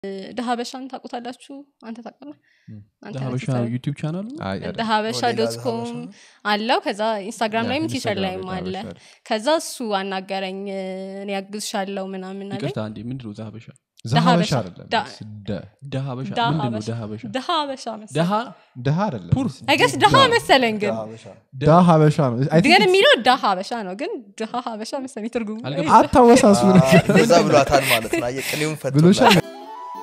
ደሀበሻን ታውቁታላችሁ አንተ ታውቃለህ አንተ ሀበሻ ነህ ዩቲብ ቻናሉ አይ አይደለም። ደሀበሻ ሌላ ዶት ሀበሻ ኮም ነው? አለው ከዛ ኢንስታግራም ላይም ያ፣ ቲቸር ኢንስታግራም ላይም ላይ አለ ሀበሻ አለ። ከዛ እሱ አናገረኝ እኔ ያግዝሻለው ምናምን አለኝ ይቅርታ እንዴ ምንድን ነው ዛሀበሻ ዘሀበሻ ደሀበሻ። አይደለም ዳ- ደ- ደሀበሻ ደሀ ምንድን ነው ሀበሻ ደሀበሻ ደሀበሻ መሰለኝ ደሀ ደሀ አይደለም ፑር አይገስ ደሀ መሰለኝ ግን ሀበሻ ዳ ሀበሻ ነው I think ግን የሚለው ደሀ ሀበሻ ነው ግን ደሀ ሀበሻ መሰለኝ ትርጉሙ አልገባኝም። አታወሳስቡ ነው በዛ ብሏታል ማለት ነው አየህ፣ ቅኔውን ብሎሻል ፈቶላል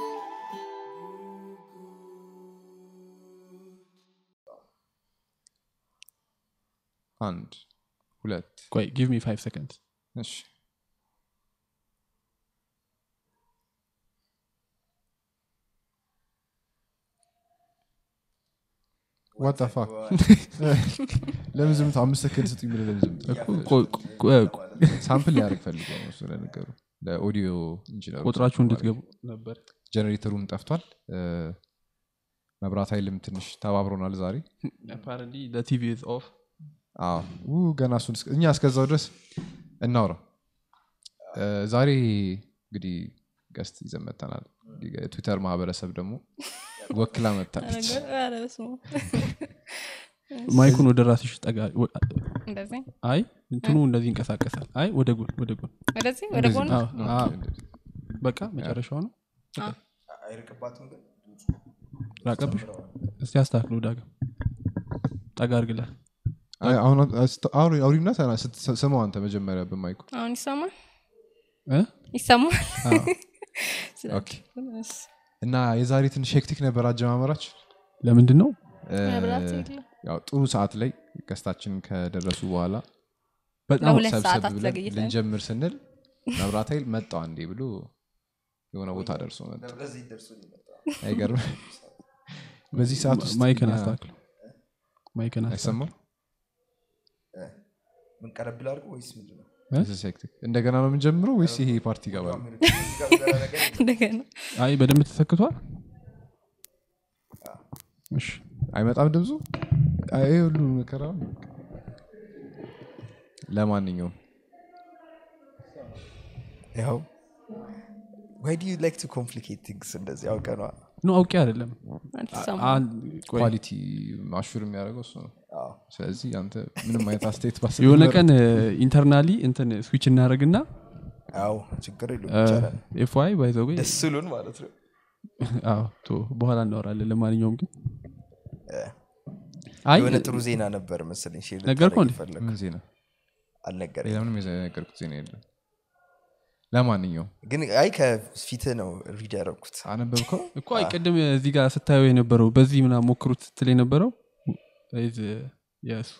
አንድ ሁለት ቆይ ጊቭ ሚ ፋይቭ ሰከንድ እሺ ዋት ፋክ ለምን ዝምታ አምስት ሰከንድ ስጡኝ ብለህ ለምን ዝምታ ሳምፕል ሊያደርግ ፈልጎ ነው እሱ ለነገሩ ለኦዲዮ ኢንጂነሩ ቁጥራችሁ እንድትገቡ ነበር ጀኔሬተሩም ጠፍቷል እ፣ መብራት ኃይልም ትንሽ ተባብሮናል ዛሬ አፓረንትሊ ለቲቪ ኦፍ አዎ ው፣ ገና እሱን እስከ- እኛ እስከዛው ድረስ እናውራ እ፣ ዛሬ እንግዲህ ገስት ይዘን መጥተናል የትዊተር ማህበረሰብ ደግሞ ወክላ መጥታለች ኧረ በስመ አብ። ማይኩን ወደ ራስሽ ጠጋ ወ- እንደዚህ አይ እንትኑ እንደዚህ ይንቀሳቀሳል አይ ወደ ጎን ወደ ጎን ወደዚህ ወደ እንደዚህ ጎን አዎ፣ ኦኬ፣ አዎ። እንደዚህ። በቃ መጨረሻው ነው አይርቅባትም ግን ራቀብሽ እስቲ አስተካክሎ ዳግም ጠጋ አርግላት አይ፣ አሁን አስተ- አውሪ- አውሪና ተና- ስት- ስማው አንተ መጀመሪያ በማይኩ አሁን ይሰማል እ? ይሰማል አዎ። ኦኬ። እና የዛሬ ትንሽ ሄክቲክ ነበር አጀማመራችን ለምንድን ነው እ፣ መብራት የለም። ያው ጥሩ ሰዓት ላይ ገስታችን ከደረሱ በኋላ በጣም ለሁለት ሰብሰብ ሰዓታት ብለን ዘግይተን ልንጀምር ስንል መብራት ኃይል መጣው አንዴ ብሎ የሆነ ቦታ ደርሶ መጣ ለዚህ ደርሶ ሊመጣ አይገርም በዚህ ሰዓት ውስጥ ማይክን እኛ- አስተካክሎ ማይክን አስተካክሎ አይሰማም ምን ቀረብ ላድርገው ወይስ ምንድን ነው This is hectic። እንደገና ነው የምንጀምረው ወይስ ይሄ ፓርቲ ይገባል እንደገና አይ በደንብ ተሰክቷል እሺ አይመጣም ድምፁ አይ፣ ይሄ ሁሉ መከራ ለማንኛውም ያው ዋይ ዱ ዩ ላይክ ቱ ኮምፕሊኬት ቲንግስ እንደዚህ አውቀ ነዋ ኖ አውቄ አይደለም አልተሰማም አን- ቆይ፣ ኳሊቲ ማሹር የሚያደርገው እሱ ነው አዎ። ስለዚህ አንተ ምንም አይነት አስተያየት ባስ የሆነ ቀን ኢንተርናሊ እንትን ስዊች እናደረግና አዎ ችግር የለውም ይቻላል ኤፍዋይ ባይዘዌ ደስ ስሉን ማለት ነው በኋላ እናወራለን ለማንኛውም ግን አይ የሆነ ጥሩ ዜና ነበር መሰለኝ ሼር ነገርኩህ እንዴ? ልታደርግ ምን የፈለግኩት። ዜና አልነገረኝም ሌላ ምንም የነገርኩት ዜና የለም ለማንኛውም ግን አይ ከፊት ነው ሪድ ያደረግኩት አነበብከው እኮ አይ ቅድም እዚህ ጋር ስታየው የነበረው በዚህ ምና ሞክሩት ስትል የነበረው is, uh, የእሱ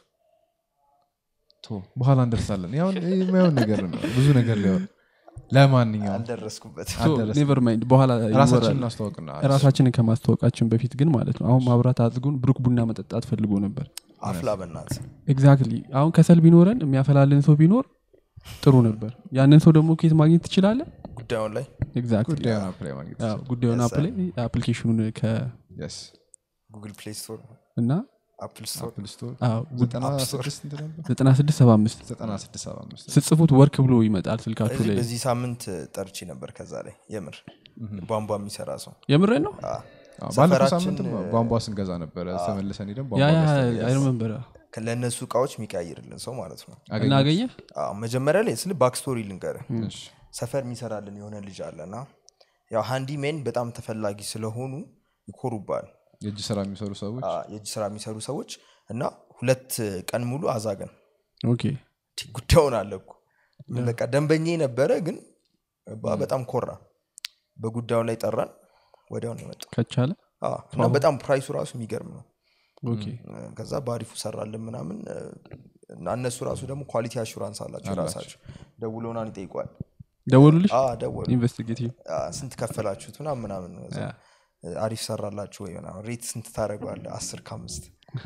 ቶ በኋላ እንደርሳለን ያው የማየውን ነገር ነው ብዙ ነገር ሊሆን ለማንኛውም አልደረስኩበት አልደረስንም። ኔቨር ማይንድ በኋላ ራሳችን ይወራል። እናስተዋውቅና ራሳችንን ከማስተዋወቃችን በፊት ግን ማለት ነው አሁን ማብራት አዝጉን ብሩክ ቡና መጠጣት ፈልጎ ነበር አፍላ በናት ኤግዛክትሊ አሁን ከሰል ቢኖረን የሚያፈላልን ሰው ቢኖር ጥሩ ነበር ያንን ሰው ደግሞ ኬት ማግኘት ትችላለ ጉዳዩን ላይ ኤግዛክትሊ ጉዳዩን አፕላይ ማግኘት አዎ፣ ጉዳዩን Yes, አፕ ላይ አፕሊኬሽኑን ከ Yes። ጉግል ፕሌይ ስቶር እና አፕል ስቶር አፕል ስቶር አዎ፣ ዘጠና App Store። ስድስት እንትን ነበር? 9675 ዘጠና ስድስት ሰባ አምስት ስትጽፉት ወርክ ብሎ ይመጣል ስልካችሁ በዚህ- ላይ በዚህ ሳምንት ጠርቼ ነበር ከዛ ላይ የምር ቧንቧ የሚሰራ ሰው የምሬን ነው አ፣ አዎ፣ ባለፈው ሰፈራችን፣ ሳምንት ቧንቧ ስንገዛ ነበረ ተመልሰን ሄደን ቧንቧ ያ ያ ገዝተን አይረመንበር ለእነሱ እቃዎች የሚቀያይርልን ሰው ማለት ነው እና አገኘን። አገኘ አዎ፣ መጀመሪያ ላይ ስል ባክስቶሪ ልንገር እሺ። ሰፈር የሚሰራልን የሆነ ልጅ አለና ያው ሃንዲ ሜን በጣም ተፈላጊ ስለሆኑ ይኮሩባል የእጅ ስራ የሚሰሩ ሰዎች አ፣ የእጅ ስራ የሚሰሩ ሰዎች እና ሁለት ቀን ሙሉ አዛገን ኦኬ ቲ- ጉዳዩን አለኩ በቃ ደንበኛ ነበረ ግን በ- በጣም ኮራ በጉዳዩ ላይ ጠራን ወዲያውን የመጣ ከቻለ እና በጣም ፕራይሱ ራሱ የሚገርም ነው ኦኬ ከዛ በአሪፉ ሰራልን ምናምን እና እነሱ ራሱ ደግሞ ኳሊቲ አሹራንስ አላቸው ራሳቸው ደውለውናን ይጠይቋል ደወሉልሽ አ፣ ደወሉ ኢንቨስቲጌቲቭ አ፣ ስንት ከፈላችሁት ምናምን ምናምን ከዛ፣ አሪፍ ሰራላችሁ ወይ ምናምን ሬት ስንት ታደረገዋለ አስር ከአምስት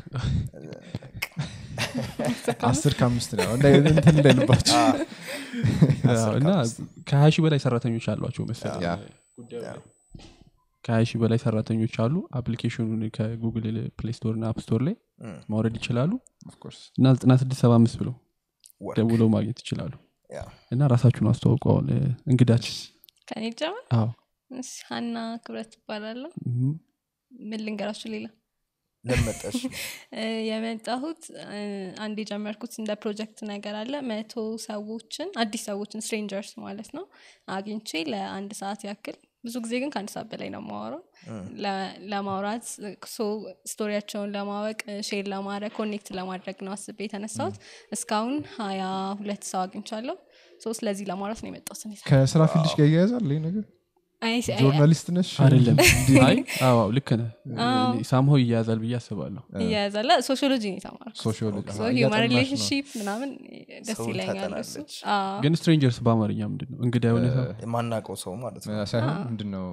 አስር ከአምስት ነው እንደ- እንትን እንዳይልባቸው እና ከሀያ ሺህ በላይ ሰራተኞች አሏቸው መሰለኝ ያ። ከሀያ ሺህ በላይ ሰራተኞች አሉ አፕሊኬሽኑን ከጉግል ፕሌይ ስቶር እና አፕ ስቶር ላይ ማውረድ ይችላሉ Of course። እና 9675 ብለው ወርክ። ደውለው ማግኘት ይችላሉ ያ። እና ራሳችሁን አስተዋውቀዋል እንግዳችን ከኔ ጀመር አዎ እሺ፣ ሀና ክብረት ይባላለሁ እም፣ ምን ልንገራችሁ ሌላ ለመጠሽ እ፣ የመጣሁት እ፣ አንድ የጀመርኩት እንደ ፕሮጀክት ነገር አለ መቶ ሰዎችን አዲስ ሰዎችን ስትሬንጀርስ ማለት ነው አግኝቼ ለአንድ ሰዓት ያክል ብዙ ጊዜ ግን ከአንድ ሰዓት በላይ ነው የማወራው ለ- ለማውራት ሶ ስቶሪያቸውን ለማወቅ ሼር ለማድረግ ኮኔክት ለማድረግ ነው አስቤ የተነሳሁት እስካሁን ሀያ ሁለት ሰው አግኝቻለሁ ሶ ስለዚህ ለማውራት ነው የመጣሁት እኔ። ከስራ ፊልድሽ ጋር እያያዛል ይህ ነገር አይ፣ አይ፣ ጆርናሊስት ነሽ አይደለም አይ አዎ ልክ ነህ ሳምሆ ይያያዛል ብዬ አስባለሁ እያያዛለ ሶሺዮሎጂ ነው የተማርኩት ሶሺዮሎጂ ሶ ሂውማን ሪሌሽንሽፕ ምናምን ደስ ሰውን ይለኛል እሱ ታጠናለች። አዎ። ግን ስትሬንጀርስ በአማርኛ ምንድን ነው እንግዳ የሆነ ሰው የማናውቀው ሰው ማለት ነው ሳይሆን ምንድን ነው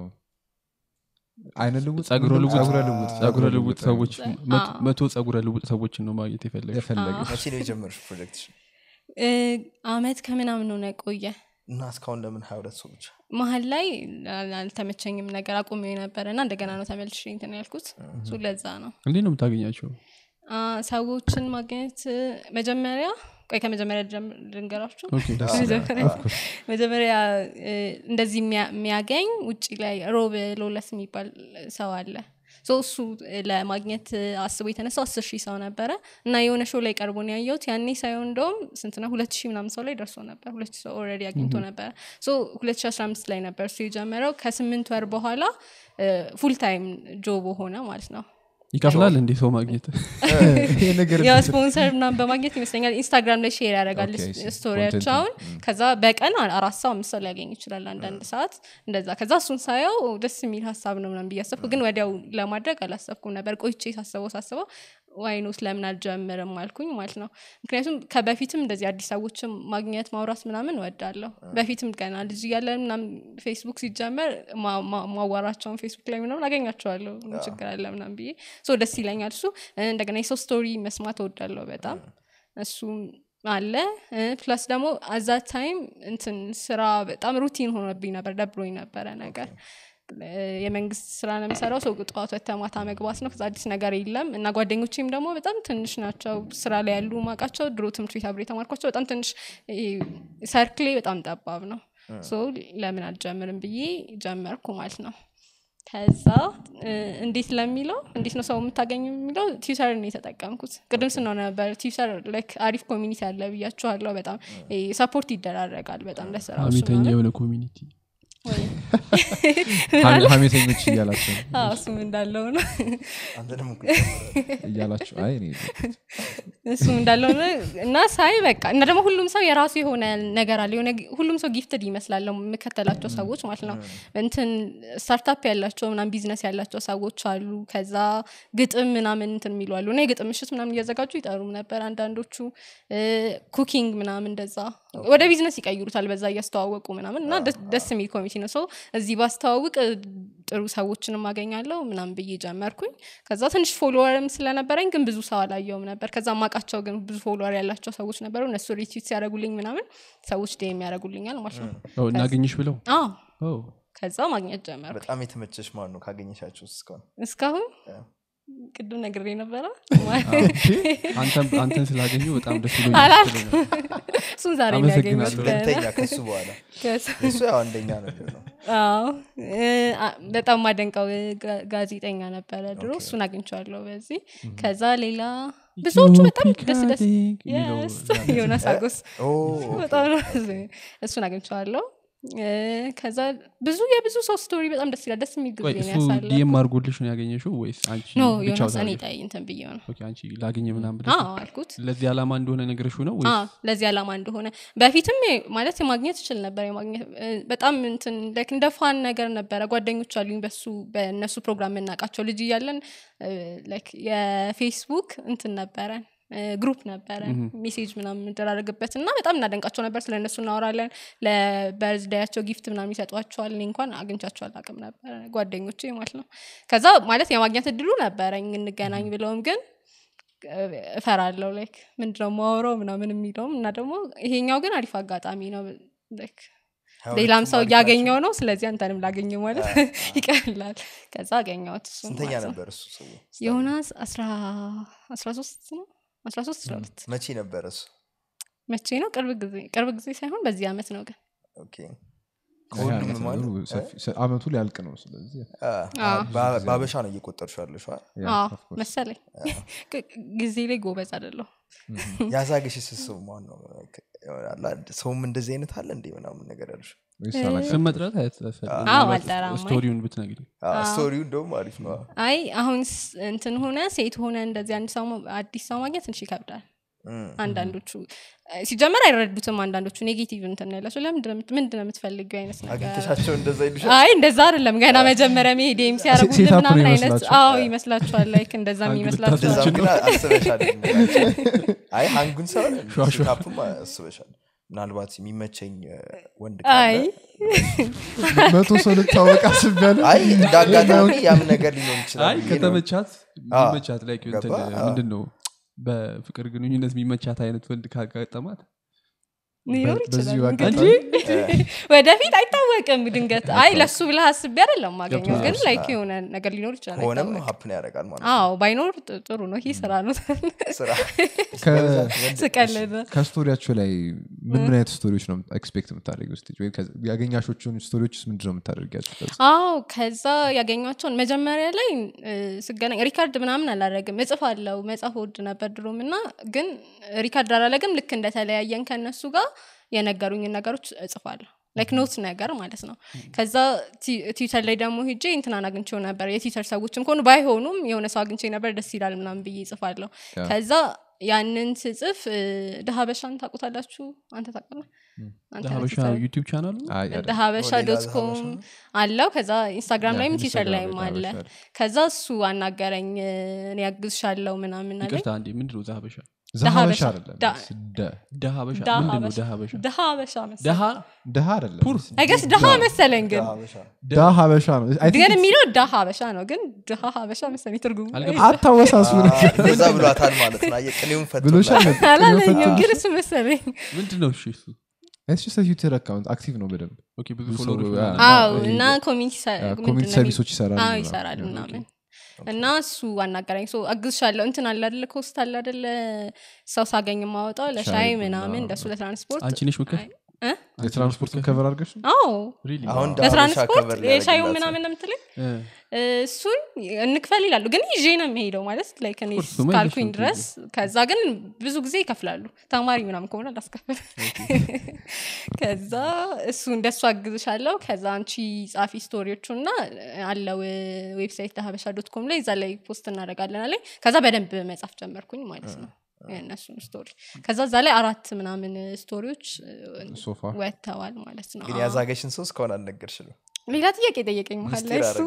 አይነ ልውጥ ጸጉረ ልውጥ ጸጉረ ልውጥ ጸጉረ ልውጥ ሰዎች ጸ- መቶ- አዎ። መቶ ጸጉረ ልውጥ ሰዎችን ነው ማግኘት የፈለገ የፈለገ መቼ ነው የጀመርሽ ፕሮጀክት እ፣ አመት ከምናምን ሆነ ቆየ እና እስካሁን ለምን ሀያ ሁለት ሰው ብቻ መሀል ላይ አል- አልተመቸኝም ነገር አቁሜ ነበረ እና እንደገና ነው ተመልሼ እንትን ያልኩት እሱ ለዛ ነው እንዴት ነው የምታገኛቸው አ፣ ሰዎችን ማግኘት እ፣ መጀመሪያ ቆይ ከመጀመሪያ ልጀምር- ልንገራችሁ ኦኬ መጀመሪያ መጀመሪያ እ፣ እንደዚህ የሚያ- የሚያገኝ ውጭ ላይ ሮብ ሎለስ የሚባል ሰው አለ ሶ እሱ እ፣ ለማግኘት እ፣ አስቦ የተነሳው አስር ሺህ ሰው ነበረ እና የሆነ ሾው ላይ ቀርቦ ነው ያየሁት ያኔ ሳይሆን እንደውም ስንት ነው ሁለት ሺህ ምናምን ሰው ላይ ደርሶ ነበር ሁለት ሺህ ሰው ኦልሬዲ አግኝቶ ነበረ ሶ ሁለት ሺህ አስራ አምስት ላይ ነበር እሱ የጀመረው ከስምንት ወር በኋላ ፉል ታይም ጆቦ ሆነ ማለት ነው ይከፍላል እንዴ ሰው ማግኘት ይሄ ነገር ያው ስፖንሰር ምናምን በማግኘት ይመስለኛል ኢንስታግራም ላይ ሼር ያደርጋል ኦኬ፣ I see. ስቶሪያቸውን ከዛ በቀን አ- አራት ሰው አምስት ሰው ሊያገኝ ይችላል አንዳንድ ሰዓት እንደዛ ከዛ እሱን ሳየው ደስ የሚል ሀሳብ ነው ምናምን ብዬ አሰብኩ ግን ወዲያው ለማድረግ አላሰብኩም ነበር ቆይቼ ሳስበው ሳስበው ዋይኖስ ለምን አልጀምርም አልኩኝ ማለት ነው ምክንያቱም ከበፊትም እንደዚህ አዲስ ሰዎችም ማግኘት ማውራት ምናምን እወዳለሁ በፊትም ገና ልጅ እያለን ምናምን ፌስቡክ ሲጀመር ማ- ማ- ማዋራቸውን ፌስቡክ ላይ ምናምን አገኛቸዋለሁ ምን ችግር አለ ምናምን ብዬ ሶ ደስ ይለኛል እሱ እንደገና የሰው ስቶሪ መስማት እወዳለሁ በጣም እሱም አለ ፕላስ ደግሞ አዛ ታይም እንትን ስራ በጣም ሩቲን ሆኖብኝ ነበር ደብሮኝ ነበረ ነገር እ፣ የመንግስት ስራ ነው የምሰራው ሰው ጠዋት ወጥተህ ማታ መግባት ነው ከዛ አዲስ ነገር የለም እና ጓደኞቼም ደግሞ በጣም ትንሽ ናቸው ስራ ላይ ያሉ ማቃቸው ድሮ ትምህርት ቤት አብሬ የተማርኳቸው በጣም ትንሽ ይሄ ሰርክሌ በጣም ጠባብ ነው ሶ ለምን አልጀምርም ብዬ ጀመርኩ ማለት ነው ከዛ እ፣ እንዴት ለሚለው እንዴት ነው ሰው የምታገኙ የሚለው ትዊተር ነው የተጠቀምኩት ቅድም ስነው ነበር ትዊተር ላይክ አሪፍ ኮሚኒቲ አለ ብያችኋለሁ በጣም ሰፖርት ይደራረጋል በጣም ለስራ ሀሜተኛ የሆነ ኮሚኒቲ ሀሜተኞች እያላቸው እሱም እንዳለው ነው አንተ ደግሞ እኮ እያላቸው አይ እኔ እሱም እንዳለው ነው እና ሳይ በቃ እና ደግሞ ሁሉም ሰው የራሱ የሆነ ነገር አለ የሆነ ሁሉም ሰው ጊፍትድ ይመስላለው የምከተላቸው ሰዎች ማለት ነው እንትን ስታርታፕ ያላቸው ምናምን ቢዝነስ ያላቸው ሰዎች አሉ ከዛ ግጥም ምናምን እንትን የሚሉ አሉ እና የግጥም ምሽት ምናምን እያዘጋጁ ይጠሩም ነበር አንዳንዶቹ ኩኪንግ ምናምን እንደዛ ወደ ቢዝነስ ይቀይሩታል በዛ እያስተዋወቁ ምናምን እና ደስ- ደስ የሚል ኮሚቴ ነው ሰው እዚህ ባስተዋውቅ እ፣ ጥሩ ሰዎችንም አገኛለሁ ምናምን ብዬ ጀመርኩኝ ከዛ ትንሽ ፎሎወርም ስለነበረኝ ግን ብዙ ሰው አላየውም ነበር ከዛ ማቃቸው ግን ብዙ ፎሎወር ያላቸው ሰዎች ነበሩ እነሱ ሪትዊት ሲያደረጉልኝ ምናምን ሰዎች ዴም ያደረጉልኛል ማለት ነው ኦ፣ እናገኝሽ ብለው አዎ ኦ፣ ከዛ ማግኘት ጀመር በጣም የተመቸሽ ማን ነው ካገኘሻቸው ውስጥ እስካሁን እስካሁን ያ። ቅድም ነግሬ ነበረ አንተን- አንተን ስላገኙ በጣም ደስ አላልኩም። ብሎኛል እሱን ዛሬ ነው አመሰግናለሁ። ያገኘሁት ሁለተኛ ከሱ በኋላ ከዛ- እሱ ያው አንደኛ ነው የሚሆነው አዎ እ፣ አ- በጣም ማደንቀው ጋ- ጋዜጠኛ ነበረ ድሮ እሱን አግኝቼዋለሁ በዚህ ከዛ ሌላ ብዙዎቹ በጣም ደስ ደስ የሚለው Yes፣ ዮናስ አጎስ ኦ፣ በጣም ነው እሱን አግኝቼዋለሁ እ፣ ከዛ ብዙ የብዙ ሰው ስቶሪ በጣም ደስ ይላል ደስ የሚል ቆይ ጊዜ ነው እሱ ያሳለፍኩት። ዲኤም አድርጎልሽ ነው ያገኘሽው ወይስ አንቺ ኖ ብቻ ዮናስ እኔ ታገኘሽ? ጣይ እንትን ብዬ ነው ኦኬ፣ አንቺ ላገኘ ምናምን ብለሽ አዎ አልኩት ለዚህ ዓላማ እንደሆነ ነገርሽ ነው ወይስ አዎ፣ ለዚህ ዓላማ እንደሆነ በፊትም የ- ማለት የማግኘት ይችል ነበር የማግኘት እ፣ በጣም እንትን like እንደ ፋን ነገር ነበረ ጓደኞች አሉኝ በሱ በእነሱ ፕሮግራም የምናውቃቸው ልጅ እያለን እ፣ like የፌስቡክ እንትን ነበረን እ፣ ግሩፕ ነበረ ሜሴጅ ምናምን የምንደራረግበት እና በጣም እናደንቃቸው ነበር ስለ እነሱ እናወራለን ለበርዝዳያቸው ጊፍት ምናምን ይሰጧቸዋል እኔ እንኳን አግኝቻቸው አላውቅም ነበረ ጓደኞቼ ማለት ነው ከዛ ማለት የማግኘት እድሉ ነበረኝ እንገናኝ ብለውም ግን እፈራለሁ ላይክ ምንድነው ማወራው ምናምን የሚለውም እና ደግሞ ይሄኛው ግን አሪፍ አጋጣሚ ነው like ሀያ ሌላም ሁለቱም ሰው አሪፍ እያገኘው ናቸው። ነው ስለዚህ አንተንም ላገኘ ማለት ይቀላል ከዛ አገኘሁት እሱን ስንተኛ ማለት ነው። ነበር እሱ ሰው ዮናስ አስራ አስራ ሶስት ነው አስራ ሶስት አስራ ሁለት መቼ ነበር እሱ መቼ ነው ቅርብ ጊዜ ቅርብ ጊዜ ሳይሆን በዚህ አመት ነው ግን ኦኬ ከሁሉም ያ፣ ማለት ነገሩ ሰፊ- ሰ- አመቱ ሊያልቅ ነው ስለዚህ በአበሻ ነው እየቆጠርሽ ያለሽ ያ፣ አዎ፣ of course። መሰለኝ ግ- ጊዜ ላይ ጎበዝ አይደለሁ ያዛገሽ ስስብ ማን ነው ይሆናል አይደል? ሰውም እንደዚህ አይነት አለ እንዴ ምናምን ነገር ያሉሽ ወይስ አላውቅም? ስም መጥራት አያስፈልግም። አዎ፣ ምናልባት አልጠራም። ስቶሪውን ብትነግሪኝ ስቶሪው እንደውም አሪፍ ነው አይ አሁን ስ- እንትን ሆነ ሴት ሆነ እንደዚህ አንድ ሰው ማ- አዲስ ሰው ማግኘት ትንሽ ይከብዳል እም። አንዳንዶቹ ሲጀመር አይረዱትም አንዳንዶቹ ኔጌቲቭ እንትን ነው ያላቸው ለምንድን ነው የምትፈልጊው አይነት ነገር አግኝተሻቸው እንደዛ ይሉሻል አይ እንደዛ አይደለም ገና መጀመሪያ መሄዴም ሲያደርጉልን ሴት አፕ ነው ምናምን አይነት ይመስላችኋል? አዎ ይመስላችኋል ላይክ እንደዛም አንግ ይመስላችኋል እንደዛም ግን አስበሻል አይ አንጉን ሰው ሸዋ ሸዋ። ሴታፕም አስበሻል ምናልባት የሚመቸኝ እ፣ ወንድ አይ ካለ መቶ ሰው ልታወቅ አስቤያለሁ አይ እንደ አጋጣሚ ያም ነገር ሊኖር ይችላል አይ ብዬ ነው። ከተመቻት የሚመቻት ላይ ገባ? አዎ። ምንድን ነው በፍቅር ግንኙነት የሚመቻት አይነት ወንድ ካጋጠማት ሊኖር በዚሁ ይችላል አጋጣሚ እንግዲህ ወደፊት አይታወቅም ድንገት አይ ለሱ ብለህ አስቤ አይደለም ማገኘው ግን ገብቶኛል። ላይክ የሆነ ነገር ሊኖር ይችላል ከሆነም አይታወቅም። ሀፕን ያደርጋል ማለት ነው አዎ ባይኖር ጥ- ጥሩ ነው ይህ ስራ ነው ስራ ከ- ስቀልድ ከስቶሪያቸው ላይ ምን ምን አይነት ስቶሪዎች ነው ኤክስፔክት የምታደርጊው ስቴጅ ወይ ከዚ- ያገኛሾቹን ስቶሪዎች ውስጥ ምንድን ነው የምታደርጊያቸው ከዛ? አዎ ከዛ ያገኟቸውን መጀመሪያ ላይ እ፣ ስገናኝ ሪካርድ ምናምን አላረግም እጽፍ አለው መጽሐፍ ወድ ነበር ድሮም እና ግን ሪካርድ አላረግም ልክ እንደተለያየን ከእነሱ ጋር የነገሩኝን ነገሮች እጽፋለሁ ላይክ ኖት ነገር ማለት ነው ከዛ ቲ- ትዊተር ላይ ደግሞ ሂጄ እንትናን አግኝቼው ነበር የትዊተር ሰዎችም ከሆኑ ባይሆኑም የሆነ ሰው አግኝቼ ነበር ደስ ይላል ምናምን ብዬ ይጽፋለሁ ያ። ከዛ ያንን ስጽፍ እ፣ ድሀ በሻን ታውቁታላችሁ አንተ ታውቃለህ አንተ ነህ ሀበሻ ትሰራ- ዩቲብ ቻናሉ አይ፣ አይደለም። ደሀበሻ ሌላ ዶት ኮም ሀበሻ ነው? አለው ከዛ ኢንስታግራም ያ፣ ላይም ትዊተር ኢንስታግራም ላይም ላይ አለ ሀበሻ አለ። ከዛ እሱ አናገረኝ እኔ ያግዝሻለው ምናምን አለኝ ይቅርታ አንዴ ምንድን ነው ዛሀበሻ ዘሀበሻ ሀበሻ። አይደለም ዳ- ደ ደሀበሻ ደሀ ምንድን ነው ሀበሻ። ደሀበሻ ደሀ ሀበሻ መሰለኝ ደሀ ደሀ አይደለም አይገስ ደሀ መሰለኝ ግን ሀበሻ ዳ ሀበሻ ነው I think ግን it's- የሚለው ደሀ ሀበሻ ነው ግን ደሀ ሀበሻ መሰለኝ ትርጉሙ አልገባኝም። አታወሳሱ አ፣ እንደዛ ብሏታል ማለት ነው አየህ፣ ቅኔውን ብሎሻል ፈቶላል አላለኝም ግን እሱ መሰለኝ ምንድን ነው እሺ እሱ ዩቲር አካውንት አክቲቭ ነው በደንብ ኦኬ ብዙ ብዙ ፎሎወሮች ሰው- ምናምን። ያ። አዎ ይሄ- እና ኮሚኒቲ ሰ- ምንድን ኮሚኒቲ ነው ሰርቪሶች ይሰራል አዎ ምናምን። ይሰራል ያ፣ ምናምን እና እሱ አናገረኝ ሶ አግዝሻለሁ እንትን አለ አደለ ኮስት አለ አደለ ሰው ሳገኝ ማወጣው ለሻይ ሻይ ምናምን ቡና፣ እንደሱ ለትራንስፖርት አንቺ ነሽ ምክር እ? የትራንስፖርት ከቨር አድርገሽ ነው? አዎ ሪሊ አሁን ዳ ሀበሻ ለትራንስፖርት ከቨር የሻዩ ሊያደርግላት ምናምን ነው የምትለኝ እ፣ እሱን እንክፈል ይላሉ ግን ይዤ ነው የሚሄደው ማለት ላይክ እኔ Of course, እሱማ ካልኩኝ ይዘሽ ነው ድረስ ከዛ ግን ብዙ ጊዜ ይከፍላሉ ተማሪ ምናምን ከሆነ ላስከፍል ከዛ እሱ እንደሱ አግዝሻለሁ ከዛ አንቺ ጻፊ ስቶሪዎቹ እና አለው ዌብሳይት ለሀበሻ ዶት ኮም ላይ እዛ ላይ ፖስት እናደረጋለን አለኝ ከዛ በደንብ መጻፍ ጀመርኩኝ ማለት ነው የእነሱን ስቶሪ ከዛ እዛ ላይ አራት ምናምን ስቶሪዎች ሶፋ ወጥተዋል ማለት ነው ግን አዎ። ያዛገሽን ሰው እስካሁን አልነገርሽንም ሌላ ጥያቄ ጠየቀኝ መሀል ላይ እሱ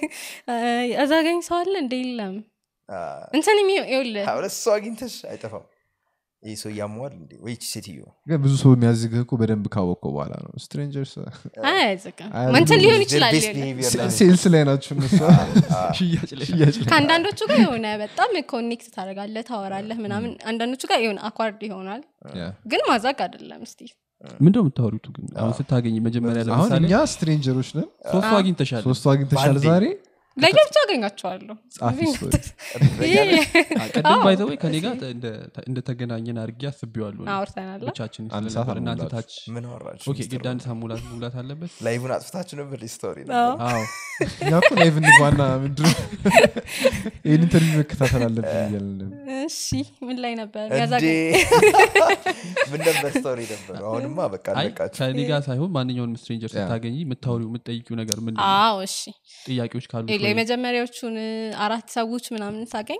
እዛገኝ ሰው አለ እንደ የለም አ፣ እንትን የሚ- ይኸውልህ ሁለት ሰው አግኝተሽ አይጠፋም ይህ ሰው እያመዋል እንዴ ወይ ይህች ሴትዮ ግን ብዙ ሰው የሚያዝግህ እኮ በደንብ ካወቀው በኋላ ነው ስትሬንጀርስ አያዝቅም አይ፣ እንትን ብዙ ሊሆን Their ይችላል best ይኸውልህ። behavior ላይ- ሴልስ ላይ ናቸው እነሱ ሽያጭ ላይ ሽያጭ ላይ ከአንዳንዶቹ ጋር የሆነ በጣም ኮኔክት ታደርጋለህ ታወራለህ ምናምን አንዳንዶቹ ጋር የሆነ አኳርድ ይሆናል ያ። ግን ማዛግ አይደለም እስቲ ምንድን ነው የምታወሪቱ ግን አሁን ስታገኝ መጀመሪያ አሁን ለምሳሌ እኛ ስትሬንጀሮች ነን ሶስቱ አግኝተሻል ሶስቱ አግኝተሻል በአንዴ። ዛሬ ለየብቻ አገኛቸዋለሁ ጻፊ ስቶሪ ይሄ- ቅድም ባይዘወይ ከኔ ጋር እንደ- እንደተገናኘን አድርጌ አስቤዋለሁ አውርተናል ብቻችን አንድ ስለነበር ሰዓት እናንተ አልሞላችሁ። ታች ምን አወራችሁ ኦኬ ግድ አንድ ሰዓት ሙላት ሙላት አለበት ላይቭን አጥፍታችሁ ነበር ስቶሪ አዎ። አዎ እኛ እኮ ላይቭ እንግባና ምንድን ነው ይህን ኢንተርቪው መከታተል አለብን እያልን ነበር። እሺ ምን ላይ ነበር እንዴ ያዛገኝ ምን ነበር ስቶሪ ነበር አሁንማ በቃ አይ አለቃችሁ ከኔ ጋር ሳይሆን ማንኛውንም ስትሬንጀር ያ። ስታገኝ የምታወሪው የምትጠይቂው ነገር ምንድን ነው አዎ እሺ ጥያቄዎች ካሉ ይኸውልህ፣ የመጀመሪያዎቹን አራት ሰዎች ምናምን ሳገኝ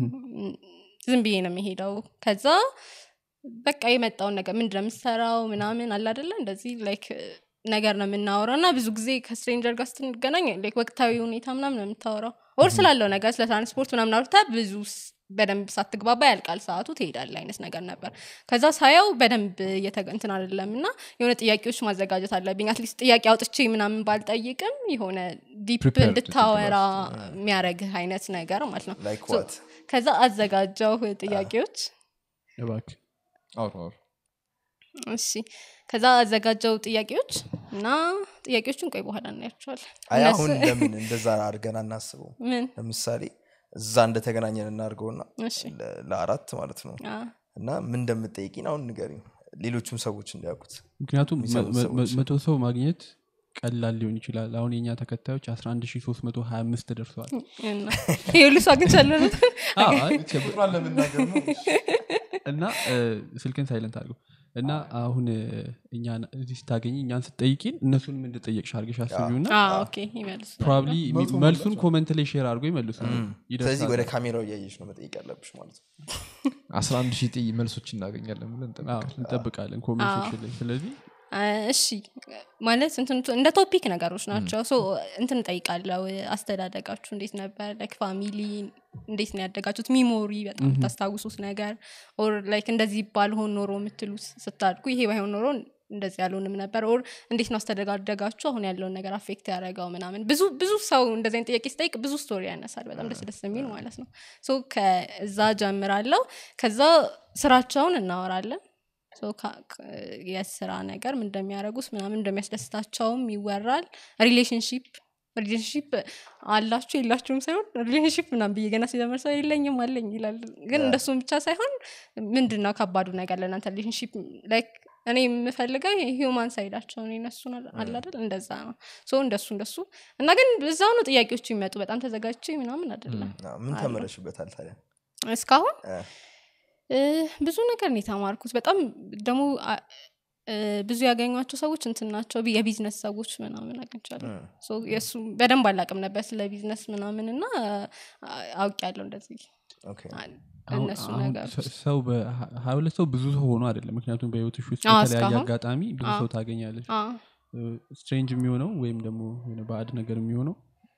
ዝም ብዬ ነው የሚሄደው ከዛ በቃ የመጣውን ነገር ምንድን ነው የምትሰራው ምናምን አለ አደለ እንደዚህ ላይክ ነገር ነው የምናወራው እና ብዙ ጊዜ ከስትሬንጀር ጋር ስትገናኝ like ወቅታዊ ሁኔታ ምናምን ነው የምታወራው ወር ስላለው ነገር ስለ ትራንስፖርት ምናምን አውርታ ብዙ ስ- በደንብ ሳትግባባ ያልቃል ሰዓቱ ትሄዳለ አይነት ነገር ነበር ከዛ ሳየው በደንብ እየተገ- እንትን አይደለም እና የሆነ ጥያቄዎች ማዘጋጀት አለብኝ አትሊስት ጥያቄ አውጥቼ ምናምን ባልጠይቅም የሆነ ዲፕ Prepared እንድታወራ የሚያደረግህ አይነት ነገር ማለት ነው ላይክ So, ዋት ከዛ አዘጋጀው ጥያቄዎች እባክህ አውሩ አውሩ እሺ ከዛ አዘጋጀው ጥያቄዎች እና ጥያቄዎቹን ቆይ በኋላ እናያቸዋለን አይ እነሱ- አሁን ለምን እንደዛ አድርገን አናስበው ምን ለምሳሌ እዛ እንደተገናኘን እናድርገውና እሺ ለ- ለአራት ማለት ነው አ፣ እና ምን እንደምጠይቂን አሁን ንገሪኝ ሌሎቹም ሰዎች እንዲያውቁት ምክንያቱም የሚሰሙ መ- መ- ሰዎች። መቶ ሰው ማግኘት ቀላል ሊሆን ይችላል አሁን የኛ ተከታዮች 11325 ደርሰዋል እና ይሄ ሁሉ ሰው አግኝቻለሁ ነው። አዎ፣ አይ፣ እና እ፣ ስልክን ሳይለንት አድርገው እና አሁን እ፣ እኛ እዚህ ስታገኝ እኛን ስትጠይቂን እነሱንም እንደጠየቅሽ አድርገሽ አስቢው እና አዎ፣ ኦኬ ይመልሱ ፕሮባብሊ መልሱን ኮመንት ላይ ሼር አድርጎ ይመልሱ ስለዚህ ወደ ካሜራው እያየሽ ነው መጠየቅ ያለብሽ ማለት ነው 11 ሺህ ጥይ መልሶች እናገኛለን ብለን እንጠብቃለን። እንጠብቃለን ኮሜንት ሴክሽን ላይ ስለዚህ አ፣ እሺ ማለት እንትን እንደ ቶፒክ ነገሮች ናቸው ሶ እንትን ጠይቃለው አስተዳደጋችሁ እንዴት ነበር ላይክ ፋሚሊ እንዴት ነው ያደጋችሁት ሚሞሪ በጣም የምታስታውሱት ነገር ኦር ላይክ እንደዚህ ባልሆን ኖሮ የምትሉት ስታድጉ ይሄ ባይሆን ኖሮ እንደዚህ ያልሆንም ነበር ኦር እንዴት ነው አስተደጋደጋችሁ አሁን ያለውን ነገር አፌክት ያደረገው ምናምን ብዙ ብዙ ሰው እንደዚህ አይነት ጥያቄ ስጠይቅ ብዙ ስቶሪ ያነሳል በጣም ደስ ደስ የሚል ማለት ነው ሶ ከዛ ጀምራለው ከዛ ስራቸውን እናወራለን ሶ ካ- ክ- የስራ ነገር ምን እንደሚያደርጉት ምናምን እንደሚያስደስታቸውም ይወራል ሪሌሽንሽፕ ሪሌሽንሽፕ አላችሁ የላችሁም ሳይሆን ሪሌሽንሽፕ ምናምን ብዬ ገና ሲጀምር ሰው የለኝም አለኝ ይላል ግን እንደሱም ብቻ ሳይሆን ምንድን ነው ከባዱ ነገር ለእናንተ ሪሌሽንሽፕ ላይክ እኔ የምፈልገው ሂውማን ሳይዳቸውን የነሱን አላደል እንደዛ ነው ሶ እንደሱ እንደሱ እና ግን እዛው ነው ጥያቄዎቹ ይመጡ በጣም ተዘጋጅቼ ምናምን አይደለም አዎ፣ ምን ተመረሽበታል ታዲያ እስካሁን እ፣ እ፣ ብዙ ነገር ነው የተማርኩት በጣም ደግሞ አ- እ፣ ብዙ ያገኟቸው ሰዎች እንትን ናቸው ቢ- የቢዝነስ ሰዎች ምናምን አግኝቻለሁ ሶ የእሱ በደንብ አላቅም ነበር ስለ ቢዝነስ ምናምን እና አውቅ ያለው እንደዚህ ኦኬ። አን- አሁን- እነሱ አሁን ነገር ሰ- ሰው ሀያ ሁለት ሰው ብዙ ሰው ሆኖ አይደለም ምክንያቱም በህይወትሽ ውስጥ አዎ፣ በተለያየ እስካሁን። አጋጣሚ ብዙ አዎ። ሰው ታገኛለች አ፣ ስትሬንጅ የሚሆነው ወይም ደግሞ የሆነ ባዕድ ነገር የሚሆነው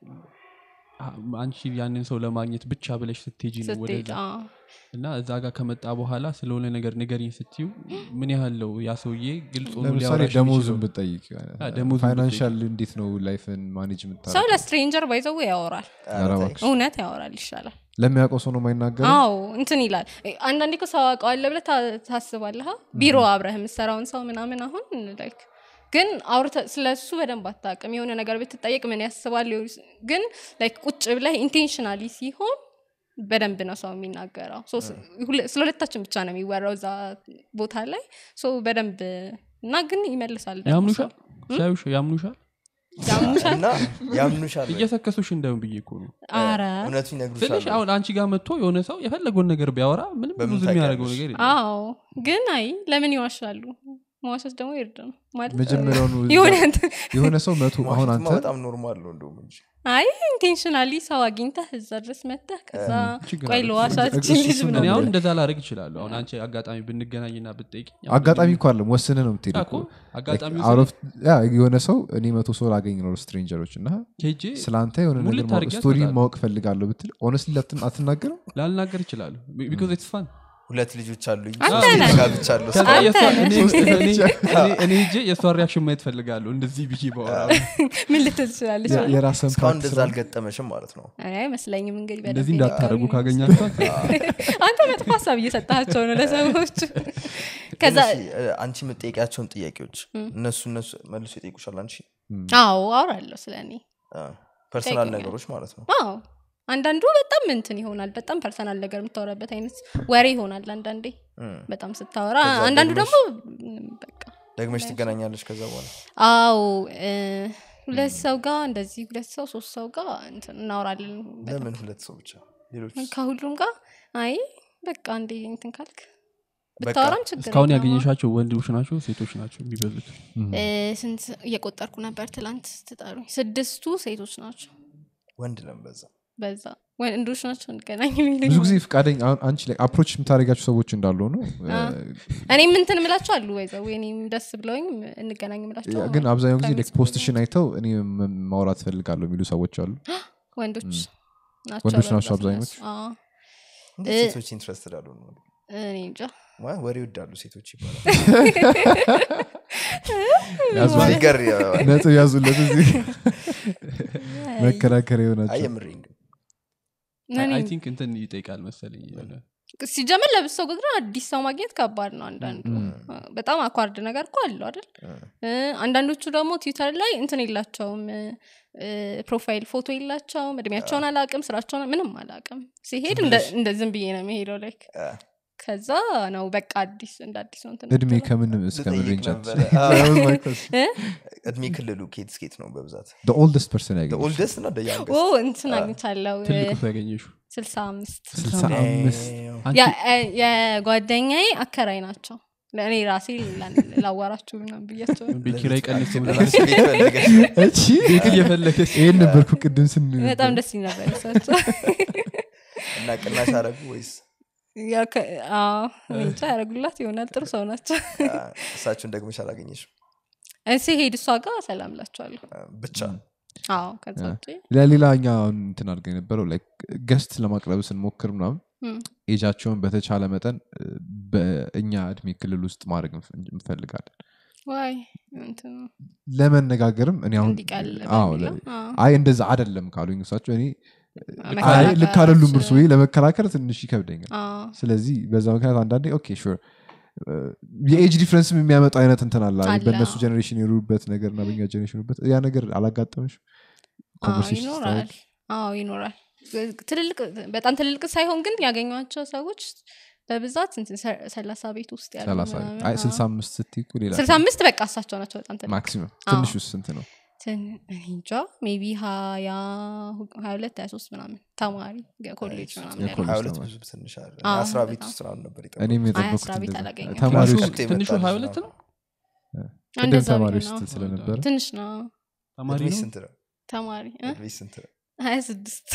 አ- አንቺ ያንን ሰው ለማግኘት ብቻ ብለሽ ስትሄጂ ነው ስትሄድ ወደዛ አ፣ እና እዛ ጋር ከመጣ በኋላ ስለሆነ ነገር ንገሪኝ ስትዩ ምን ያህል ነው ያ ሰውዬ ግልጽ ሆኖ ለምሳሌ ሊያወራሽ ደሞዝን የሚችለው? ብጠይቅ አ፣ ደሞዝን ፋይናንሻል እንዴት ነው ላይፍን ማኔጅ ሰው የምታደርገው? ለስትሬንጀር ባይዘው ያወራል ኧረ ተይ። እባክሽ። እውነት ያወራል ይሻላል ለሚያውቀው ሰው ነው የማይናገረው አዎ እንትን ይላል አንዳንዴ እኮ ሰው አውቀዋለ ብለ ታስባለህ ቢሮ አብረህ የምሰራውን ሰው ምናምን አሁን ላይክ ግን አውርተ ስለ እሱ በደንብ አታውቅም የሆነ ነገር ብትጠየቅ ምን ያስባል ሊሆን- ግን ላይክ ቁጭ ብለህ ኢንቴንሽናሊ ሲሆን በደንብ ነው ሰው የሚናገረው ሶ ስ- ሁለ- ስለ ሁለታችን ብቻ ነው የሚወራው እዛ ቦታ ላይ ሶ በደንብ እና ግን ይመልሳል ደግሞ ያምኑሻል ሰው። ሲያዩሽ ያምኑሻል ያሙሻል እና ያምኑሻል ወይ? እየሰከሱሽ እንደም ብዬ እኮ ነው አረ እውነቱ ይነግሩሻል ስልሽ ወይ? አሁን አንቺ ጋር መጥቶ የሆነ ሰው የፈለገውን ነገር ቢያወራ ምንም በምን ብዙ የሚያደርገው ታውቂያለሽ? ነገር የለም አዎ ግን አይ ለምን ይዋሻሉ መዋሸት ደግሞ ይርድ ነው ማለት መጀመሪያውኑ የሆነ እንትን- የሆነ ሰው መቶ አሁን ዋሽንትማ አንተ በጣም ኖርማል ነው እንደውም እንጂ አይ ኢንቴንሽናሊ ሰው አግኝተህ እዛ ድረስ መተህ ከዛ ችግር ቆይ አለ። ለዋሻችን እሱ- ልጅ እሱ ምናምን ነው እኔ አሁን የምልህ። እንደዛ ላደርግ ይችላሉ አሁን አንቺ አጋጣሚ ብንገናኝና ብጠይቅ አጋጣሚ እኮ አለም ወስነ ነው የምትሄድ እኮ አጋጣሚ Out of- ያ የሆነ ሰው እኔ መቶ ሰው ላገኝ ነው ስትሬንጀሮች እና ሄጄ ስለ አንተ የሆነ ሙልት ነገር ማወቅ- አድርጌ ስቶሪ አስመጣለሁ። ማወቅ ፈልጋለሁ ብትል ኦነስትሊ አትናገርም ላልናገር ይችላሉ ቢካዝ ኢትስ ፋን ሁለት ልጆች አሉኝ አንተ ሶስት ነህ። ጋብቻለሁ ከዛ አንተ የእሷ- ነህ። እኔ- እኔ- እኔ- እኔ ሄጄ የእሷን ሪያክሽን ማየት ፈልጋለሁ እንደዚህ ብዬ በኋላ ምን ልትል ትችላለች የ- የራስን እስካሁን ፓርት እንደዛ ስራ አልገጠመሽም ማለት ነው እኔ አይመስለኝም እንግዲህ በደንብ እንደዚህ ይነቃሉ። እንዳታደረጉ ካገኛችኋት አንተ መጥፎ ሀሳብ እየሰጣቸው ነው ለሰዎች ከዛ ግን እሺ፣ እ፣ አንቺ የምጠይቂያቸውን ጥያቄዎች እነሱ እነሱ መልሶ ይጠይቁሻል አንቺ አዎ አውራለሁ ስለ እኔ ፐርሰናል ይጠይቁኛል። ነገሮች ማለት ነው አዎ አንዳንዱ በጣም እንትን ይሆናል በጣም ፐርሰናል ነገር የምታወራበት አይነት ወሬ ይሆናል አንዳንዴ እም። በጣም ስታወራ ከዛ አንዳንዱ ደግመሽ- ደግሞ ምንም በቃ ደግመሽ ትገናኛለች ከዛ በኋላ አዎ እ፣ ሁለት ሰው ጋር እንደዚህ ሁለት ሰው ሶስት ሰው ጋር እንትን እናወራለን በጣም ለምን ሁለት ሰው ብቻ ሌሎች ከሁሉም ጋር አይ በቃ እንዴ እንትን ካልክ በቃ ብታወራም ችግር እስካሁን የለውም። ያገኘሻቸው ወንዶች ናቸው ሴቶች ናቸው የሚበዙት እ፣ ስንት እየቆጠርኩ ነበር ትላንት ስትጠሩኝ ስድስቱ ሴቶች ናቸው ወንድ ለም በዛ በዛ ወንዶች ናቸው እንገናኝ ብዙ የሚሉኝ ጊዜ ፍቃደኛ አሁን አንቺ ላይ አፕሮች የምታደርጋቸው ሰዎች እንዳሉ ነው እኔም እንትን ምላቸው አሉ ወይዘው እኔም ደስ ብለውኝ እንገናኝ ምላቸው ግን አብዛኛው ጊዜ ከሚጽፉልኝ ፖስትሽን አይተው እኔ ም- ማውራት ፈልጋለሁ የሚሉ ሰዎች አሉ ወንዶች ናቸው ወንዶች ናቸው በብዛት አብዛኞቹ? እነሱ። አዎ። እንዴት እ- ሴቶች ኢንትረስትድ አሉ ነው እኔ እንጃ ዋ- ወሬ ይወዳሉ ሴቶች ይባላል ያዙ- ፊገር ነጥብ ያዙለት እዚህ መከራከሪያ አይ የሆናቸው የምሬን ግን እኔ አይ ቲንክ እንትን ይጠይቃል መሰለኝ የሆነ ሲጀመር ለብሶ ግን አዲስ ሰው ማግኘት ከባድ ነው አንዳንዱ በጣም አኳርድ ነገር እኮ አለው አይደል እ፣ አንዳንዶቹ ደግሞ ትዊተር ላይ እንትን የላቸውም እ፣ ፕሮፋይል ፎቶ የላቸውም እድሜያቸውን አላቅም ስራቸውን ምንም አላቅም ሲሄድ እንደ- እንደ ዝም ብዬ ነው የሚሄደው ላይክ አ፣ ከዛ ነው በቃ አዲስ እንደ አዲስ ነው እንትን እድሜ የምትለው። ከምንም እስከ ምን ልጠይቅ ሬንጅ ነበረ። አዎ፣ እ? እድሜ ክልሉ ኬት ስኬት ነው በብዛት ኦልደስት ፐርሰን ያገኘ ኦልደስት እና ኦ ደያንገስት እንትን አግኝቻለሁ ትልቁ ሰው ያገኘሹ ስልሳ አምስት ስልሳ አምስት ያ- እ- የጓደኛዬ አከራይ ናቸው እኔ ራሴ ላ- ላዋራችሁ ምናምን ብያቸው ቤት ኪራይ ቀንስ ለራሱ ቤት ፈልገሽ እቺ ቤት እየፈለገች ይህን ነበርኩ ቅድም ስን በጣም ደስ ይል ነበር እሳቸው እና ቅናሽ አረጉ ወይስ ያው ከ- አዎ፣ እኔ እንጃ ያደረጉላት ይሆናል ጥሩ ሰው ናቸው አ፣ እሳቸውን ደግመሽ አላገኘሽም ሲሄድ እሷ ጋር ሰላም ላቸዋለሁ አ፣ ብቻ አዎ ከዛ ውጪ ለሌላ እኛ አሁን እንትን አድርገ የነበረው ገስት ለማቅረብ ስንሞክር ምናምን እም፣ ኤጃቸውን በተቻለ መጠን እ፣ በእኛ እድሜ ክልል ውስጥ ማድረግ እንፍ- እንፈልጋለን ዋይ እንትኑ ለመነጋገርም እኔ አሁን እንዲቀል አዎ፣ በሚለው፣ ለ- አዎ። አይ እንደዛ አደለም ካሉኝ እሳቸው እኔ አይ መከራከር ልክ አደሉም እርሱ አልችልም። ለመከራከር ትንሽ ይከብደኛል አዎ፣ ስለዚህ በዛ ምክንያት አንዳንዴ ኦኬ ሹር የኤጅ ዲፍረንስም የሚያመጣው አይነት እንትን አለ አለ፣ በእነሱ አዎ። ጀኔሬሽን የሩበት ነገር እና በኛ ጀኔሬሽን የሩበት ያ ነገር አላጋጠመሽ አዎ፣ ኮንቨርሴሽን ይኖራል አዎ ይኖራል ትልልቅ በጣም ትልልቅ ሳይሆን ግን ያገኟቸው ሰዎች በብዛት እንትን ሰ- ሰላሳ ቤት ውስጥ ያሉ ሰላሳ ምናምን፣ አይ አዎ። ስልሳ አምስት ስትይ እኮ ሌላ ስልሳ አምስት በቃ እሳቸው ናቸው በጣም ትልቅ ማክሲመም አዎ። ትንሽ ውስጥ ስንት ነው ትን- እኔ እንጃ ሜቢ ሀያ ሀያ ሁለት ሀያ ሶስት ምናምን ተማሪ ኮሌጅ ምናምን ያለው። የኮሌጅ ሀያ ሁለት ተማሪ። ብዙ ትንሽ አለ አዎ፣ አስራ ቤት በጣም። ውስጥ ምናምን ነበር እኔም የጠበኩት። አይ፣ የጠበኩት አስራ ቤት እንደዛ። አላገኘሁም። ተማሪዎች ክላስ ውስጥ ትንሹ የመጣ ሀያ ልጅ ሁለት ነው። ነው ቅድም እንደዛ ተማሪዎች ቢሆን፣ ስትል አዎ። ስለነበረ ትንሽ ነው ተማሪ እድሜሽ ነው ስንት ነው ተማሪ እ? እድሜሽ ስንት ነው ሀያ ስድስት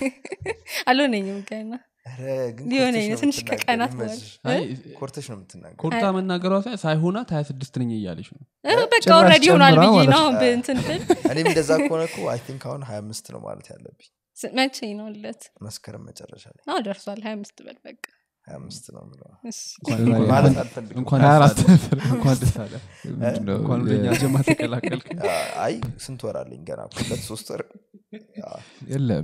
አልሆነኝም ገና ኧረ ግን ሊሆነኝ ኮርተሽ ነው ነው ትንሽ የምትናገሪው፣ ከቀናት ይመችሽ። በኋላ አይ ኮርተሽ ነው የምትናገር ኮርታ መናገሯ ሳይ- ሳይሆናት ሀያ ስድስት ነኝ እያለች ነው እ፣ በቃ ጭራሽ ኦልሬዲ ሆኗል ጨምራ ብዬ ማለት ነው ነው። አሁን በእንትን ብል እኔም እንደዛ ከሆነ እኮ አይ ቲንክ አሁን ሀያ አምስት ነው ማለት ያለብኝ ስ- መቼ ነው ለት መስከረም መጨረሻ ላይ አዎ ደርሷል ሀያ አምስት በል በቃ ሀያ አምስት ነው የምለው እሺ። እንኳን- ማለት አልፈልግም እንኳን ሀያ ደስ አራት አለ። ነበር። እንኳን ደስ አለ ምንድነው? እንኳን ወደኛ ጀማ ተቀላቀልክ አ፣ አይ ስንት ወር አለኝ ገና እኮ ሁለት ሶስት ወር አ፣ የለም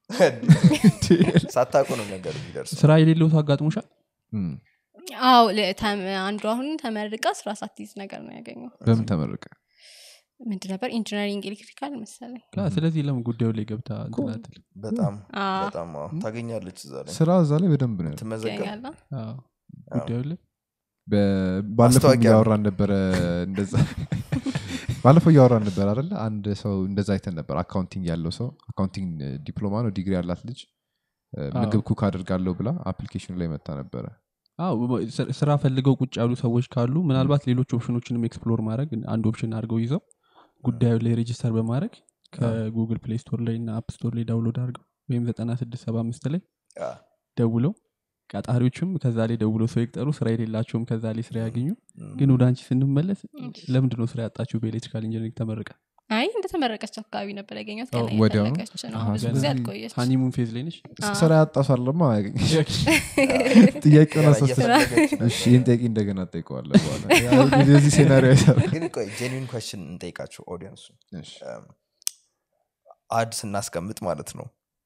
ሳታውቁ ነው ነገር የሚደርሰው ስራ የሌለው ሰው አጋጥሞሻል እም፣ አዎ ለ- ተም- አንዱ አሁን ተመርቃ ስራ ሳትይዝ ነገር ነው ያገኘው በምን ተመረቀ ምንድ ነበር ኢንጂነሪንግ ኤሌክትሪካል መሰለኝ አ፣ ስለዚህ ለምን ጉዳዩ ላይ ገብታ እንትን አትልም? በጣም አዎ። በጣም አዎ፣ ታገኛለች እዛ ላይ ስራ እዛ ላይ በደንብ ነው ያለው። ትመዘገብ ይገኛል አዎ፣ ጉዳዩ ላይ በ- ባለፈው ማስታወቂያ ነው። እያወራን ነበረ እንደዛ ባለፈው እያወራን ነበር አደለ አንድ ሰው እንደዛ አይተን ነበር አካውንቲንግ ያለው ሰው አካውንቲንግ ዲፕሎማ ነው ዲግሪ ያላት ልጅ እ፣ ምግብ ኩክ አድርጋለሁ ብላ አፕሊኬሽኑ ላይ መታ ነበረ አዎ በ- ስ- ስራ ፈልገው ቁጭ ያሉ ሰዎች ካሉ ምናልባት ሌሎች ኦፕሽኖችንም ኤክስፕሎር ማድረግ አንድ ኦፕሽን አድርገው ይዘው ጉዳዩ ላይ ሬጂስተር በማድረግ ከጉግል ፕሌይ ስቶር ላይ እና አፕ ስቶር ላይ ዳውንሎድ አድርገው ወይም ዘጠና ስድስት ሰባ አምስት ላይ አ፣ ደውለው ቀጣሪዎችም ከዛ ላይ ደውለው ሰው ይቅጠሩ ስራ የሌላቸውም ከዛ ላይ ስራ ያገኙ እም፣ ግን ወደ አንቺ ስንመለስ ለምንድን ነው ስራ ያጣችው በኤሌክትሪካል ኢንጂነሪንግ ተመርቀ አይ እንደተመረቀች አካባቢ ነበር ያገኘት አዎ፣ ገና ወዲያውኑ? እየፈለገች ነው አሃ፣ ብዙ ጊዜ ስለዚህ አልቆየች ሃኒሙን ፌዝ ላይ ነች ስራ ያጣ ሰው አለማ አያገኝሽ ጥያቄውን ገና አሳስተ እየፈለገች ነው። እሺ ይህን ጥያቄ እንደገና ጠይቀዋለ በኋላ የዚህ ሴናሪዮ አይሰራም ግን ቆይ ጄኒን ኮስችን እንጠይቃቸው ኦዲየንሱ እሺ። አድ ስናስቀምጥ ማለት ነው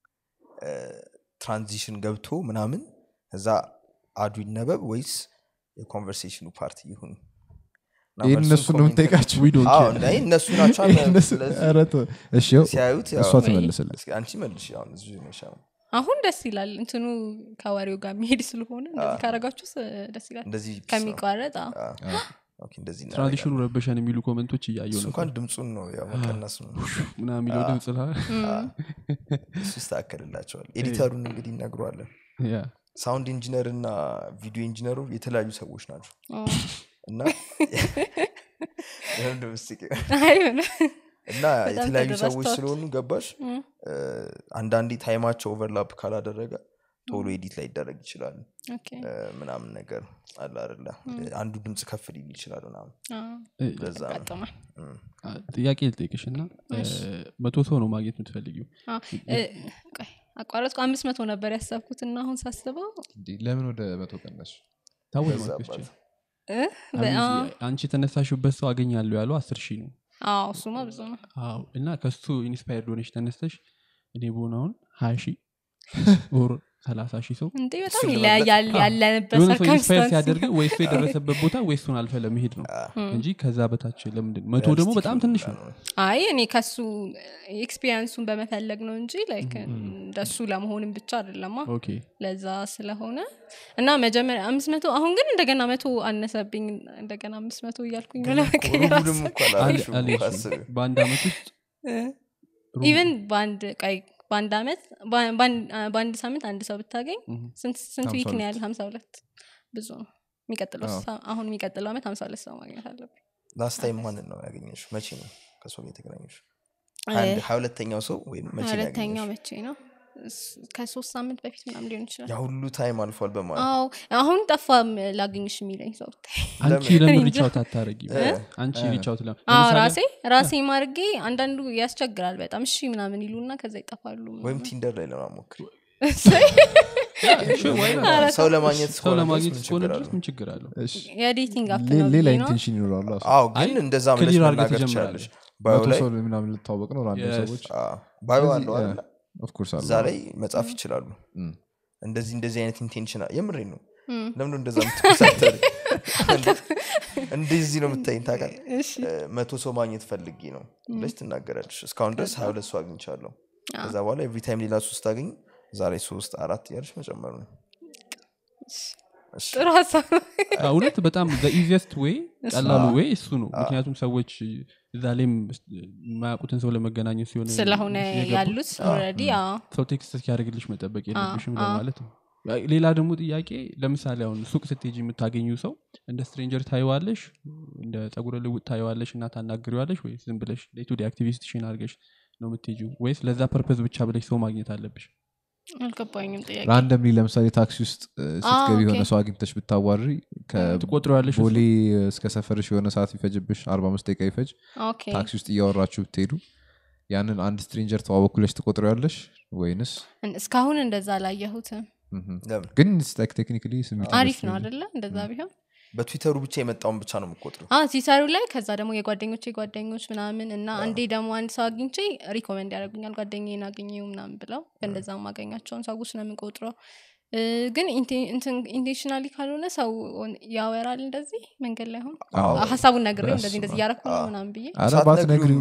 ትራንዚሽን ገብቶ ምናምን እዛ አዱ ይነበብ ወይስ የኮንቨርሴሽኑ ፓርቲ ይሁን እና ይህን መልሱን እነሱ ነው ኮሜንት- የምጠይቃቸው We don't አዎ፣ care. እንደ- እነሱ ናቸው አለ። እነሱ- ስለዚህ ኧረ ተው። እሺ ያው ሲያዩት ያው- እሷ ትመልስልን እስኪ አንቺ መልሽ አሁን እዚሁ ነሽ አሁን። አሁን ደስ ይላል እንትኑ ከወሬው ጋር የሚሄድ ስለሆነ እንደዚህ ካረጋችሁስ ደስ ይላል እንደዚህ ቢስ ነው። ከሚቋረጥ አዎ። አ፣ ኦኬ፣ እንደዚህ ትራንዚሽኑ ረበሸን የሚሉ ኮመንቶች እያየው እሱ ነው እንኳን ድምፁን ነው ያው መቀነሱ ነው ምና የሚለው ድምፅ ላ እሱ ይስተካከልላቸዋል ኤዲተሩን እንግዲህ እነግሯለን ያ ሳውንድ ኢንጂነር እና ቪዲዮ ኢንጂነሩ የተለያዩ ሰዎች ናቸው አዎ። እና ለምንድን ነው የምትስቂው? አይ ሆነ እና የተለያዩ ሰዎች ተደራጅተዋል። ስለሆኑ ገባሽ እም። እ፣ አንዳንዴ ታይማቸው ኦቨርላፕ ካላደረገ ቶሎ ኤዲት ላይ ይደረግ ይችላል ኦኬ። እ፣ ምናምን ነገር አለ አይደለ አንዱ ድምፅ ከፍ ሊል ይችላል ምናምን አዎ፣ ለዛ ነው ያጋጥማል። እም። አ፣ ጥያቄ ልጠይቅሽ እና መቶ ሰው ነው ማግኘት የምትፈልጊው አዎ። እ፣ ቆይ አቋረጥኩ አምስት መቶ ነበር ያሰብኩት እና አሁን ሳስበው እንዴ፣ ለምን ወደ መቶ ቀነሱ ታወቅ በዛባት። እ፣ በ- አዎ። አንቺ የተነሳሽበት ሰው አገኛለሁ ያለው አስር ሺህ ነው አዎ እሱማ ብዙ ነው አዎ እና ከሱ ኢንስፓየርድ ሆነሽ ተነስተሽ እኔ በሆነ አሁን ሀያ ሺህ ኦር ሰላሳ ሺህ ሰው እንዴ በጣም እሱን ይለያያል ለመብላት- ያለንበት የሆነ ሰው ኢንስፓየር ሰርከምስታንስ ሲያደርግ ወይ እሱ የደረሰበት ቦታ ወይ እሱን አልፈ ለመሄድ ነው እንጂ ከዛ በታች ለምንድን መቶ ደግሞ በጣም ትንሽ ነው አይ እኔ ከሱ ኤክስፒሪንሱን በመፈለግ ነው እንጂ ላይክ እንደሱ ለመሆንም ብቻ አይደለማ ኦኬ ለዛ ስለሆነ እና መጀመሪያ አምስት መቶ አሁን ግን እንደገና መቶ አነሰብኝ እንደገና አምስት መቶ እያልኩኝ ነው ለመቀየር ሩቡንም እኮ አላልሽም አለ- እኮ አለች። አስቢው። በአንድ አመት ውስጥ ኢቨን በአንድ ቀይ በአንድ አመት በ- በአንድ- በአንድ ሳምንት አንድ ሰው ብታገኝ ስንት ስንት ዊክ ነው ያለ ሀምሳ ሁለት ብዙ ነው የሚቀጥለው ሳ- አሁን የሚቀጥለው አመት ሀምሳ ሁለት ሰው ማግኘት አለብኝ ላስት ታይም ማንን ነው ያገኘሽ መቼ ነው ከሰው ጋር የተገናኘሽ ሀያ ሁለተኛው ሰው ወይም መቼ ነው ሁለተኛው ያገኘሽ? መቼ ነው እስ- ከሶስት ሳምንት በፊት ምናምን ሊሆን ይችላል ያ ሁሉ ታይም አልፏል በማለት አዎ አሁን ጠፋ ላገኝሽ የሚለኝ ሰው ብታይ አንቺ እኔ ለምን እንጃ። ሪቻውት አታረጊ አንቺ ሪቻውት ለ አዎ ራሴ ራሴ ማርጌ አንዳንዱ ያስቸግራል በጣም እሺ ምናምን ይሉና ከዛ ይጠፋሉ ወይም ቲንደር ላይ ለማሞክር ኧረ ሰው ለማግኘት ሰው እስከሆነ ለማግኘት ድረስ ምን እስከሆነ ችግር ድረስ አለው? ምን ችግር አለው እሺ። የዴቲንግ አፕ ሌ- ነው ሌላ ብዬ ነው ኢንቴንሽን ይኖራሉ እራሱ። አዎ አይ፣ ግን እንደዛ ብለሽ ክሊር አድርገህ መናገር ትጀምራለህ። ትችላለሽ ባዮ መቶ ላይ ሰው ምናምን ልታወቅ ነው ራንደም Yes. ሰዎች አዎ፣ ባዮ ስለዚህ፣ አለው አይደለ? ኦፍ ኮርስ አለ እዛ ላይ መጻፍ ይችላሉ እም። እንደዚህ እንደዚህ አይነት ኢንቴንሽን የምሬ ነው ለምንድን እንደዛ የምትኮሳተሪ እንደዚህ ነው የምታይኝ ታውቃለህ እ፣ መቶ ሰው ማግኘት ፈልጌ ነው ብለሽ ትናገራለሽ እስካሁን ድረስ ሀያ ሁለት ሰው አግኝቻለሁ ከዛ በኋላ ኤቭሪ ታይም ሌላ ሶስት አገኝ ዛሬ ሶስት አራት እያለሽ መጨመሩ ነው እሺ። ጥሩ ሀሳብ ነው። እውነት በጣም ኢዚስት ወይ ቀላሉ ወይ እሱ ነው ምክንያቱም ሰዎች እዛ ላይም የማያውቁትን ሰው ለመገናኘት ሲሆን ስለሆነ የገቡት፣ ያሉት ኦልሬዲ ሰው ቴክስት እስኪያደርግልሽ መጠበቅ የለብሽም ለማለት ነው ሌላ ደግሞ ጥያቄ ለምሳሌ አሁን ሱቅ ስትሄጂ የምታገኙ ሰው እንደ ስትሬንጀር ታየዋለሽ እንደ ጸጉረ ልውጥ ታየዋለሽ እና ታናግሪዋለሽ ወይ ዝም ብለሽ ሌቱ አክቲቪስትሽን አድርገሽ ነው የምትሄጂው ወይስ ለዛ ፐርፐዝ ብቻ ብለሽ ሰው ማግኘት አለብሽ አልገባኝም ጥያቄ ራንደምሊ ለምሳሌ ታክሲ ውስጥ እ፣ ስትገቢ የሆነ ኦኬ። ሰው አግኝተሽ ብታዋሪ ትቆጥረዋለሽ ከቦሌ እስከ ሰፈርሽ የሆነ ሰዓት ይፈጅብሽ አርባ አምስት ደቂቃ ይፈጅ ኦኬ ታክሲ ውስጥ እያወራችሁ ብትሄዱ ያንን አንድ ስትሬንጀር ተዋወኩለሽ ትቆጥረዋለሽ ወይንስ እን- እስካሁን እንደዛ አላየሁትም ምም። ለምን ግን ቴክኒካሊ ስሜት አሪፍ ነው አደለ እንደዛ ቢሆን በትዊተሩ ብቻ የመጣውን ብቻ ነው የምቆጥሩ አ ሲሰሩ ላይ ከዛ ደግሞ የጓደኞቼ ጓደኞች ምናምን እና አንዴ ደግሞ አንድ ሰው አግኝቼ ሪኮመንድ ያደርጉኛል ጓደኛዬን አገኘው ምናምን ብለው በእንደዛ ማገኛቸውን ሰዎች ነው የምንቆጥረው እ፣ ግን ኢንቴንሽናሊ ካልሆነ ሰው ያወራል እንደዚህ መንገድ ላይ ሆን ሀሳቡን ነግሬው እንደዚህ እንደዚህ እያረኩ ነው ምናምን ብዬ ኧረ ባትነግሪው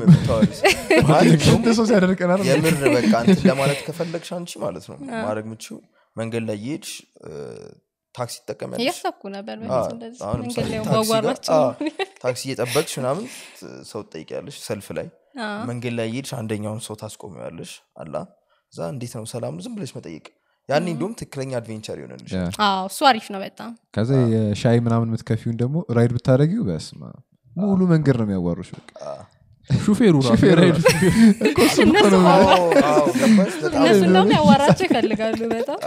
እንደ ሰው ሲያደርቀናል የምር በቃ እንትን ለማለት ከፈለግሽ አንቺ ማለት ነው ማድረግ ምችው መንገድ ላይ እየሄድሽ እ፣ ታክሲ ትጠቀሚያለሽ እያሰብኩ ነበር አዎ፣ በፊት እንደዚህ አሁን መንገድ ለምሳሌ ላይ ታክሲ ጋር- ባዋራቸው አዎ፣ ታክሲ እየጠበቅሽ ምናምን ት- ሰው ትጠይቂያለሽ ሰልፍ ላይ መንገድ ላይ እየሄድሽ አንደኛውን ሰው ታስቆሚያለሽ አላ እዛ እንዴት ነው ሰላም ነው? ዝም ብለሽ መጠየቅ ያኔ እንዲሁም ትክክለኛ አድቬንቸር ይሆንልሽ አዎ እሱ አሪፍ ነው በጣም ከዛ የሻይ ምናምን የምትከፊውን ደግሞ ራይድ ብታደረጊው በስማ ሙሉ መንገድ ነው የሚያዋሩሽ በቃ ሹፌሩ ራሱ ሹፌሩ የራይድ እኮ እሱን እኮ ነው አዎ፣ አዎ፣ ገባሽ? በጣም እነሱ እንደውም ያዋራቸው ይፈልጋሉ በጣም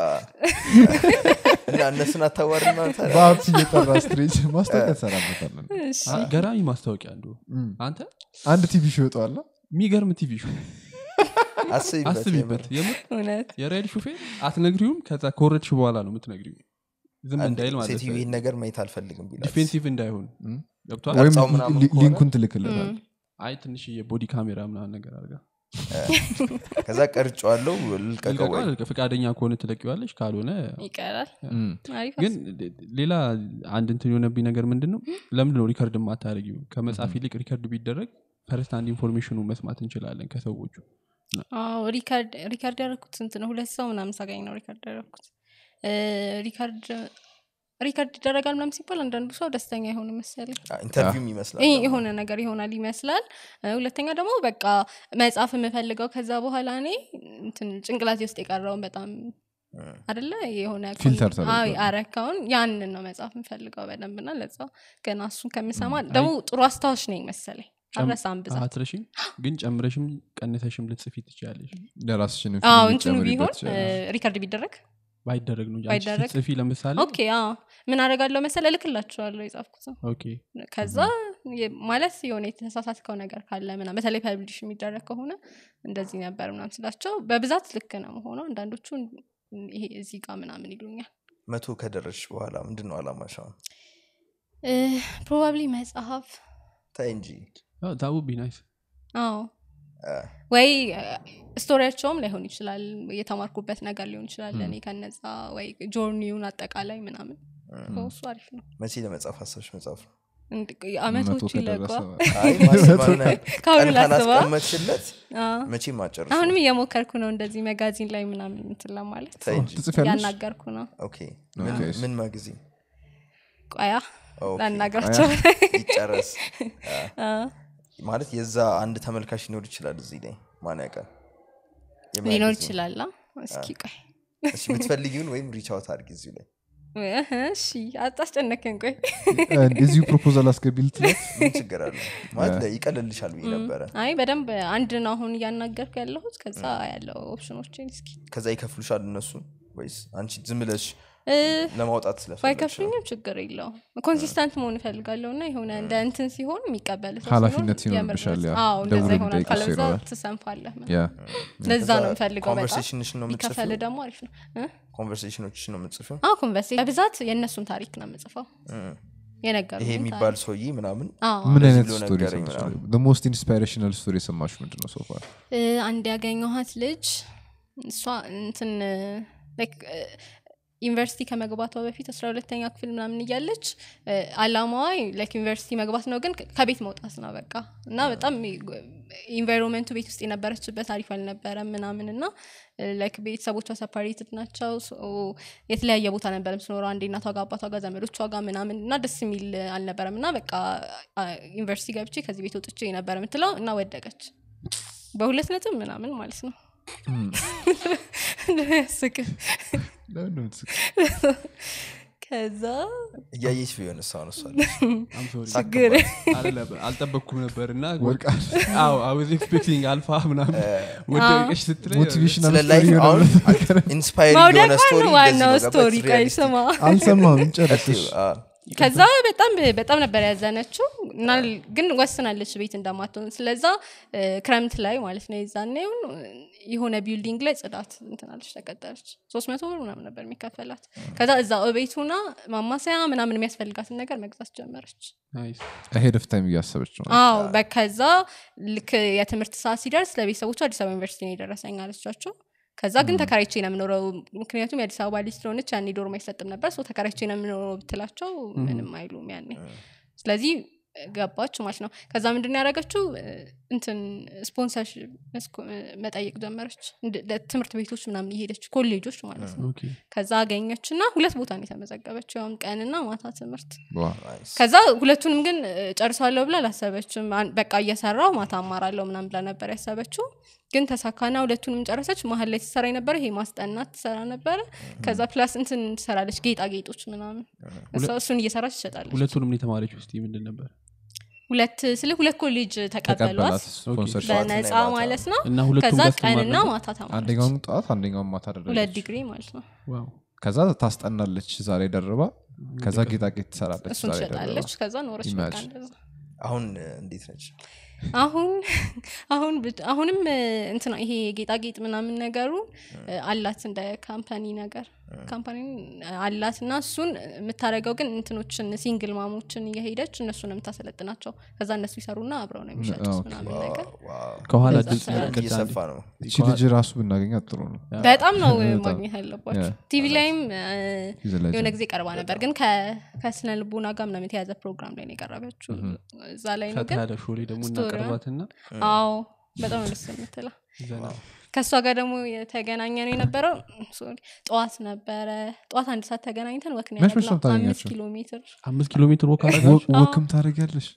እና እነሱን አታዋሪ ማለት አይደል? በሀብት እየጠራ ስትሬጅ ማስታወቂያ ትሰራበታለን እሺ አይ፣ ገራሚ ማስታወቂያ አንዱ እም። አንተ አንድ ቲቪ ሾ ይወጣዋል የሚገርም ቲቪ ሾው አስቢበት አስቢበት የምር። የምር እውነት የራይድ ሹፌር አትነግሪውም ከዛ ከወረድሽ በኋላ ነው የምትነግሪው ዝም አንድ እንዳይል ማለት ሴትዮ ይህን ነገር ማየት አልፈልግም ቢላት ዲፌንሲቭ እንዳይሆን እም። ገብቷል ወይም ቀርጻው ምናምን ሊ- ከሆነ- ሊንኩን ትልክለታል አይ ትንሽ የቦዲ ካሜራ ምናምን ነገር አድርጋ ከዛ ቀርጫዋለው ልቀቀው ወይ ልቀቀዋል፣ ፈቃደኛ ከሆነ ትለቂዋለሽ ካልሆነ ይቀራል እም። አሪፍ ግን ሌላ አንድ እንትን የሆነብኝ ነገር ምንድን ነው ለምንድን ነው ሪከርድ የማታደርጊው ከመጽሐፍ ይልቅ ሪከርድ ቢደረግ ፈርስት አንድ ኢንፎርሜሽኑ መስማት እንችላለን ከሰዎቹ አዎ ሪካርድ ሪካርድ ያደረኩት ስንት ነው ሁለት ሰው ምናምን ሳገኝ ነው ሪካርድ ያደረኩት እ፣ ሪካርድ ሪካርድ ይደረጋል ምናምን ሲባል አንዳንዱ ሰው ደስተኛ የሆነ መሰለኝ ኢንተርቪውም ይመስላል ይህ የሆነ ነገር ይሆናል ይመስላል እ፣ ሁለተኛ ደግሞ በቃ መጽሐፍ የምፈልገው ከዛ በኋላ እኔ እንትን ጭንቅላቴ ውስጥ የቀረውን በጣም አደለ የሆነ ፊልተር ኮን- አዎ፣ ተደርጓል። አረካውን ያንን ነው መጽሐፍ የምፈልገው በደንብና ለዛ ገና እሱን ከምሰማ ደግሞ ጥሩ አስታዎች ነኝ መሰለኝ አረሳም ብዛት አትረሽም ግን ጨምረሽም ቀንሰሽም ልትጽፊ ትችላለሽ ለራስሽን አዎ እንትኑ ቢሆን እ፣ ሪካርድ ቢደረግ ባይደረግ ነው እንጂ አንቺ ባይደረግ? ስትጽፊ ለምሳሌ ኦኬ አዎ ምን አደርጋለሁ መሰለ እልክላችኋለሁ የጻፍኩት ኦኬ ከዛ የ- ማለት የሆነ የተሳሳትከው ነገር ካለ ምና በተለይ ፐብሊሽ የሚደረግ ከሆነ እንደዚህ ነበር ምናም ስላቸው በብዛት ልክ ነው መሆነው አንዳንዶቹ ይሄ እዚህ ጋር ምናምን ይሉኛል መቶ ከደረስሽ በኋላ ምንድን ነው አላማሽ አሁን ፕሮባብሊ መጽሐፍ ታይ እንጂ ዛቡ ቢ ናይስ አዎ ወይ ስቶሪያቸውም ላይሆን ይችላል የተማርኩበት ነገር ሊሆን ይችላል እኔ ከነዛ ወይ ጆርኒውን አጠቃላይ ምናምን እሱ አሪፍ ነው መቼ ለመጻፍ አሰብሽ መጽሐፍ ነው እንድ- መቶ አመቶቹ ከደረሰ ይለቋ አይ ማስማና ከአሁኑ ቀን ላስባ ካላስቀመጥሽለት መቼም አጨርሱ አሁንም እየሞከርኩ ነው እንደዚህ መጋዚን ላይ ምናምን እንትን ለማለት ተይ እንጂ ትጽፊያለሽ ያናገርኩ ነው ኦኬ ምን- ኦኬ። ምን ማግዚን ቆያ ኦኬ። ላናገራቸው ይጨረስ አ፣ ማለት የዛ አንድ ተመልካች ሊኖር ይችላል እዚህ ላይ ማን ያውቃል ሊኖር የሚያግዝ ነው። ይችላል አ? እስኪ ቆይ እሺ የምትፈልጊውን ወይም ሪቻውት አድርጊ እዚሁ ላይ እህ፣ እሺ አታስጨነከን ቆይ እዚሁ ፕሮፖዛል አስገቢ ልትላት ምን ችግር አለ ማለት ይቀልልሻል ብዬ ነበረ አይ በደንብ አንድ ነው አሁን እያናገርኩ ያለሁት ከዛ ያለው ኦፕሽኖችን እስኪ ከዛ ይከፍሉሻል እነሱ ወይስ አንቺ ዝም ብለሽ እ፣ ለማውጣት ስለፈለግሽ ነው? ባይከፍሉኝም ችግር የለውም ኮንሲስታንት መሆን እፈልጋለሁ እና የሆነ እንደ እንትን ሲሆን የሚቀበል ሰው ኃላፊነት ሲኖር ይኖርብሻል፣ የምር ያ። አዎ እንደዛ ደውሎ ይሆናል የሚጠይቅሽ ካለዛ ይኖራል። ትሰንፋለህ ምናምን። ያ ለዛ ከዛ ነው የምፈልገው በጣም ኮንቨርሴሽንሽን ነው ቢከፈል የምትጽፊው ደግሞ አሪፍ ነው እ? ኮንቨርሴሽኖችሽን ነው የምትጽፊው አዎ ኮንቨርሴ በብዛት የእነሱን ታሪክ ነው የምጽፈው እም። የነገሩ ይሄ የሚባል ሰውዬ ምናምን ምን እንደዚህ አይነት ብሎ ስቶሪ ነገረኝ ምናምን። ሞስት ኢንስፓይሬሽናል ስቶሪ የሰማሽ ምንድን ነው ሶፋር አንድ ያገኘኋት ልጅ እሷ እንትን ላይክ ዩኒቨርሲቲ ከመግባቷ በፊት አስራ ሁለተኛ ክፍል ምናምን እያለች እ፣ አላማዋ ላይክ ዩኒቨርሲቲ መግባት ነው ግን ከ- ከቤት መውጣት ነው በቃ እና በጣም ኢንቫይሮንመንቱ ቤት ውስጥ የነበረችበት አሪፍ አልነበረም ምናምን እና ላይክ ቤተሰቦቿ ሰፓሬትድ ናቸው ሶ የተለያየ ቦታ ነበር የምትኖረው አንዴ እናቷ ጋር አባቷ ጋር ዘመዶቿ ጋር ምናምን እና ደስ የሚል አልነበረም እና በቃ አ፣ ዩኒቨርሲቲ ገብቼ ከዚህ ቤት ወጥቼ ነበር የምትለው እና ወደቀች በሁለት ነጥብ ምናምን ማለት ነው ያስቅ ከዛ እያየች ቢሆን እሷ ነው እሷ ችግር አልጠበቅኩም ነበር እና ወድቃል አወዝ ኤክስፔክቲንግ አልፋ ምናምን ወደቀሽ ስትለኝ ሞቲቬሽናል ስለ ላይፍ ስቶሪ አሁን ኢንስፓየር የሆነ መውደቋ ስቶሪ ነው ዋናው ስቶሪ ቀይ ስማ አልሰማም ጨረስሽ ከዛ በጣም በጣም ነበር ያዘነችው እና ግን ወስናለች ቤት እንደማትሆን ስለዛ እ፣ ክረምት ላይ ማለት ነው የዛኔውን የሆነ ቢልዲንግ ላይ ጽዳት እንትናለች ተቀጠረች ሶስት መቶ ብር ምናምን ነበር የሚከፈላት ከዛ እዛ ቤቱና ማማሰያ ምናምን የሚያስፈልጋትን ነገር መግዛት ጀመረች ናይስ ሄድ ኦፍ ታይም እያሰበች ነው አዎ በከዛ ልክ የትምህርት ሰዓት ሲደርስ ለቤተሰቦቹ አዲስ አበባ ዩኒቨርሲቲ ነው የደረሰኝ አለቻቸው ከዛ ግን ተከራይቼ ነው የምኖረው ምክንያቱም የአዲስ አበባ ልጅ ስለሆነች ያኔ ዶርም አይሰጥም ነበር ሰው ተከራይቼ ነው የምኖረው ብትላቸው ምንም አይሉም ያኔ ስለዚህ ገባች ማለት ነው ከዛ ምንድን ነው ያደረገችው እ፣ እንትን ስፖንሰር መጠየቅ ጀመረች እንድ- ለትምህርት ቤቶች ምናምን የሄደች ኮሌጆች ማለት ነው ኦኬ ከዛ አገኘች እና ሁለት ቦታ ነው የተመዘገበችው ያውም ቀንና ማታ ትምህርት ዋው። ከዛ ሁለቱንም ግን እ፣ ጨርሳለሁ ብላ አላሰበችም አን- በቃ እየሰራው ማታ አማራለሁ ምናም ብላ ነበር ያሰበችው ግን ተሳካና ሁለቱንም ጨረሰች መሀል ላይ ትሰራ የነበረ ይሄ ማስጠናት ትሰራ ነበረ ከዛ ፕላስ እንትን ትሰራለች ጌጣጌጦች ምናምን እሷ እሱን እየሰራች ትሸጣለች ሁለቱንም የተማረች ውስጥ ምንድን ነበር ሁለት ስለ ሁለት ኮሌጅ ተቀበላት ተቀበሏት ስፖንሰርሺፕ ጠዋትና በነፃ ማታ። ማለት ነው እና ሁለቱም ከዛ ጋር ቀንና ትማር ማታ ተማረች አንደኛውን ጠዋት አንደኛውን ማታ ሁለት አደረገች ዲግሪ ማለት ነው ዋው ከዛ ታስጠናለች ዛሬ ደርባ ከዛ ጌጣጌጥ ትሰራለች እሱን ዛሬ ደርባ ትሸጣለች ከዛ ኖረች በቃ Imagine. እንደዛ አሁን እ፣ እንዴት ነች አሁን አሁን ብቻ- አሁንም እ፣ እንትና ይሄ ጌጣጌጥ ምናምን ነገሩ እ፣ አላት እንደ ካምፓኒ ነገር ካምፓኒ አላት እና እሱን የምታደርገው ግን እንትኖችን ሲንግል ማሞችን እየሄደች እነሱን የምታሰለጥናቸው ከዛ እነሱ ይሰሩና አብረው ነው የሚሸጡት ኦኬ። ምናምን ነገር ዋው፣ ከኋላ በዛ ድምፅ ሰዓት ያስቀጣል። እየሰፋ ነው እቺ ልጅ ራሱ ብናገኛት ጥሩ ነው በጣም ነው በጣም። ማግኘት ያለባቸው Yeah. ቲቪ ላይም እ፣ She's a legend. የሆነ ጊዜ ቀርባ ነበር ግን ከ- ከስነ ልቦና ጋር ምናምን የተያዘ ፕሮግራም ላይ ነው የቀረበችው እዛ ላይ ነው ፈታ ግን ያለ ሾሌ ደግሞ ስቶሪዋ- እናቀርባትና አዎ በጣም ነው ደስ የምትለው ዘና ከእሷ ጋር ደግሞ የተገናኘ ነው የነበረው ሶሪ፣ ጠዋት ነበረ ጠዋት አንድ ሰዓት ተገናኝተን ወክ ነው መች መች ነው ያደረግነው። አምስት የምታገኛቸው? ኪሎ ሜትር አምስት ኪሎ ሜትር ወክ አረጋችሁ ወክም ታደረጊያለሽ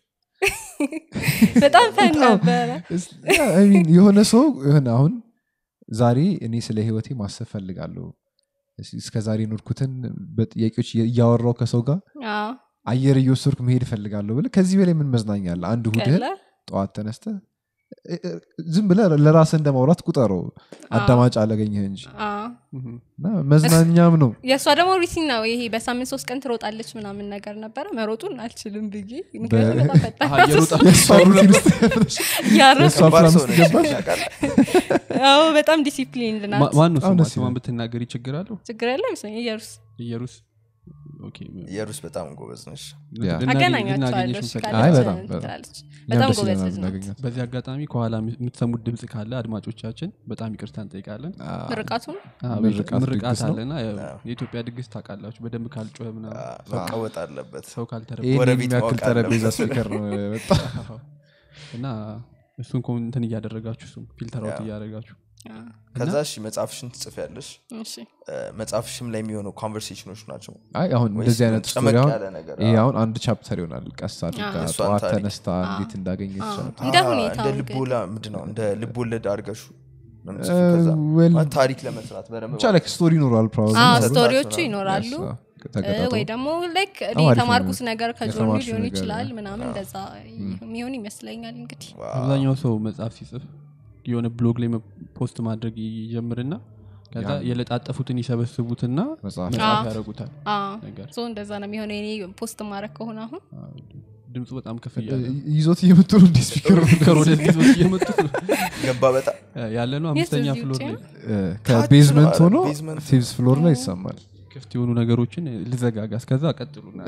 በጣም ፈን ነበረ የሆነ ሰው የሆነ አሁን ዛሬ እኔ ስለ ህይወቴ ማሰብ ፈልጋለሁ እስከ ዛሬ ኖርኩትን በጥያቄዎች እያወራው ከሰው ጋር አዎ፣ አየር እየወሰድኩ መሄድ እፈልጋለሁ ብለ ከዚህ በላይ ምን መዝናኛ አለ አንድ ሁድህን ቀላል። ጠዋት ተነስተ እ- እ- ዝም ብለ ለራስህ እንደማውራት ቁጠረው አዳማጭ አለገኘህ እንጂ አዎ። እና መዝናኛም ነው የእሷ ደግሞ ሪሲን ነው ይሄ በሳምንት ሶስት ቀን ትሮጣለች ምናምን ነገር ነበረ መሮጡን አልችልም ብዬ ምክንያቱም በጣም ፈጣን አሀ፣ እየሮጣ የእሷ ሩቲን ውስጥ ያለሽ ያረፍ የእሷ ከባድ ፕላን ሰው ውስጥ ነች ገባሽ? ታውቃለህ? አዎ፣ በጣም ዲሲፕሊን ናት ማን ነው በጣም ስሟ? ደስ ስሟን ይላል። ብትናገሪ ችግር አለው ችግር ያለ ይመስለኝ ኢየሩስ ኢየሩስ ኦኬ፣ የሩስ በጣም ጎበዝ ነሽ ያ። ልናገኝ- አገናኛቸዋለሁ ልናገኘሽ እሺ፣ እንፈልጋለን። አይ ካለች በጣም በጣም ትላለች። እኛም በጣም ደስ ጎበዝ ይለናል ልጅ ናት ብናገኛት። በዚህ አጋጣሚ ከኋላ የምትሰሙት ድምፅ ካለ አድማጮቻችን በጣም ይቅርታ እንጠይቃለን አዎ። ምርቃቱን አዎ፣ ምርቃት ምርቃት ድግስ ነው። አለና ያው የኢትዮጵያ ድግስ ታውቃላችሁ በደንብ ካልጮኸ ምናምን አ፣ መቀወጥ አለበት ሰው ካልተረበ ይህን ጎረቤት የሚያክል ማወቅ ጠረጴዛ አለበት። ስፒከር ነው የመጣ እና እሱን ኮ- እንትን እያደረጋችሁ እሱን ፊልተር አውት ያ። እያደረጋችሁ አ፣ ከዛ እሺ መጽሐፍሽን ትጽፊያለሽ እሺ እ፣ መጽሐፍሽም ላይ የሚሆኑ ኮንቨርሴሽኖች ናቸው አይ አሁን ወይስ እንደዚህ አይነት ጨመቅ ስቶሪ አሁን ያለ ነገር? ይሄ አዎ። አሁን አንድ ቻፕተር ይሆናል ቀስ አድርጋ አዎ። እሷን ጠዋት ታሪክ። ተነስታ እንዴት እንዳገኘች አዎ። ቻፕተር። እንደ አ፣ ሁኔታው እንደ እንግዲህ። ልቦላ ምንድን ነው እንደ ልቦለድ አድርገሹ ነው የምትጽፊው? ከዛ well- ማለት ታሪክ ለመስራት በደንብ ብቻ ላይክ ስቶሪ ይኖራል ፕሮባብሊ አዎ፣ ሰዓት ስቶሪዎቹ ምናምን ይኖራሉ እ፣ ተቀጣጥሎ ወይ ደግሞ ላይክ እኔ በጣም አሪፍ የተማርኩት ነው። ነገር ከጆርኒ የተማርሽው ሊሆን ነገር ይችላል ነው። ምናምን እንደዛ የሚሆን ይመስለኛል እንግዲህ ዋው። አብዛኛው ሰው መጽሐፍ ሲጽፍ የሆነ ብሎግ ላይ መ- ፖስት ማድረግ ይጀምርና ከዛ ያን- የለጣጠፉትን ይሰበስቡትና መጽሐፍ መጽሐፍ አዎ። ያደረጉታል አዎ፣ ነገር ሶ እንደዛ ነው የሚሆነው እኔ ፖስት ማድረግ ከሆነ አሁን አዎ፣ ድምፁ በጣም ከፍ እያለ ነው። ይዞት እየመጡ ነው እንዲ ስፒከር ከር ወደዚህ ሰዎች እየመጡት ነው ገባ በጣም ያለ ነው አምስተኛ እዚህ ፍሎር ውጪ ላይ ነው? ከቤዝመንት ነው፣ ሆኖ ቤዝመንት ፊፍዝ ፍሎር ላይ ይሰማል ክፍት የሆኑ ነገሮችን ልዘጋጋ እስከዛ ቀጥሉና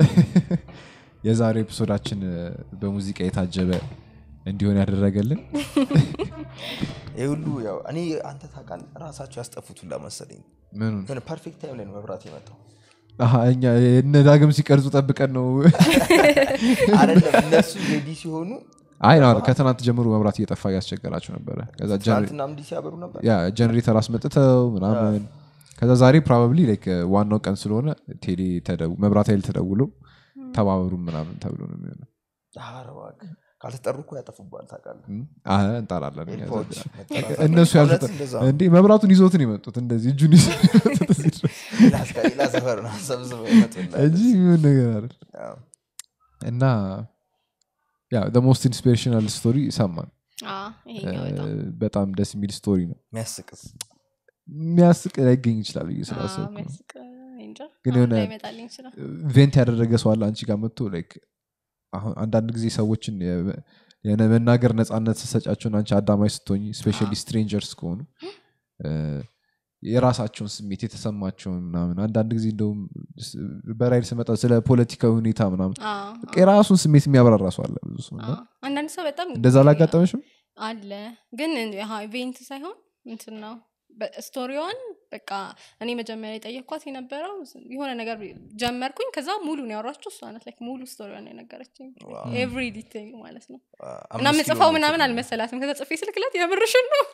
የዛሬ ኤፒሶዳችን በሙዚቃ የታጀበ እንዲሆን ያደረገልን ይህ ሁሉ ያው እኔ አንተ ታውቃለህ ራሳቸው ያስጠፉት ሁላ መሰለኝ ምኑን የሆነ ፐርፌክት ታይም ላይ ነው መብራት የመጣው አሀ፣ እኛ እነ ዳግም ሲቀርጹ ጠብቀን ነው አይደለም እነሱ ሬዲ ሲሆኑ አይ ነው ከትናንት ጀምሮ መብራት እየጠፋ እያስቸገራቸው ነበረ ከዛ ጀነሬ- ትናንትና እንዲህ ሲያበሩ ነበር ያ ጀነሬተር አስመጥተው ምናምን ከዛ ዛሬ ፕሮባብሊ ላይክ ዋናው ቀን ስለሆነ ቴሌ ተደው- መብራት ኃይል ተደውሎ ተባበሩ ምናምን ተብሎ ነው የሚሆነው ኧረ እባክህ ካልተጠሩ እኮ ያጠፉባል ታውቃለህ እም? አረ እንጠራለን እኛ ኤርፖርት ዘንድ። መጠራት እነሱ እውነት ያልተጠ እንደዛ ነው። እንዴ መብራቱን ይዞትን የመጡት እንደዚህ እጁን ይዘው የመጡት እዚህ ድረስ ሌላ እስከ- ሌላ ሰፈር ነው ሰብስበው ይመጡልሃል። እንጂ ምን ነገር አይደል ያው እና ያ ሞስት ኢንስፒሬሽናል ስቶሪ ሰማን አ፣ ይሄኛው በጣም በጣም ደስ የሚል ስቶሪ ነው የሚያስቅስ የሚያስቅ ላይገኝ ይችላል ብዬ አ፣ ስላሰብኩ ነው። የሚያስቅ እንጃ ግን አሁን የሆነ- ላይመጣልኝ ይችላል ቬንት ያደረገ ሰው አለ አንቺ ጋር መጥቶ ላይክ አሁን አንዳንድ ጊዜ ሰዎችን የ- የሆነ መናገር ነጻነት ስሰጫቸውን አንቺ አዳማጭ ስትሆኝ ስፔሻሊ ስትሬንጀርስ ከሆኑ እ፣ የራሳቸውን ስሜት የተሰማቸውን ምናምን አንዳንድ ጊዜ እንደውም ስ- በራይድ ስመጣ ስለ ፖለቲካዊ ሁኔታ ምናምን አ፣ በቃ የራሱን ስሜት የሚያብራራ ሰው አለ ብዙ ሰው አ፣ እና አንዳንድ ሰው በጣም እንደዛ አላጋጠመሽም አለ ግን ኢቬንት ሳይሆን እንትን ነው በ- ስቶሪዋን በቃ እኔ መጀመሪያ የጠየኳት የነበረው የሆነ ነገር ጀመርኩኝ ከዛ ሙሉን ያወራችሁ እሷ ናት ላይክ ሙሉ ስቶሪዋን የነገረችኝ ኤቭሪ ዲቴይል ማለት ነው እና አምስት ምጽፋው ኪሎ ምናምን ሜትር አልመሰላትም ከዛ ጽፌ ስልክላት የምርሽን ነው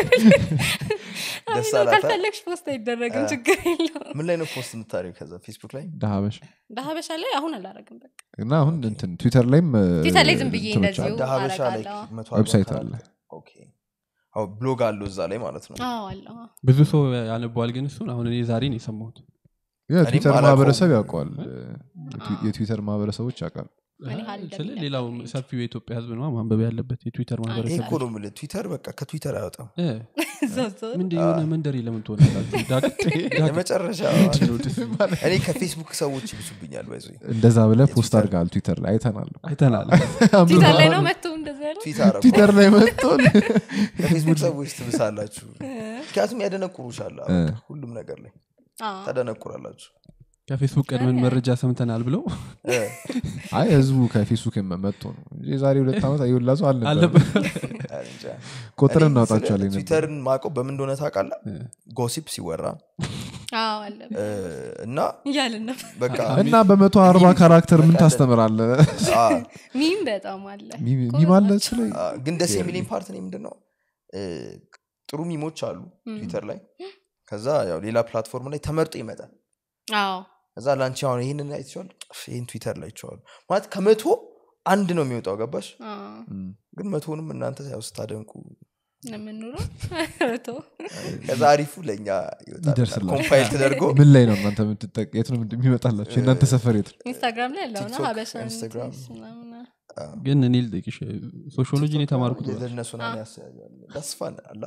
ደስ አይ ነው፣ አላታ? ካልፈለግሽ ፖስት አይደረግም ችግር የለው ምን ላይ ነው ፖስት የምታደርጊው ከዛ ፌስቡክ ላይ ደሀበሽ ዳሀበሻ ላይ አሁን አላረግም በቃ እና አሁን እንትን ትዊተር ላይም እ፣ ትዊተር ላይ ዝም ብዬ እንትኖች እንደዚሁ አሉ። ዳሀበሻ ላይ አረጋለሁ። መቶ አርባ ዌብሳይት ካራክተር። አለ። ኦኬ። አዎ ብሎግ አለው እዛ ላይ ማለት ነው አዎ አለ አዎ። ብዙ ሰው ያነበዋል ግን እሱን አሁን እኔ ዛሬ ነው የሰማሁት የትዊተር አላውቀውም። ማህበረሰብ ያውቀዋል የትዊ- የትዊተር ማህበረሰቦች ያውቃል ምን ያህል ስለ እንደሚለቀቅ ሌላው እንጂ። ሰፊው የኢትዮጵያ ህዝብ ነው ማንበብ ያለበት የትዊተር ይሄ ማህበረሰብ እኮ ነው የምልህ ትዊተር በቃ ከትዊተር አይወጣም እ፣ እዛው እዛው ምንድን የሆነ መንደር ለምን ትሆናላችሁ ዳግ- ዳግ- የመጨረሻ ምንድን ነው ደስ የሚል? እኔ ከፌስቡክ ሰዎች ይብሱብኛል ባይዞ እንደዛ ብለ ፖስት የትዊተር- አድርገሃል ትዊተር ላይ አይተናል አይተናል ትዊተር ላይ ነው መጥቶ እንደዛ ያለው ትዊተር ትዊተር ላይ መጥቶን ከፌስቡክ ሰዎች ትብሳላችሁ ምክንያቱም ያደነቁሩሻል በቃ ሁሉም ነገር ላይ አዎ። ታደነቁራላችሁ ከፌስቡክ ቀድመን መረጃ ሰምተናል ብለው እ፣ አይ ህዝቡ ከፌስቡክ መጥቶ ነው እንጂ የዛሬ ሁለት ዓመት የወላ ሰው አልነበር አለበት አይ እንጃ። ቆጥረን እኔ እናውጣቸዋለን ስለ ትዊተርን ማቀው በምን እንደሆነ ታውቃለህ ጎሲፕ ሲወራ አዎ አለበት እ፣ እና እያልን ነበር በቃ እና በመቶ አርባ ካራክተር ምን ታስተምራለ አ፣ ሚም በጣም አለ ሚማለ ስለ አ፣ ግን ደስ የሚለኝ ፓርት እኔ ምንድን ነው እ፣ ጥሩ ሚሞች አሉ ትዊተር ላይ ከዛ ያው ሌላ ፕላትፎርም ላይ ተመርጦ ይመጣል አዎ ከዛ ላንቺ አሁን ይህንን አይተዋል ይህን ትዊተር ላይ ይቸዋሉ ማለት ከመቶ አንድ ነው የሚወጣው ገባሽ አዎ። ግን መቶንም እናንተ ያው ስታደንቁ ነው የምንውለው ቶ ከዛ አሪፉ ለእኛ ይወጣል ይደርስላል። ኮምፓይል ተደርጎ ምን ላይ ነው እናንተ የምትጠቅ የት ነው የሚመጣላቸው የእናንተ ሰፈር የት ነው? ኢንስታግራም ላይ ያለው ነው ቲክቶክ፣ ሀበሻ ኢንስታግራም። ምናምን ግን እኔ ልጠይቅሽ ሶሺዮሎጂን የተማርኩት ለእነሱ ና ያስያያል ደስፋን አላ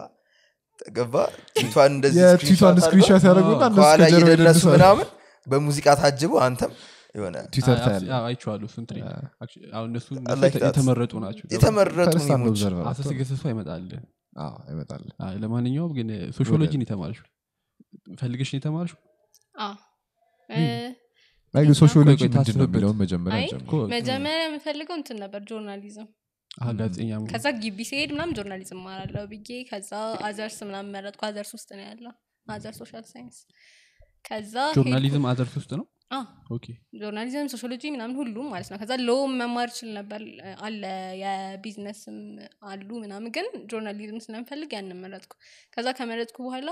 ገባ ፊቷን እንደዚህ የትዊቷን ስክሪንሾት ያደረጉና እነሱ ከኋላ ከጀርባ እየደነሱ ይደንሳሉ። ምናምን በሙዚቃ ታጅበው አንተም የሆነ ትዊተር ታያለ አይቼዋለሁ እሱን ትሬ አሁን እነሱ I እነሱ like that. የተመረጡ ናቸው የተመረጡ ፈርስት አንድ ሚሞች ኦብዘርቨር አሰስ ገሰሱ አይመጣል ይመጣል ለማንኛውም ግን ሶሺዮሎጂን የተማርሽ ፈልገሽ ነው የተማርሽ አዎ እ፣ አይ ግን ሶሺዮሎጂ ቆይ፣ ቆይ፣ ምንድን ነው ታስብበት። የሚለውን መጀመሪያ አይ ጀምር እኮ መጀመሪያ የምፈልገው እንትን ነበር ጆርናሊዝም አዎ፣ ጋዜጠኛ መሆን። ከዛ ግቢ ሲሄድ ምናምን ጆርናሊዝም ማራለሁ ብዬ ከዛ አዘርስ ምናምን መረጥኩ አዘርስ ውስጥ ነው ያለው አዘር ሶሻል ሳይንስ ከዛ ጆርናሊዝም አዘርስ ውስጥ ነው ሄድኩ- አዎ፣ ኦኬ ጆርናሊዝም ሶሺዮሎጂ ምናምን ሁሉም ማለት ነው ከዛ ሎ መማር ችል ነበር አለ የቢዝነስም አሉ ምናምን ግን ጆርናሊዝም ስለምፈልግ ያንን መረጥኩ ከዛ ከመረጥኩ በኋላ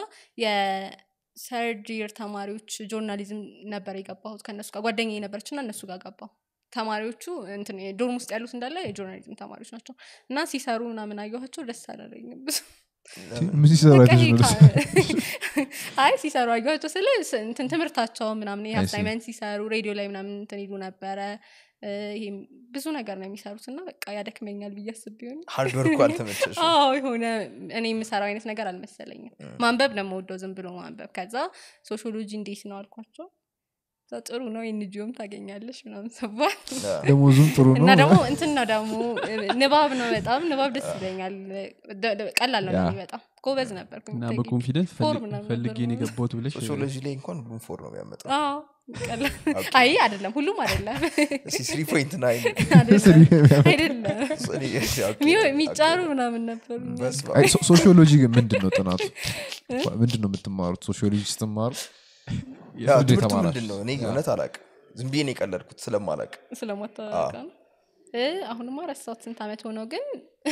የሰርድ ይር ተማሪዎች ጆርናሊዝም ነበር የገባሁት ከእነሱ ጋር ጓደኛ ነበረች እና እነሱ ጋር ገባሁ ተማሪዎቹ እንትን ዶርም ውስጥ ያሉት እንዳለ የጆርናሊዝም ተማሪዎች ናቸው እና ሲሰሩ ምናምን አየኋቸው ደስ አላለኝም ብዙ ምን ሲሰራ በቃ ይሄ አይተሽ ነው? ካ- አይ ሲሰሩ አየኋቸው ስለ ስ- እንትን ትምህርታቸው ምናምን ይሄ I see. አሳይመንት ሲሰሩ ሬዲዮ ላይ ምናምን እንትን ይሉ ነበረ እ፣ ይሄም ብዙ ነገር ነው የሚሰሩት እና በቃ ያደክመኛል ብዬ አስብ ቢሆን ሃርድ ወርኩ አልተመቸሽ አዎ የሆነ እኔ የምሰራው አይነት ነገር አልመሰለኝም ማንበብ ነው የምወደው ዝም ብሎ ማንበብ ከዛ ሶሺዮሎጂ እንዴት ነው አልኳቸው ከዛ ጥሩ ነው የንጂዮም ታገኛለሽ ምናምን ሰባል ደሞዙም ጥሩ እና ነው ደግሞ እንትን ነው ደግሞ ንባብ ነው በጣም ንባብ ደስ ይለኛል ደ- ደ- ቀላል ነው ያ። ለእኔ በጣም ጎበዝ ነበር እና በኮንፊደንስ ፎር ምናምን ፈልጌ ነው ነበር የገባሁት ብለሽ ሶሺዮሎጂ ላይ እንኳን ሁሉም ፎር ነው የሚያመጣው አይ አይደለም ሁሉም አይደለም ስሪ ፖይንት ናይን አይደለም አይደለም ሚው- የሚጫሩ ምናምን ነበሩ አይ ሶ- ሶሺዮሎጂ ግን ምንድን ነው ጥናቱ ምንድን ነው የምትማሩት ሶሺዮሎጂ ስትማሩ ምንድን ትምህርቱ የተማራችሁት? ምንድን ነው እኔ እውነት አላቅ ዝም ብዬ ነው የቀለድኩት ስለማላቅ ስለማታወቃ ነው እ፣ አሁንማ ረሳሁት ስንት ዓመት ሆነው ግን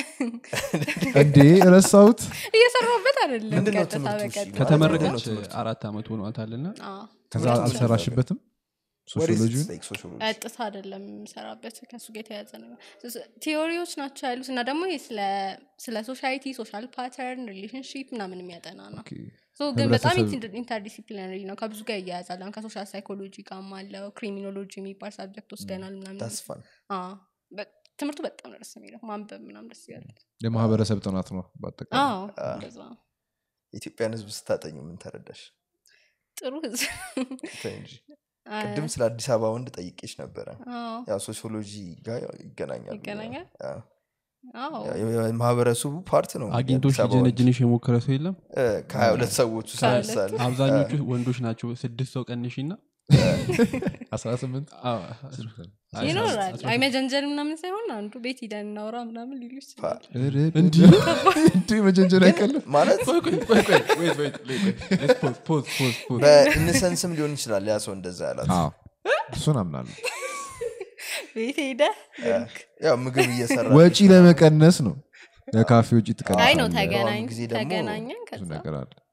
እንዴ ረሳሁት እየሰራሁበት አይደለም ምንድን ነው ቀጥታ ትምህርቱ እሺ? በቀጥታ ከተመረቀች ምንድን ነው ትምህርቱ? አራት ዓመት ሆኗታል ና አዎ። ከዛ ምንድን ነው አልሰራሽበትም What is ሶሺዮሎጂ it like sociology? ቀጥታ አይደለም የምሰራበት ከሱ ጋር የተያዘ ነው ቲዎሪዎች ናቸው ያሉት እና ደግሞ ይሄ ስለ- ስለ ሶሳይቲ ሶሻል ፓተርን ሪሌሽንሽፕ ምናምን የሚያጠና ነው So ግን በጣም ህብረተሰብ- ኢንተርዲሲፕሊነሪ ነው ከብዙ ጋር እያያዛል አሁን ከሶሻል ሳይኮሎጂ ጋርም አለው ክሪሚኖሎጂ የሚባል ሳብጀክት ወስደናል ምናምን That's fun. አዎ። በ- ትምህርቱ በጣም ነው ደስ የሚለው ማንበብ ምናምን ደስ ይላል የማህበረሰብ ጥናት ነው በአጠቃላይ አዎ እንደዛ ነው። የኢትዮጵያን ህዝብ ስታጠኙ ምን ተረዳሽ ጥሩ ህዝብ ተይ እንጂ አ- ቅድም ስለ አዲስ አበባ ወንድ ጠይቄሽ ነበረ አዎ፣ ያው ሶሲዮሎጂ ጋር ያው ይገናኛል ይገናኛል? አዎ። አዎ። ያው የማህበረሰቡ ፓርት ነው አግኝቶሽ የአዲስ አበባ ወንድ። ሊጀነጅንሽ የሞከረ ሰው የለም እ፣ ከሀያ ሁለት ሰዎች ውስጥ ከሀያ ሁለት ለምሳሌ አብዛኞቹ ወንዶች ናቸው ስድስት ሰው ቀንሽ ና 18 ይኖራል አይ መጀንጀን ምናምን ሳይሆን አንዱ ቤት ሂደን እናውራ ምናምን ሊሉ ይችላል እንዲህ እንዲህ መጀንጀር አይቀልም ማለት ፖዝ በኢንሰንስም ሊሆን ይችላል ያ ሰው እንደዛ ያላት አዎ እሱን አምናለሁ ቤት ሄደ ያው ምግብ እየሰራ ወጪ ለመቀነስ ነው ለካፌ ወጪ አይ ነው ትቀንሳለህ ተገናኝ ጊዜ ደግሞ ተገናኘን ብዙ ከዛ ነገር አለ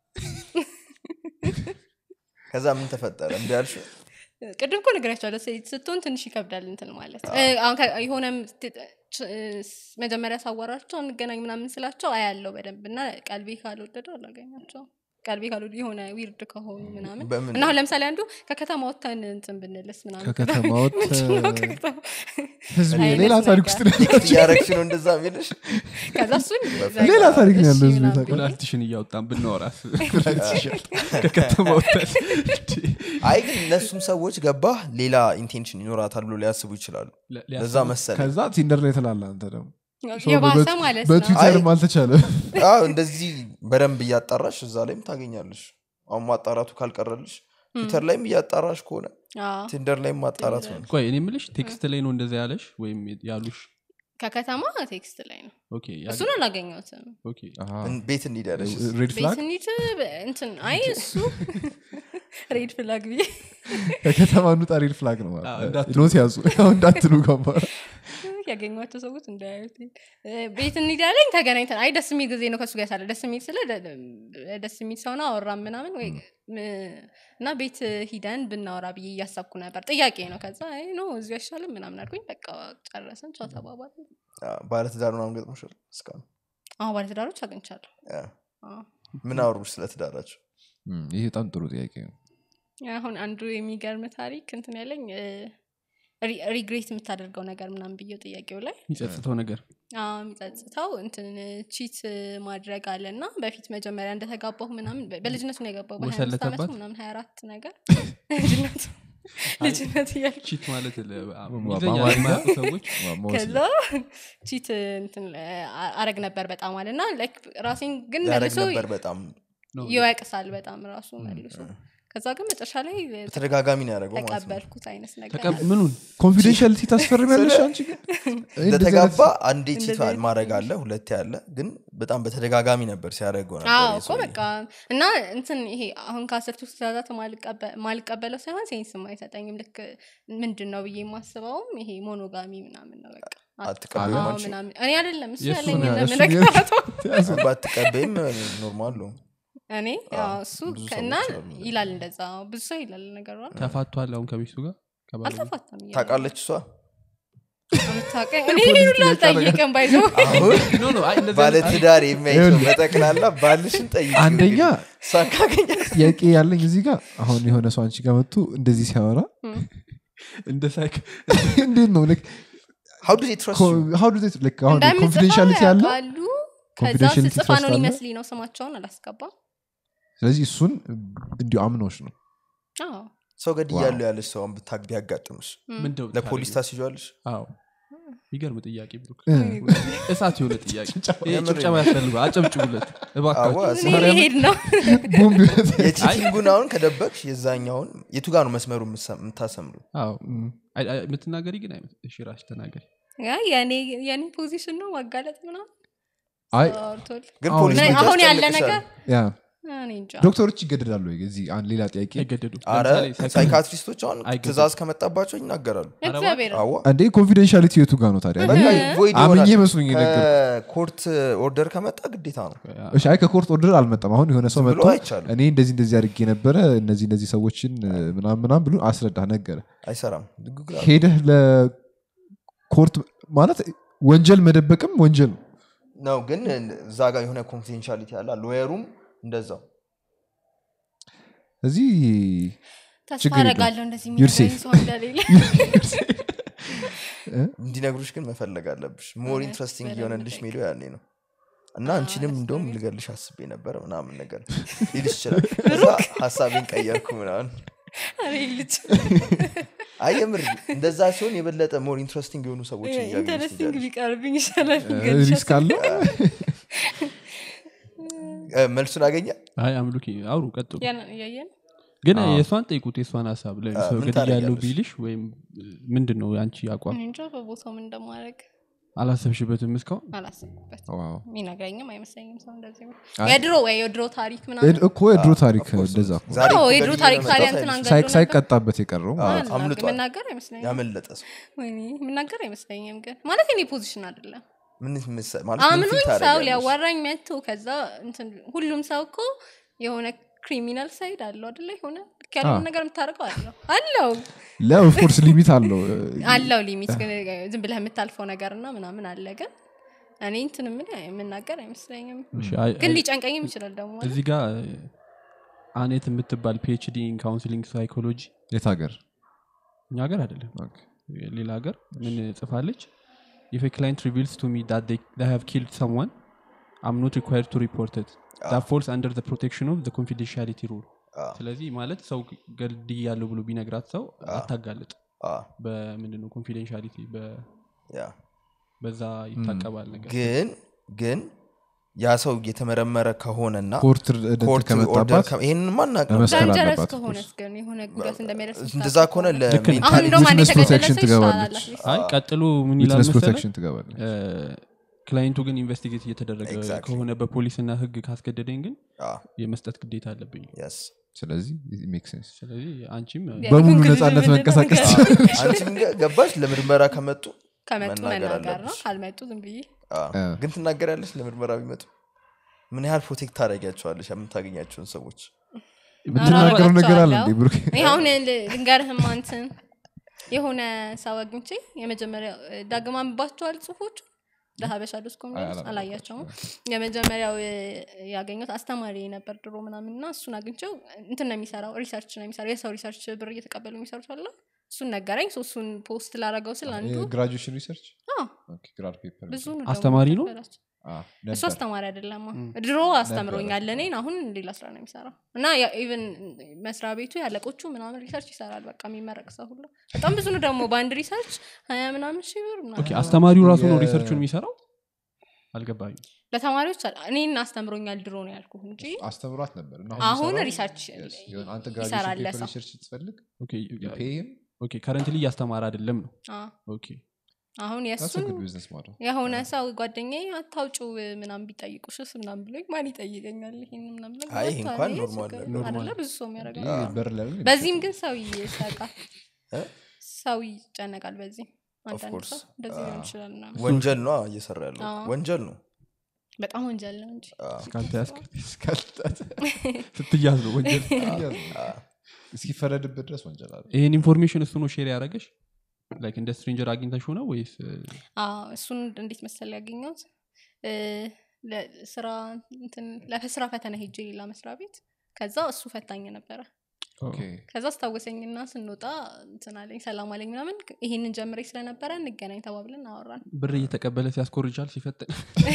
ከዛ ምን ተፈጠረ እንዲ ያልሽ ቅድም እኮ ነግራቸዋለሁ ሴት ስትሆን ትንሽ ይከብዳል እንትን ማለት እ፣ አሁን ከ- የሆነም ት- ች- እ፣ መጀመሪያ ሳዋራቸው እንገናኝ ምናምን ስላቸው አያለው በደንብ እና ቀልቤ ካልወደደው አላገኛቸው ቀልቤ ካልወደ የሆነ ዊርድ ከሆኑ ምናምን በምን እና አሁን ለምሳሌ አንዱ ከከተማ ወጥተን እንትን ብንልስ ምናምን ከከተማ ወጥተህ ምንድን ነው ከከተማ- ህዝብ አይነት ሌላ ታሪክ ነገር። ውስጥ ነው ያለው። እያረግሽ ነው እንደዛ የሚልሽ ከዛ እሱን ሌላ ታሪክ ነው እሺ ያለው ህዝብ ምናምን ታውቃለህ? ኩላሊትሽን እያወጣን ብናወራስ ከከተማ ወጥተን አይ ግን እነሱም ሰዎች ገባህ ሌላ ኢንቴንሽን ይኖራታል ብሎ ሊያስቡ ይችላሉ ለ- ለዛ ሊያስቡ- መሰለ ከዛ ቲንደር ላይ ትላለ አንተ ደግሞ ሰው የባሰ በበት- ማለት ነው በትዊተርም አይ- አልተቻለም እንደዚህ በደንብ እያጣራሽ እዛ ላይም ታገኛለሽ አሁን ማጣራቱ ካልቀረልሽ ትዊተር ላይም እያጣራሽ ከሆነ አዎ። ቲንደር ላይም ማጣራት ነው ቆይ እኔ ምልሽ ቴክስት ላይ ነው እንደዛ ያለሽ ወይም ያሉሽ ከከተማ ቴክስት ላይ ነው ኦኬ ያ- እሱን አላገኘሁትም ኦኬ እን- ቤት እንሂድ ያለሽ ሬድ ፍላግ ቤትኒት እንትን አይ እሱ ሬድ ፍላግ ብዬ ከከተማ እንውጣ ሬድ ፍላግ ነው አዎ፣ ማለት እንዳትሉ። ኖት ያዙ አሁን እንዳትሉ ገባ ያገኟቸው ሰዎች እንዳያዩት እ፣ ቤት እንሂድ ያለኝ ተገናኝተን አይ ደስ የሚል ጊዜ ነው ከሱ ጋር ሳለ ደስ የሚል ስለ ደ- ደ- ደስ የሚል ሰው ነው አወራን ምናምን ወይ ም- እና ቤት ሂደን ብናወራ ብዬ እያሰብኩ ነበር ጥያቄ ነው ከዛ አይ ኖ እዚሁ አይሻልም ምናምን አልኩኝ በቃ ጨረሰን ቻው ተባባል ባለትዳር ምናምን ገጥሞሻል እስካሁን አሁ ባለትዳሮች አግኝቻለሁ ያ። አዎ። ምን አወሩሽ ስለ ትዳራቸው እም፣ ይሄ በጣም ጥሩ ጥያቄ ነው አሁን አንዱ የሚገርም ታሪክ እንትን ያለኝ ሪግሬት የምታደርገው ነገር ምናምን ብዬው ጥያቄው ላይ የሚጸጽተው ነገር አዎ፣ የሚጸጽተው እንትን ቺት ማድረግ አለ እና በፊት መጀመሪያ እንደተጋባሁ ምናምን በ- በልጅነቱ ነው የገባው በሀያ አምስት ዓመቱ ወሰለተባት? ምናምን ሀያ አራት ነገር ልጅነቱ ልጅነት እያለ ቺት ማለት ለ- በአማርኛ? እንግሊዝኛ የማያውቁ ሰዎች መወሰድ። ከዛ ቺት እንትን አ- አረግ ነበር በጣም አለ እና ላይክ ራሴን ግን ያደረግ መልሶ ነበር በጣም ነው ይወቅሳል በጣም ራሱ መልሶ ከዛ ግን መጨረሻ ላይ በተደጋጋሚ ነው ያደረገው ማለት ነው ተቀበልኩት አይነት ነገር ተቀብ- ምኑን ኮንፊደንሻሊቲ ታስፈርሚያለሽ አንቺ ግን እንደዚህ አይነት- እንደተጋባ አንዴ ቺት እንደዚህ አይነት ማድረግ አለ ሁለቴ አለ ግን በጣም በተደጋጋሚ ነበር ሲያደርገው ነበር አዎ ይሄ እኮ ሰውዬ። በቃ እና እንትን ይሄ አሁን ከአስርቱ ትእዛዛት ማልቀበ- ማልቀበለው ሳይሆን ሴንስም አይሰጠኝም ልክ ምንድን ነው ብዬ የማስበውም ይሄ ሞኖጋሚ ምናምን ነው በቃ አትቀበይም አዎ አንቺ? ምናምን እኔ አይደለም እሱ የእሱ ያለኝ ነው፣ እሱ ለምነግራቶ ባትቀበይም ኖርማል ነው እኔ ያው እሱ ብዙ እና ሰዎች አሉ እንደዚህ። ይላል እንደዛ ብዙ ሰው ይላል ነገሩ ተፋቷል አሁን ከሚስቱ ጋር ከባለቤቱ? አልተፋታም እያለ ታውቃለች እሷ የምታውቀኝ እኔ ይሄን ሁሉ አልጠይቅም ባይዘው አሁን ኖ ኖ አይ እንደዚህ ባለ አይነት- ትዳር የሚያይ ሰው በጠቅላላ ባልሽን ጠይቅ አንደኛ እሷን ካገኛት ጥያቄ ያለኝ እዚህ ጋር አሁን የሆነ ሰው አንቺ ጋር መጥቶ እንደዚህ ሲያወራ እንደ ሳይክ እንዴት ነው like how do they trust you? co- how do they like አሁን እንደምጽፈው ኮንፊደንሻሊቲ አለ ያውቃሉ ከዛ Confidentiality ስጽፋ trust ነው አለ? ሊመስልኝ ነው ስማቸውን አላስገባም ስለዚህ እሱን እንዲሁ አምኖች ነው አዎ ሰው ገድያለሁ ያለች ሰውን ብታግ ቢያጋጥምሽ ምንድን ነው ለፖሊስ ታደርጊው? ታስይዋለሽ አዎ የሚገርም ጥያቄ ብሩክ እ። እሳት የሆነ ጥያቄ ይሄ የምር ጭብጨባ ያስፈልገው አጨብጭቡለት እባካችሁ አዋ፣ እኔ ሊሄድ ነው ቦምብ ይሆናል። የቺቲንጉን አሁን ከደበቅሽ የዛኛውን የቱ ጋር ነው መስመሩ የምትሰ- የምታሰምሩ አዎ አይ- አይ፣ የምትናገሪ ግን አይነት እሺ ራስሽ ተናገሪ ያ የኔ የኔ ፖዚሽን ነው ማጋለጥ ምናምን አይ አውርቶል ግን አሁን ፖሊስ ምን- ብቻ አሁን ያለ ያስጨንቅሻል። ነገር ያ እኔ እንጃ ዶክተሮች ይገደዳሉ ወይ? እዚህ አንድ ሌላ ጥያቄ አይገደዱም አረ ለምሳሌ ሳይኮ- ሳይካትሪስቶች አሁን አይገድም። ትእዛዝ ከመጣባቸው ይናገራሉ እግዚአብሔር አዋ አንዴ ኮንፊደንሻሊቲ የቱ ጋር ነው ታዲያ በቃ ቮይድ አምኜ ይሆናል። መስሎኝ የነገርኩህ። ከኮርት ኦርደር ከመጣ ግዴታ ነው እሺ አይ ከኮርት ኦርደር አልመጣም አሁን የሆነ ሰው ዝም ብሎ መጥቶ አይቻልም። እኔ እንደዚህ እንደዚህ አድርጌ ነበረ እነዚህ እነዚህ ሰዎችን ምናም ምናም ብሎ አስረዳ ነገረ አይሰራም ድግግር አለ። ሄደህ ለኮርት ማለት ወንጀል መደበቅም ወንጀል ነው ነው ግን እዛ ጋር የሆነ ኮንፊደንሻሊቲ አለ ሎየሩም እንደዛው እዚህ ተስፋ ችግር የለውም። አረጋለሁ እንደዚህ You're የሚነግረኝ safe. ሰው እንደሌለ እንዲነግሩሽ ግን መፈለግ አለብሽ ሞር ኢንትረስቲንግ የሆነልሽ ሜዲዮ ያኔ ነው እና አንቺንም እንደውም ልገልሽ አስቤ ነበር ምናምን ነገር ሊልሽ ይችላል ከዛ ሀሳቤን ቀየርኩ ምናምን እኔ ልጅ አይ የምር እንደዛ ሲሆን የበለጠ ሞር ኢንትረስቲንግ የሆኑ ሰዎች ኢንተረስቲንግ ቢቀርብኝ ይሻላል ሪስክ አለው መልሱን አገኘ አይ አምሉኪ አውሩ ቀጥሉ እያየን ግን የእሷን ጠይቁት የእሷን ሀሳብ ምን ለሰው ገድያ ያለው ታደርጊያለሽ? ቢልሽ ወይም ምንድን ነው የአንቺ አቋም እኔ እንጃ በቦታው ምን እንደማድረግ አላሰብሽበትም እስካሁን አላሰብበት ዋው። የሚነግረኝም አይመስለኝም ሰው እንደዚህ ነው። አይ- የድሮ ወይ የድሮ ታሪክ ምናምን እኮ የድሮ ታሪክ እንደዛ እኮ። ዛሬ አዎ እኮ የድሮ ገድዬ ታሪክ ነው ታዲያ የመጣሁት እንትን አይልሽ? አንገድሎ ሳይ- ነበር? ሳይቀጣበት የቀረው አዎ፣ አላውቅም፣ አምልጧል የምናገር አይመስለኝም ያመለጠ ሰው ወይኔ የምናገር አይመስለኝም ግን ማለት እኔ ፖዚሽን አይደለም ምን ምሰ- ማለት ምን አምኖኝ ፊል ሰው ታደርጊያለሽ? ሊያዋራኝ መጥቶ ከዛ እንትን ሁሉም ሰው እኮ የሆነ ክሪሚናል ሳይድ አለው አደለ የሆነ ልክ ያለውን አዎ። ነገር የምታደርገው አለው አለው ለኦፍኮርስ ሊሚት አለው አለው ሊሚት ግን ዝም ብለህ የምታልፈው ነገር እና ምናምን አለ ግን እኔ እንትን ምን የምናገር አይመስለኝም እሺ፣ አይ- ግን አይ- ሊጨንቀኝም ይችላል ደግሞ አይደል? እዚህ ጋር አኔት የምትባል ፒኤችዲ ካውንስሊንግ ሳይኮሎጂ የት ሀገር እኛ ሀገር አይደለም ሌላ ሀገር ምን ጽፋለች if a client reveals to me that they, they have killed someone i'm not required to report it that falls under the protection of the confidentiality rule አዎ፣ ስለዚህ ማለት ሰው ገልድ ያለው ብሎ ቢነግራት ሰው አታጋልጥ አዎ፣ በምንድነው ኮንፊደንሻሊቲ ያ። በዛ ይታቀባል ነገር ግን ግን ያ ሰው የተመረመረ ከሆነና ኮርት እንትን ኮርት ኦርደር ከመጣባት ይህንን ማናቅ ነው ለመስቀል ዳንጀረስ አለባት ከሆነስ ግን የሆነ ጉዳት እንደሚያደርስ እንደዛ ከሆነ ልክ ነው። አሁን እንደውም አንድ Witness የተገደለ protection ሰው ይሻላል ትገባለች። at least። አይ ቀጥሎ ምን ይላል ዊትነስ መሰለህ ፕሮቴክሽን ትገባለች ክላይንቱ ግን ኢንቨስቲጌት እየተደረገ Exactly. ከሆነ በፖሊስና ህግ ካስገደደኝ ግን አዎ፣ የመስጠት ግዴታ አለብኝ yes። ስለዚህ ሜክ ሴንስ ስለዚህ አንቺም ያ- በሙሉ conclusion ነፃነት ምንድን ነው? መንቀሳቀስ ንገረኝ። አንቺም ገ- ገባሽ ለምርመራ ከመጡ ከመጡ መናገር መናገር ነው አለብሽ። ካልመጡ ዝም ብዬ አዎ። አ። ግን ትናገራለች ለምርመራ ቢመጡ ምን ያህል ፕሮቴክት ታደረጊያቸዋለች የምታገኛቸውን ሰዎች የምትናገረው ነገር አለ እንዴ ብሩክ ይሄ አሁን ል- ልንገርህም አንትን የሆነ ሰው አግኝቼ የመጀመሪያ ዳግም አንባቸዋል ጽሁፎቹ ለሀበሻ ዶስ ኮሚኒስ አላያቸውም የመጀመሪያው እ፣ ያገኘሁት አስተማሪ ነበር ድሮ ምናምን እና እሱን አግኝቼው እንትን ነው የሚሰራው ሪሰርች ነው የሚሰራው የሰው ሪሰርች ብር እየተቀበሉ የሚሰሩት አለ እሱን ነገረኝ ሶ እሱን ፖስት ላረገው ስል አንዱ ግራጁዌሽን ሪሰርች አዎ፣ ግራድ ፔፐር ብዙ ነው አስተማሪ ደግሞ ነው? የተቀበላቸው። እሱ አስተማሪ አይደለም ድሮ አስተምሮኛል እኔን አሁን ሌላ ስራ ነው የሚሰራው እና ኢቨን መስሪያ ቤቱ ያለቆቹ ምናምን ሪሰርች ይሰራል በቃ የሚመረቅ ሰው ሁሉ በጣም ብዙ ነው ደግሞ በአንድ ሪሰርች ሀያ ምናምን ሺህ ብር ምናምን ኦኬ አስተማሪው ራሱ ነው የ- ሪሰርቹን የሚሰራው አልገባኝ ለተማሪዎች አለ- እኔን አስተምሮኛል ድሮ ነው ያልኩ እንጂ አስተምሯት ነበር እና አሁን የሚሰራው- ሪሰርች Yes, የሆነ አንተ ይሰራል ግራጁዌሽን ፔፐር ለሰው። ሪሰርች ስትፈልግ ኦኬ ፔይም ኦኬ ከረንትሊ እያስተማረ አይደለም ነው አ፣ ኦኬ አሁን ስ የእሱን ጉድ ቢዝነስ ማድረግ የሆነ ሰው ጓደኛ አታውጭው ምናም ቢጠይቁሽስ ምናም ብሎኝ ማን ይጠይቀኛል ይሄን ምናም ብሎኝ አይ፣ ይሄ ወጥቷል፣ እንኳን ይሄ ኖርማል ችግር ነገር አይደለ ብዙ ሰው የሚያደርገው ይህ በር ላይ ነው በዚህም ግን ሰው ይሰቃል እ? ሰው ይጨነቃል በዚህ አንዳንድ course። ሰው እንደዚህ ሊሆን አዎ። ይችላል እና ወንጀል ነው እየሰራ ያለው አዎ። ወንጀል ነው በጣም ወንጀል ነው እንጂ አዎ። እስካልተያዝክ እስካልጣት ስትያዝ ነው ወንጀል እስኪፈረድበት ድረስ ወንጀል አለ ይህን ኢንፎርሜሽን እሱ ነው ሼር ያደረገሽ ላይክ እንደ ስትሬንጀር አግኝተሽው ነው ወይስ አዎ፣ እሱን እንዴት መሰል ያገኘሁት እ፣ ለስራ እንትን ለስራ ፈተና ሄጄ ሌላ መስሪያ ቤት ከዛ እሱ ፈታኝ ነበረ ኦኬ ከዛ አስታወሰኝና ስንወጣ እንትን አለኝ ሰላም አለኝ ምናምን ይሄንን ጀምሬ ስለነበረ እንገናኝ ተባብለን አወራን ብር እየተቀበለ ሲያስኮርጃል ሲፈትን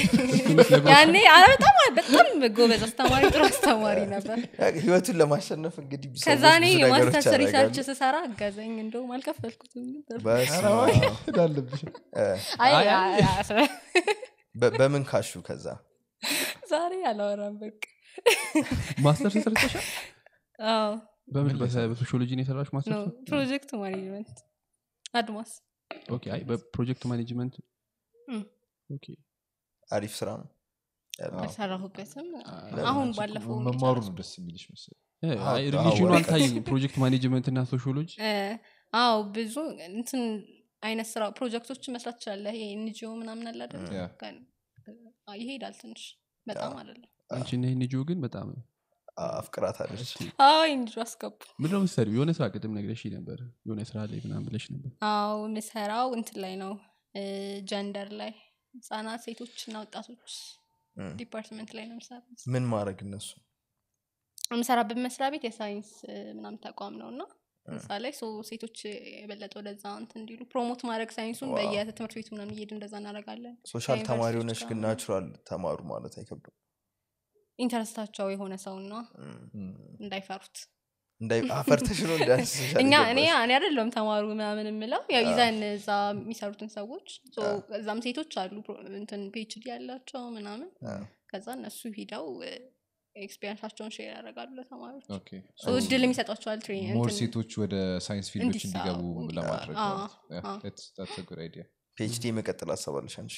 ያኔ አ- በጣም በጣም ጎበዝ አስተማሪ ጥሩ አስተማሪ ነበር ህይወቱን ለማሸነፍ እንግዲህ ብዙ ከዛ ሰዎች እኔ ብዙ ነገሮች የማስተርስ ሪሰርች ያደርጋሉ። ስሰራ አገዘኝ እንደውም አልከፈልኩትም ነበር። በስመ አብ። እንዳለብሽ እ፣ አይ፣ አይ፣ አይ፣ አይ፣ በ- በምን ካሹ ከዛ ዛሬ አላወራም በቃ ማስተርስ ሰርተሻል አዎ በምን በሰ- በሶሺዮሎጂ ነው የሰራሽ ነው ማስተርስ ፕሮጀክት ማኔጅመንት አድማስ ኦኬ አይ በፕሮጀክት ማኔጅመንት እም። ኦኬ አሪፍ ስራ ነው ያለው። አልሰራሁበትም ለምን አሁን አንቺ ባለፈው መማሩ ነው ደስ የሚልሽ መስል እ፣ አዎ፣ አይ አዎ፣ ሪሌሽኑ ወረቀት። አልታየኝም ፕሮጀክት ማኔጅመንት እና ሶሺዮሎጂ እ፣ አዎ ብዙ እንትን አይነት ስራ ፕሮጀክቶች መስራት ትችላለህ ይሄ ኤንጂኦ ምናምን አለ አይደል ያ። ግን፣ አ፣ ይሄዳል ትንሽ በጣም አይደለም አንቺ እና ይህን ግን በጣም አፍቅራት አለች አዎ ኤንጂኦ አስገቡ ምንድነው ምሰሪው የሆነ ስራ ቅድም ነግረሽ ነበር የሆነ ስራ ላይ ምናምን ብለሽ ነበር አዎ ምሰራው እንትን ላይ ነው ጀንደር ላይ ህጻናት ሴቶች እና ወጣቶች እም። ዲፓርትመንት ላይ ነው ምሰራት ምን ማድረግ እነሱ የምሰራበት መስሪያ ቤት የሳይንስ እ፣ ምናምን ተቋም ነው እና እዛ ላይ ሶ ሴቶች የበለጠ ወደዛ እንትን እንዲሉ ፕሮሞት ማድረግ ሳይንሱን ዋው። በየትምህርት ቤቱ ምናምን እየሄድ እንደዛ እናደርጋለን ሶሻል ተማሪ ከዩኒቨርሲቲዎች ሆነች ጋር ግን ምናምን። ናቹራል ተማሩ ማለት አይከብድም ኢንተረስታቸው የሆነ ሰውና እም። እንዳይፈሩት እንዳይ አፈርተሽ ነው እንዳንስ እኛ እኔ እኔ አይደለም ተማሩ ምናምን የምለው ያው ይዘን እዛ የሚሰሩትን ሰዎች ሶ እዛም ሴቶች አሉ ፕሮ- እንትን ፒኤችዲ ያላቸው ምናምን ከዛ እነሱ ሂደው ኤክስፔሪንሳቸውን ሼር ያደርጋሉ ለተማሪዎች ኦኬ ሶ እድል የሚሰጧቸዋል ትሬኒንግ ሞር ሴቶች ወደ ሳይንስ ፊልዶች እንዲሳ- እንዲገቡ እንዲ- ለማድረግ አዎ፣ ማለት ነው። Yeah, አዎ። that's- that's a good idea. ፒኤችዲ የመቀጠል አሰባለሽ አንቺ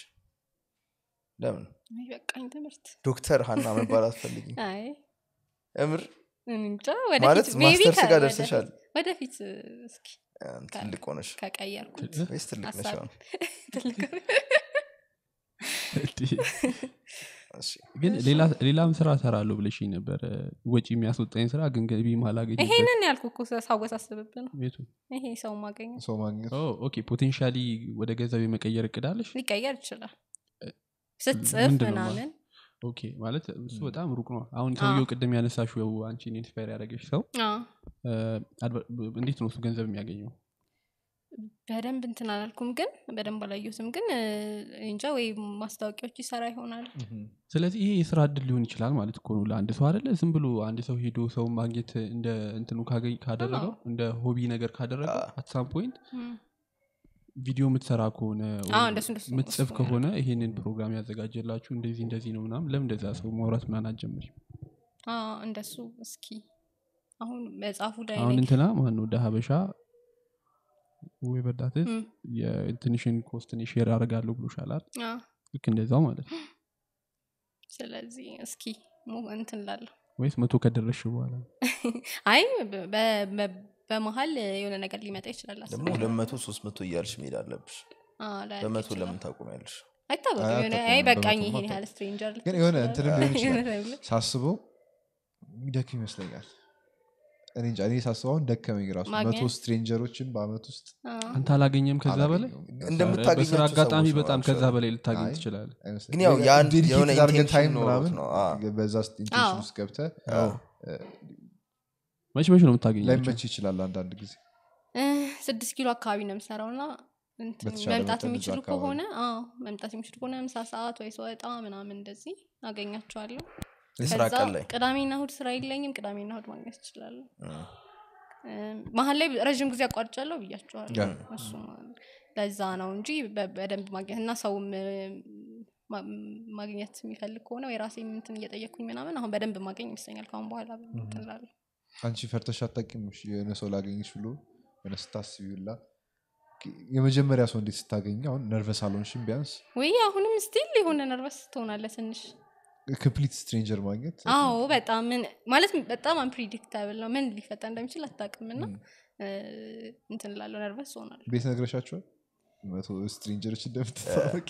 ለምን በቃኝ ትምህርት ዶክተር ሀና መባል አትፈልጊ አይ እምር እኔ እንጃ ማለት ወደፊት maybe ማስተርስ ከ- ጋር ወደፊት- ደርሰሻል ወደፊት እስኪ እ፣ ትልቅ ሆነሽ ከቀየርኩት ወይስ ትልቅ ነሽ ሀሳብ አሁን? ትልቅ እሺ። ግን ሌላ- ሌላም ስራ ሰራለሁ ብለሽ ነበር ወጪ የሚያስወጣኝ ስራ ግን ገቢ ማላገኝ ይሄንን ያልኩ እኮ ሳወሳስብብ ነው ቤቱ ይሄ ሰው ማገኘት ሰው ማግኘት ኦኬ ፖቴንሻሊ ወደ ገንዘብ የመቀየር እቅዳለሽ ሊቀየር ይችላል ስትጽፍ ምንድን ነው ምናምን ኦኬ ማለት እሱ በጣም ሩቅ ነው አሁን ሰውየው ቅድም ያነሳሽው አንቺን ኢንስፓየር ያደረገች ሰው አዎ። እ፣ አድቨ- እንዴት ነው እሱ ገንዘብ የሚያገኘው በደንብ እንትን አላልኩም ግን በደንብ አላየሁትም ግን እ፣ እንጃ ወይ ማስታወቂያዎች ይሰራ ይሆናል ስለዚህ ይሄ የስራ እድል ሊሆን ይችላል ማለት እኮ ነው ለአንድ ሰው አደለ ዝም ብሎ አንድ ሰው ሄዶ ሰው ማግኘት እንደ እንትኑ ካገኝ- ካደረገው አዎ። እንደ ሆቢ ነገር ካደረገው አዎ። አትሳም ፖይንት እም። ቪዲዮ የምትሰራ ከሆነ አዎ፣ ወይም እንደሱ እንደሱ የምትጽፍ እሱ ከሆነ ይሄንን ፕሮግራም ያዘጋጀላችሁ እንደዚህ እንደዚህ ነው ምናምን ለምን እንደዛ ሰው ማውራት ምናን አትጀምሪ አዎ፣ እንደሱ እስኪ አሁን መጽሐፉ ላይ አሁን ነኝ እንትና ማን ነው ሀበሻ ወይ በዳት እም፣ የትንሽን ኮስትን ሼር አደርጋለሁ ብሎሻል አይደል? አዎ። ልክ እንደዛው ማለት ነው ስለዚህ እስኪ ሙ- እንትን ላለሁ ወይስ መቶ ከደረሽ በኋላ አይ በ- በ- በ- በመሀል የሆነ ነገር ሊመጣ ይችላል አስብ- ደግሞ ሁለት መቶ ሶስት መቶ እያልሽ መሄድ አለብሽ አዎ፣ ላያልቅ በመቶ ይችላል። ለምን ታቆሚያለሽ አይታወቅም አይ፣ የሆነ አታውቅም። አይ በቃኝ በመቶማ ይሄን ያህል አታውቅም። ስትሬንጀር ግን የሆነ እንትንም ሊሆን ይችላል የሆነ time ላይ። ሳስበው የሚደክም ይመስለኛል እኔ እንጃ እኔ ሳስበው አሁን ደከመኝ ራሱ ማግኘት? መቶ ስትሬንጀሮችን በአመት ውስጥ አዎ። አንተ አላገኘም ከዛ በላይ አላገኘሁም። እንደምታገኛቸው በስራ አጋጣሚ ሰዎች ነው በጣም ከዛ actually። በላይ ልታገኝ አይ፣ ትችላል አይመስለኝም። ግን ያው ወይ የአንድ dedicated የሆነ አድርገህ intention time ኖሮት ምናምን ነው። አዎ። በዛ ኢንቴንሽን አዎ። ውስጥ ገብተህ አዎ። መች መች ነው የምታገኛቸው ላይመች ይችላል አንዳንድ ጊዜ እ፣ ስድስት ኪሎ አካባቢ ነው የምሰራው እና እንትን በተቻለ መምጣት መጠን የሚችሉ እዛ አካባቢ። ከሆነ አዎ መምጣት የሚችሉ ከሆነ ምሳ ሰዓት ወይ ስወጣ ምናምን እንደዚህ አገኛቸዋለሁ የስራ ከዛ ቀን ላይ ቅዳሜና እሁድ ስራ የለኝም ቅዳሜና እሁድ ማግኘት ይችላለሁ እም። እ፣ መሀል ላይ ረዥም ጊዜ አቋርጫለሁ ብያቸዋለሁ ያ። እሱ ለዛ ነው እንጂ በ- በደንብ ማግኘት እና ሰውም እ፣ ማ- ማግኘት የሚፈልግ ከሆነ ወይ ራሴ እንትን እየጠየቅኩኝ ምናምን አሁን በደንብ ማገኝ ይመስለኛል ከአሁን በኋላ እንትን እላለሁ። አንቺ ፈርተሽ አታውቂም እሺ፣ የሆነ ሰው ላገኝሽ ብሎ የሆነ ስታስቢውላ የመጀመሪያ ሰው እንዴት ስታገኝ አሁን ነርቨስ አልሆንሽም ቢያንስ ወይ አሁንም ስቲል የሆነ ነርቨስ ትሆናለ ትንሽ ኮምፕሊት ስትሬንጀር ማግኘት አዎ በጣም ምን ማለት በጣም አንፕሪዲክታብል ነው ምን ሊፈጠር እንደሚችል አታውቅም እና እንትን ላለው ነርቨስ ሆናለሁ ቤት ነግረሻቸዋል መቶ ስትሬንጀሮች እንደምትታወቂ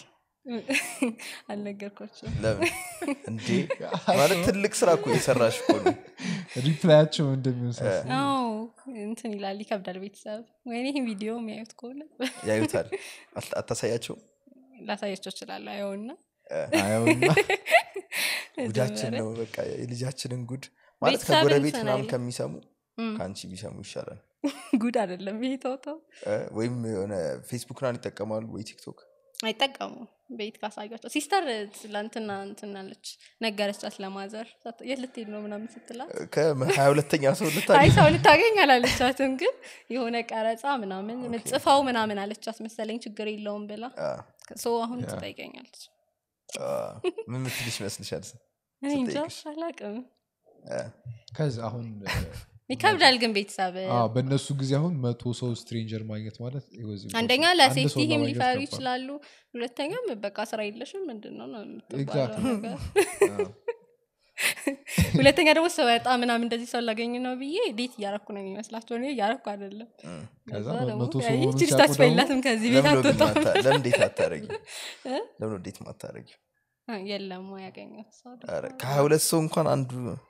አልነገርኳቸው ለምን እንዴ ማለት ትልቅ ስራ እኮ የሰራሽ እኮ ነው ሪፕላያቸው እንደሚሆን ሳስብ አዎ እንትን ይላል ይከብዳል ቤተሰብ ወይኔ ይህን ቪዲዮ የሚያዩት ከሆነ ያዩታል አት- አታሳያቸው ላሳያቸው እችላለሁ አየውና አየውና ጉዳችን ነው በቃ የልጃችንን ጉድ ማለት ቤተሰብን ከጎረቤት ምናምን ስናይ- ከሚሰሙ እም፣ ከአንቺ ቢሰሙ ይሻላል ጉድ አይደለም ይሄ ተውተው እ፣ ወይም የሆነ ፌስቡክ ናን ይጠቀማሉ ወይ ቲክቶክ አይጠቀሙ ቤት ካሳያቸው ሲስተር ትላንትና እንትናለች ነገረቻት ለማዘር የት ልትሄድ ነው ምናምን ስትላት ከሀያ ሁለተኛ ሰው አይ ልታገኝ ሰው ልታገኝ አላለቻትም ግን የሆነ ቀረጻ ምናምን ምጽፋው ምናምን አለቻት መሰለኝ ችግር የለውም ብላ አ፣ ሰው አሁን ትጠይቀኛለች አ፣ ምን ምትልሽ ይመስልሻል እኔ እንጃ ስትጠይቅሽ? አላቅም አ፣ ከዚ አሁን ይከብዳል ግን ቤተሰብ አዎ፣ በእነሱ ጊዜ አሁን መቶ ሰው ስትሬንጀር ማግኘት ማለት it was impossible። አንደኛ አንድ ለሴፍቲ ሰው ሂም ለማግኘት ሊፈሩ ከባድ። ይችላሉ ሁለተኛም በቃ ስራ የለሽም ምንድን ነው ነው የምትባለው Exactly. ነገር አዎ። ሁለተኛ ደግሞ ስወጣ ምናምን እንደዚህ ሰው ላገኝ ነው ብዬ ዴት እያረኩ ነው የሚመስላቸው እኔ እያረኩ አይደለም እም። ከዛ ከዛ ደግሞ መቶ ሰው ያይ፣ መሆኑን ይቺ ልጅ ሲያውቁ ተስፋ ደግሞ የላትም ከዚህ ቤት ለምን ነው ግን አትወጣም ማታ- ለምን እንዴት አታረጊ እ? ለምን እንዴት ማታረጊ አ፣ የለም ያገኘት ሰው ከሀያ ሁለት ሰው እንኳን አንዱ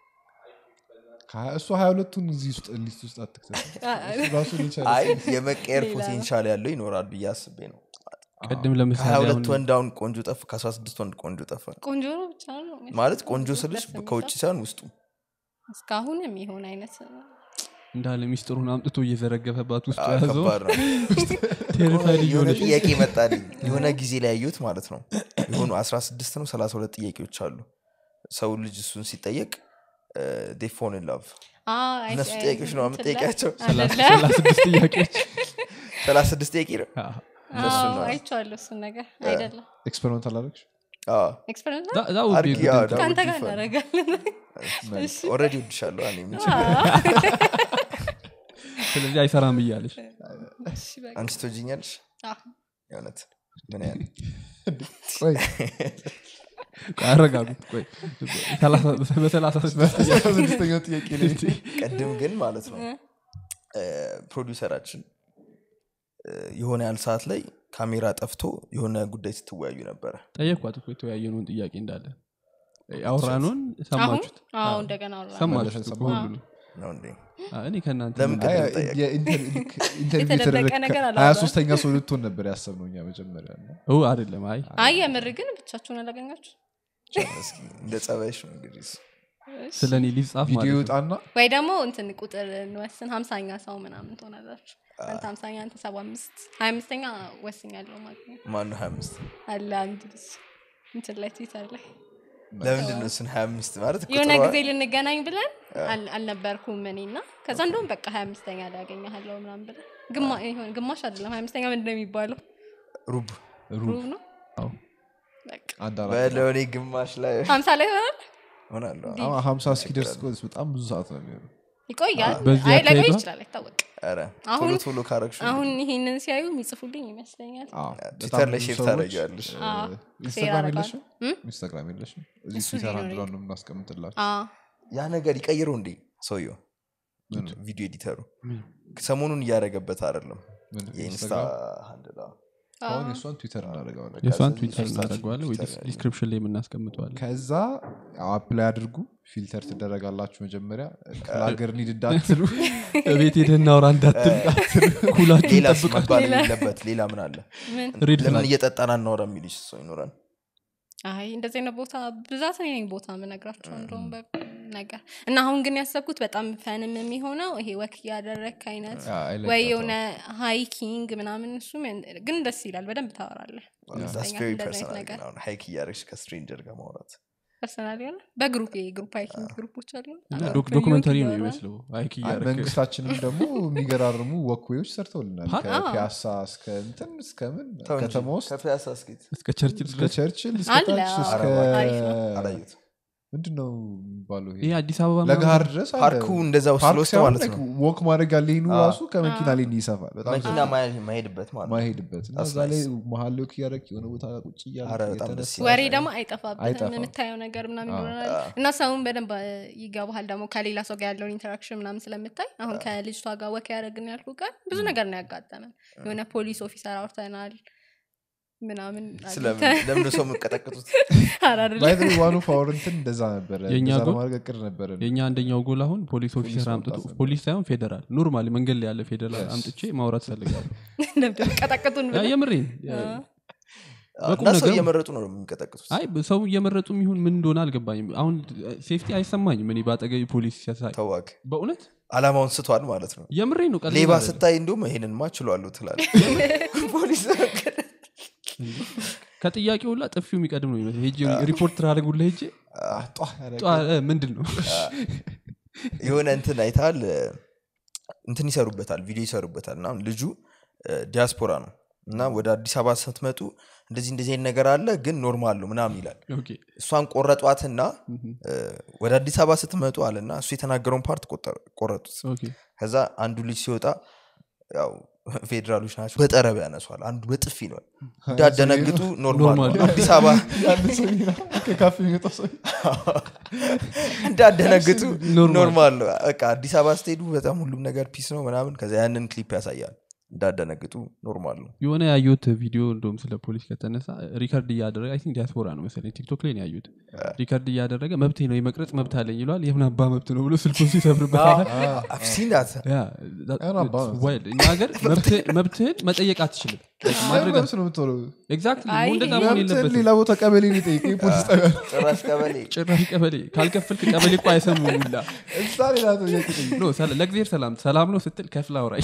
ከሀያ- እሱ ሀያ ሁለቱን እዚህ ውስጥ ሊስት ውስጥ አትክተት እሱ ራሱን የቻለ አይ የመቀየር ሌላ ነው። ፖቴንሻል ያለው ይኖራል ብዬ አስቤ ነው ቅድም ከሀያ ለምሳሌ ሁለት አሁን ወንድ አሁን ቆንጆ ጠፍ ከአስራ ስድስት ወንድ ቆንጆ ጠፋ ቆንጆ ነው ብቻ ነው ማለት ቆንጆ ስልሽ ደስ የሚል ከውጭ ሰው። ሳይሆን ውስጡ እስካሁን የሚሆን አይነት እንዳለ ሚስጥሩን አምጥቶ እየዘረገፈባት ውስጥ አ፣ ያዘው ከባድ ነው ቴሪፋይድ የሆነ እየሆነች ጥያቄ መጣልኝ የሆነ ጊዜ ላይ ያየሁት ማለት ነው የሆኑ 16 ነው 32 ጥያቄዎች አሉ ሰው ልጅ እሱን ሲጠየቅ ዴፎን ላቭ አ፣ አይ- እነሱ አይ- ጥያቄዎች ነው እንትን ላይ- የምትጠይቃቸው? አይደለም? ሰላሳ ስድስት ጥያቄዎች 36 ጥያቄ ነው አዎ። እነሱ አዎ፣ ነው። አይቼዋለሁ እሱን ነገር አይደለም ኤክስፐሪመንት አላረግሽ አዎ። ኤክስፐሪንስ That- that would be a አድርጊ፣ good አዎ፣ interview. that ከአንተ would be ጋር fun። እናደርጋለን እሺ። ኦልሬዲ ወድሻለሁ እኔ ምን አ፣ ስለዚህ አይሰራም እያለች እሺ፣ በቃ። አንቺ ትወጂኛለሽ አ፣ የእውነት ምን ያህል ቆይ ቆይ አረጋጉት ቆይ ሰላሳ- በሰላሳ ስድስት ጥያቄ ስድስተኛው ጥያቄ ላይ ቅድም ግን ማለት ነው ፕሮዲውሰራችን እ፣ የሆነ ያህል ሰዓት ላይ ካሜራ ጠፍቶ የሆነ ጉዳይ ስትወያዩ ነበረ ጠየኳት እኮ የተወያየነውን ጥያቄ እንዳለ ያወራነውን ሰማችሁት አሁን አዎ እንደገና አወራን። ሰማችሁት እኮ ሰማሁ። ሁሉንም ነው እንዴ አ፣ እኔ ከእናንተ ለምን ምን- አይ፣ ቅድም ጠየቅ? የኢንተር- ልክ ኢንተርቪው የተደበቀ የተደረገ ነገር ከ- አላወራም። ሀያ ሶስተኛ ሰው ልትሆን ነበር ያሰብነው እኛ መጀመሪያ እና ኦ አይደለም አይ አይ የምር ግን ብቻችሁን አላገኛችሁ እስኪ እንደ ጸባይሽ ነው እንግዲህ እሱ። ስለ እኔ ሊጻፍ ቪዲዮ ማለት ነው ይወጣና ወይ ደግሞ እንትን ቁጥር እንወስን ሀምሳኛ ሰው ምናምን ትሆናላችሁ አንተ ሀምሳኛ አንተ ሰባ አምስት ሀያ አምስተኛ ወስኛለሁ ማግኘት ማነው ሀያ አምስት አለ አንድ ልጅ እንትን ላይ ትዊተር ላይ ለምንድን ነው እሱን ሀያ አምስት ማለት የሆነ ቁጥሯ- ጊዜ ልንገናኝ ብለን አል- አልነበርኩም እኔ እና ከዛ እንደውም በቃ ሀያ አምስተኛ ላይ ያገኘሃለሁ ምናምን ብለን ግማ- ይሆን ግማሽ አይደለም ሀያ አምስተኛ ምንድን ነው የሚባለው ሩብ ሩብ ነው አዎ። በቃ አንድ አራት በለው እኔ ግማሽ ላይ ሀምሳ ላይ ይሆናል ሆናለሁ አሁን ሀምሳ እስኪደርስ እኮ በጣም ብዙ ሰዓት ነው የሚሆነው ይቆያል በዚህ አይ ላይቆይ አካሄዷ? ይችላል አይታወቅ ኧረ አሁን- ቶሎ ቶሎ ካረግሽ አሁን ይሄንን ሲያዩ የሚጽፉልኝ ይመስለኛል አዎ፣ ትዊተር በጣም ላይ ብዙ ሼር ሰዎች፣ ታደርጊዋለሽ እ፣ አዎ፣ ኢንስታግራም ሼር የለሽም እም? ኢንስታግራም የለሽም እዚህ እሱ ትዊተር ሊኖረኝ አንድሏን ነው የምናስቀምጥላችሁ አ ያ ነገር ይቀይረው እንዴ ሰውየው ምን? ቪዲዮ ኤዲተሩ ምን? ሰሞኑን እያደረገበት አይደለም ምን? የኢንስታ ኢንስታግራም? ሃንድል አዎ። አሁን የእሷን ትዊተር እናደርገዋለን የእሷን ስለዚህ ትዊተር ሶስታችን እናደርገዋለን ወይ ትዊተር ላይ ዲስክሪፕሽን ላይ የምናስቀምጠዋለን ከዛ አፕላይ አድርጉ ፊልተር ትደረጋላችሁ መጀመሪያ ለሀገር ኒድ እንዳትሉ ቤት ሄደህ እናውራ እንዳትል ኩላችሁ ሌላስ ጠብቃችሁ መባል ሌላ- የሌለበት ሌላ ምን አለ ምን ሬድ ለምን ፍላግ እየጠጣን አናወራ የሚልሽ ሰው ይኖራል አይ እንደዚህ አይነት ቦታ ብዛት እኔ ነኝ ቦታ የምነግራቸው እንደውም በ- ነገር እና አሁን ግን ያሰብኩት በጣም ፈንም የሚሆነው ይሄ ወክ እያደረግክ አይነት ያ, I like ወይ that የሆነ ሃይኪንግ ምናምን እሱም ግን ደስ ይላል በደንብ ታወራለህ ዳስ ይመስለኛል ቬሪ እንደዚህ አይነት ፐርሰናል ነገር አሁን ሀይክ እያደረግሽ ከስትሬንጀር ጋር ማውራት ፐርሰናል የሆነ በግሩፕ የግሩፕ ሃይኪንግ ግሩፖች አሉ እና አዎ፣ ዶክ- ፍሬንድ ዶክመንተሪ ነው እያወራን። የሚመስለው አይክ አይ፣ እያደረግ መንግስታችንም ደግሞ የሚገራርሙ ወክዌዎች ሰርተውልናል ፓርክ? ከፒያሳ እስከ እንትን እስከምን ተው እንጂ፣ ከተማ ውስጥ ከፒያሳ እስኪት እስከ ቸርችል እስከ ቸርችል እስከ አለ፣ ታች አዎ። እስከ አሪፍ ነው። አላየሁት ምንድነው የሚባለው ይሄ ይሄ አዲስ አበባ ለገሃር ድረስ አለ። ፓርኩ እንደዛ ውስጥ ፓርክ ስለወስደ ሳይሆን ማለት like ነው ወክ ማድረግ ያለ ይህኑ አዎ። ራሱ ከመኪና ላይ ይሰፋል በጣም መኪና ማየ- ማሄድበት ማለት ነው ማሄድበት እና That's እዛ ላይ nice. መሀል ላይ እያደረግ የሆነ ቦታ ቁጭ አረ እያለ በጣም ደስ እየተነሳ ይላል። ወሬ ደግሞ አይጠፋበትም አይጠፋም። የምታየው ነገር ምናምን አዎ። ይሆናል እና ሰውን በደንብ አ፣ ይገባሃል ደግሞ ከሌላ ሰው ጋር ያለውን ኢንተራክሽን ምናምን ስለምታይ አሁን ከልጅቷ ጋር ወክ ያደረግን ያልኩ ቀን ብዙ ነገር ነው ያጋጠመን የሆነ ፖሊስ ኦፊሰር አውርተናል ምናምን ስለምን አግኝተን- ለምን ሰው የምቀጠቅጡት ኧረ አይደለም። ባይ ዋኑ ፓወር እንትን እንደዛ ነበረ የእኛ እንደዛ ጎል? ለማድረግ እቅድ ነበረ የእኛ አንደኛው ጎል አሁን ፖሊስ ኦፊሰር ፖሊስ አምጥቶ ማምጣት ነበር። ፖሊስ ሳይሆን ፌዴራል ኖርማሊ መንገድ ላይ ያለ ፌዴራል Yes. አምጥቼ ማውራት ፈልጋለሁ ለምንድን ነው ቀጠቅጡን ያ ብለህ? የምሬን በቁም እና ሰው ነገር- እየመረጡ ነው የሚቀጠቅጡት አይ ሰው እየመረጡ የሚሆን ምን እንደሆነ አልገባኝም አሁን ሴፍቲ አይሰማኝም እኔ በአጠገቢ ፖሊስ ሲያሳይ ተዋክ በእውነት አላማውን ስቷል ማለት ነው የምሬን ነው ቀልድ ሌባ አይደለም። ስታይ እንዲሁም ይሄንንማ ችሏሉ ትላል ፖሊስ ከጥያቄው ሁላ ጥፊው የሚቀድም ነው ይመስል ሄጄ ሪፖርት ላደርጉላ ሄጄ ጧ ያደረገ ጧ- እ፣ ምንድን ነው የሆነ እንትን አይታል እንትን ይሰሩበታል ቪዲዮ ይሰሩበታል እና ልጁ ዲያስፖራ ነው እና ወደ አዲስ አበባ ስትመጡ እንደዚህ እንደዚህ አይነት ነገር አለ ግን ኖርማል ነው ምናምን ይላል ኦኬ እሷን ቆረጧትና እ፣ ወደ አዲስ አበባ ስትመጡ አለና እሱ የተናገረውን ፓርት ቆጠ- ቆረጡት ኦኬ ከዛ አንዱ ልጅ ሲወጣ ያው ፌዴራሎች ናቸው በጠረብ ያነሷል አንዱ በጥፊ ነው እንዳደነግጡ ኖርማል ኖርማል ነው ነው። አዲስ አበባ ያለ ሰው ይላል፣ ከካፌ የሚመጣው ሰው እንዳደነግጡ ኖርማል። ኖርማል ነው በቃ አዲስ አበባ ስትሄዱ በጣም ሁሉም ነገር ፒስ ነው ምናምን ከዛ ያንን ክሊፕ ያሳያል እንዳደነግጡ ኖርማል ነው የሆነ ያየሁት ቪዲዮ እንደውም ስለ ፖሊስ ከተነሳ ሪከርድ እያደረገ አይ ቲንክ ዲያስፖራ ነው መሰለኝ ቲክቶክ ላይ ነው ያዩት ሪከርድ እያደረገ መብቴ ነው የመቅረጽ መብት አለኝ ይለዋል የምን አባ መብት ነው ብሎ ስልኩን ሲሰብርበታል ሲናት ያ ያን አባ that's መብት። wild። እኛ ሀገር መብትህ- መብትህን መጠየቅ አትችልም ማድረግ መብት ነው የምትሆነው ኤግዛክትሊ አይ፣ እንደዛ መሆን መብትህን የለበትም ሌላ ቦታ ቀበሌ ሊጠይቅ ፖሊስ ጣቢያ ጭራሽ ቀበሌ ጭራሽ ቀበሌ ካልከፈልክ ቀበሌ እኮ አይሰሙም ሁላ እዛ ሌላ ጥያቄ ጠይቅ ኖ ሰላ- ለእግዚአብሔር ሰላም ሰላም ነው ስትል ከፍላ አውራ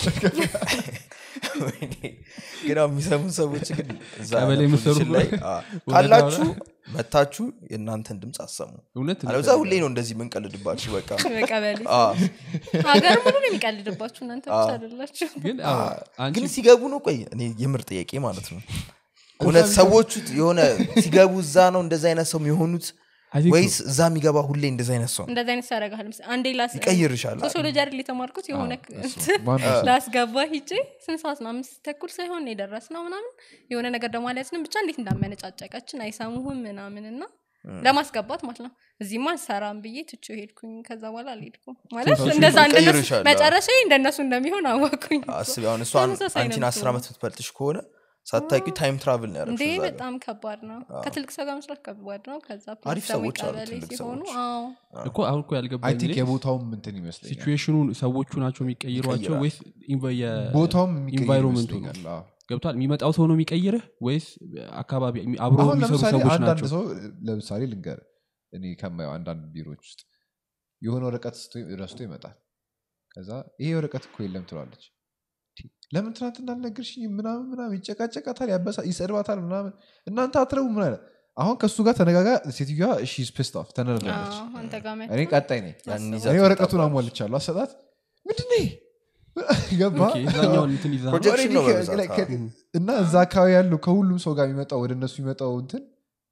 ወይኔ። ግን አሁን የሚሰሙን ሰዎች ግን እዛ ቀበሌ ያለ የምትሰሩ ፖዚሽን ላይ አ፣ ወረዳ ካላችሁ መታችሁ የእናንተን ድምፅ አሰሙ እውነት አለዛ ሁሌ ነው እንደዚህ የምንቀልድባችሁ በቃ በቀበሌ አ፣ ሀገር ሙሉ ነው የሚቀልድባችሁ እናንተ ብቻ አይደላችሁ ግን አዎ፣ አንቺ ግን ሲገቡ ነው ቆይ እኔ የምር ጥያቄ ማለት ነው እውነት ሰዎቹ የሆነ ሲገቡ እዛ ነው እንደዚ አይነት ሰው የሚሆኑት I think ወይስ እዛ የሚገባ ሁሌ እንደዚ አይነት ሰው ነው? እንደዚህ አይነት ያደርግሃል አንዴ ላስ ይቀይርሻል ሶሲዮሎጂ አይደል የተማርኩት የሆነ ማን ነው? ላስገባ ሂጄ ስንት ሰዓት ነው አምስት ተኩል ሳይሆን የደረስ ነው ምናምን የሆነ ነገር ደግሞ አልያዝንም ብቻ እንዴት እንዳመነጫጨቀችን አይሰሙህም ምናምን እና ለማስገባት ማለት ነው እዚህማ አልሰራም ብዬ ትቼው ሄድኩኝ ከዛ በኋላ አልሄድኩም ማለት ሰው እንደዛ እንደነሱ ይቀይርሻል። መጨረሻ እንደነሱ እንደሚሆን አወኩኝ አስቢ አሁን እሷን ተመሳሳይ ነው አንቺን አስር የምትሆነው። ዓመት ምትበልጥሽ ከሆነ ሳታቂ ታይም ትራቭል ነው እንዴ ያደረግሽው እዛ ጋር። በጣም ከባድ ነው ከትልቅ ሰው ጋር መስራት ከባድ ነው ከዛ አሪፍ ፖሊስ ደግሞ ሰዎች አሉ፣ ቀበሌ ትልቅ ሲሆኑ ሰዎች። አዎ እኮ አሁን እኮ አይ ያልገባኝ ቲንክ እኔ የቦታውም እንትን ይመስለኛል ሲቹዌሽኑ ሰዎቹ ናቸው የሚቀይሯቸው ይቀይራል። ወይስ ኢንቫ- የ- ቦታውም የሚቀይር ኢንቫይሮንመንቱ ነው ይመስለኛል አዎ። ገብቷል የሚመጣው ሰው ነው የሚቀይርህ ወይስ አካባቢ አብሮ አሁን የሚሰሩ ለምሳሌ ሰዎች አንዳንድ ናቸው ሰው ለምሳሌ ልንገር እኔ ከማየው አንዳንድ ቢሮዎች ውስጥ የሆነ ወረቀት ስቶ- ረስቶ ይመጣል ከዛ ይሄ ወረቀት እኮ የለም ትለዋለች ቲ፣ ለምን ትናንትና አልነገርሽኝ ምናምን ምናምን ይጨቃጨቃታል ያበሳ ይሰድባታል ምናምን እናንተ አትረቡ ምን አለ አሁን ከእሱ ጋር ተነጋጋ ሴትዮዋ ሺ ስፔስት ኦፍ ተነርዳለች አዎ፣ አንተ ጋር መጥቶ እኔ ቀጣይ ነኝ ያንን ይዛ እኔ ወረቀቱን ትመጣለች። አሟልቻለሁ አሰጣት ምንድን ነው ይሄ? ገባ ኦኬ፣ እዛኛውን እንትን ይዛ ፕሮጀክሽን ነው Already በብዛት፣ ከ- ከ- እና እዛ አካባቢ ያለው ከሁሉም ሰው ጋር የሚመጣው ወደ እነሱ የሚመጣው እንትን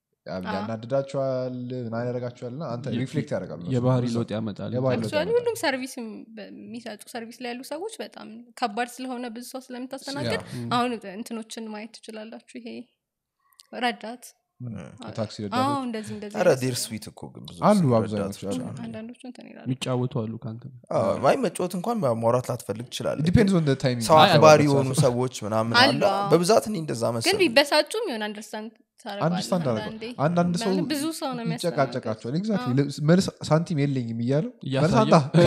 ያናድዳቸዋል ምናምን ያደርጋቸዋል እና አንተ የ- ሪፍሌክት ያደርጋሉ እነሱ የባህሪ ብዙ። ለውጥ ያመጣል የባህሪ ለውጥ አክቹዋሊ ያመጣል። ሁሉም ሰርቪስ የሚሰጡ ሰርቪስ ላይ ያሉ ሰዎች በጣም ከባድ ስለሆነ ብዙ ሰው ስለምታስተናግድ አሁን እንትኖችን ማየት ትችላላችሁ ይሄ ረዳት የታክሲ አዎ ረዳቶች እንደዚህ እንደዚህ ኧረ አይነት ዴር ሰው- ስዊት እኮ ግን ብዙ አሉ ረዳቶች አብዛኞቹ አሉ አሉ። አንዳንዶቹ እንትን ይላሉ የሚጫወቱ አሉ ከአንተ ጋር። አዎ፣ አይ መጫወት እንኳን ማውራት ላትፈልግ ትችላለ ዲፔንድስ ኦን ታይሚንግ ሰው አይ፣ አክባሪ አይ፣ የሆኑ ሰዎች ምናምን አሉ፣ አለ አዎ። በብዛት እኔ እንደዛ ግን መሰለኝ ቢበሳጩም የሆነ አንደርስታንድ አንደርስታንድ አንዳንዴ አደረገው አንዳንድ ሰው ማለት ብዙ ሰው ነው የሚያስተናግድ። ይጨቃጨቃቸዋል ኤግዛክትሊ መልስ ሳንቲም የለኝም እያለው መልስ እያሳየ አንጣ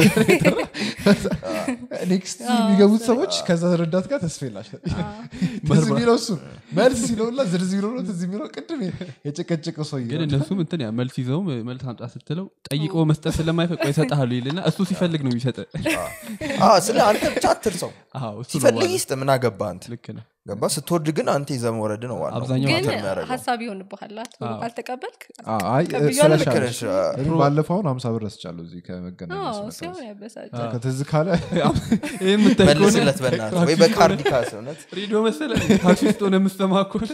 ኔክስት የሚገቡት ሰዎች ከዛ ረዳት ጋር ተስፋ የላቸው ትዝ የሚለው እሱ መልስ ሲለውላ ዝርዝ የሚለው ነው ትዝ የሚለው ቅድም የጨቀጨቀው ሰው ግን እነሱም እንትን ያ መልስ ይዘውም መልስ አምጣ ስትለው ጠይቆ መስጠት ስለማይፈቅ ይሰጠሃሉ ይልና እሱ ሲፈልግ ነው የሚሰጥ አዎ፣ ስለ አንተ ብቻ አትርሰው አዎ፣ እሱ ነው ሲፈልግ ዋናው። ይስጥ ምን አገባ አንተ ልክ ነህ ገባ ስትወርድ ግን አንተ ይዘህ መውረድ ነው ዋናው አብዛኛው ግን ማተር የሚያደርገው። ሀሳብ ይሆንብሃል ቶሎ አዎ። ካልተቀበልክ አ- አይ ቀብያለሁ፣ ስለሻለሽ ልክ ነሽ። እኔ ባለፈው አሁን ሀምሳ ብር ረስቻለሁ እዚህ ከመገናኛ አዎ፣ ስመጣ ሲሆን እዚህ። ያበሳጫል ከትዝ ካለ ይህ የምታይ ከሆነ መልስለት በእናትህ ወይ በካርድ ካስ እውነት ሬዲዮ መሰለ ታክሲ ውስጥ ሆነ የምሰማ ከሆነ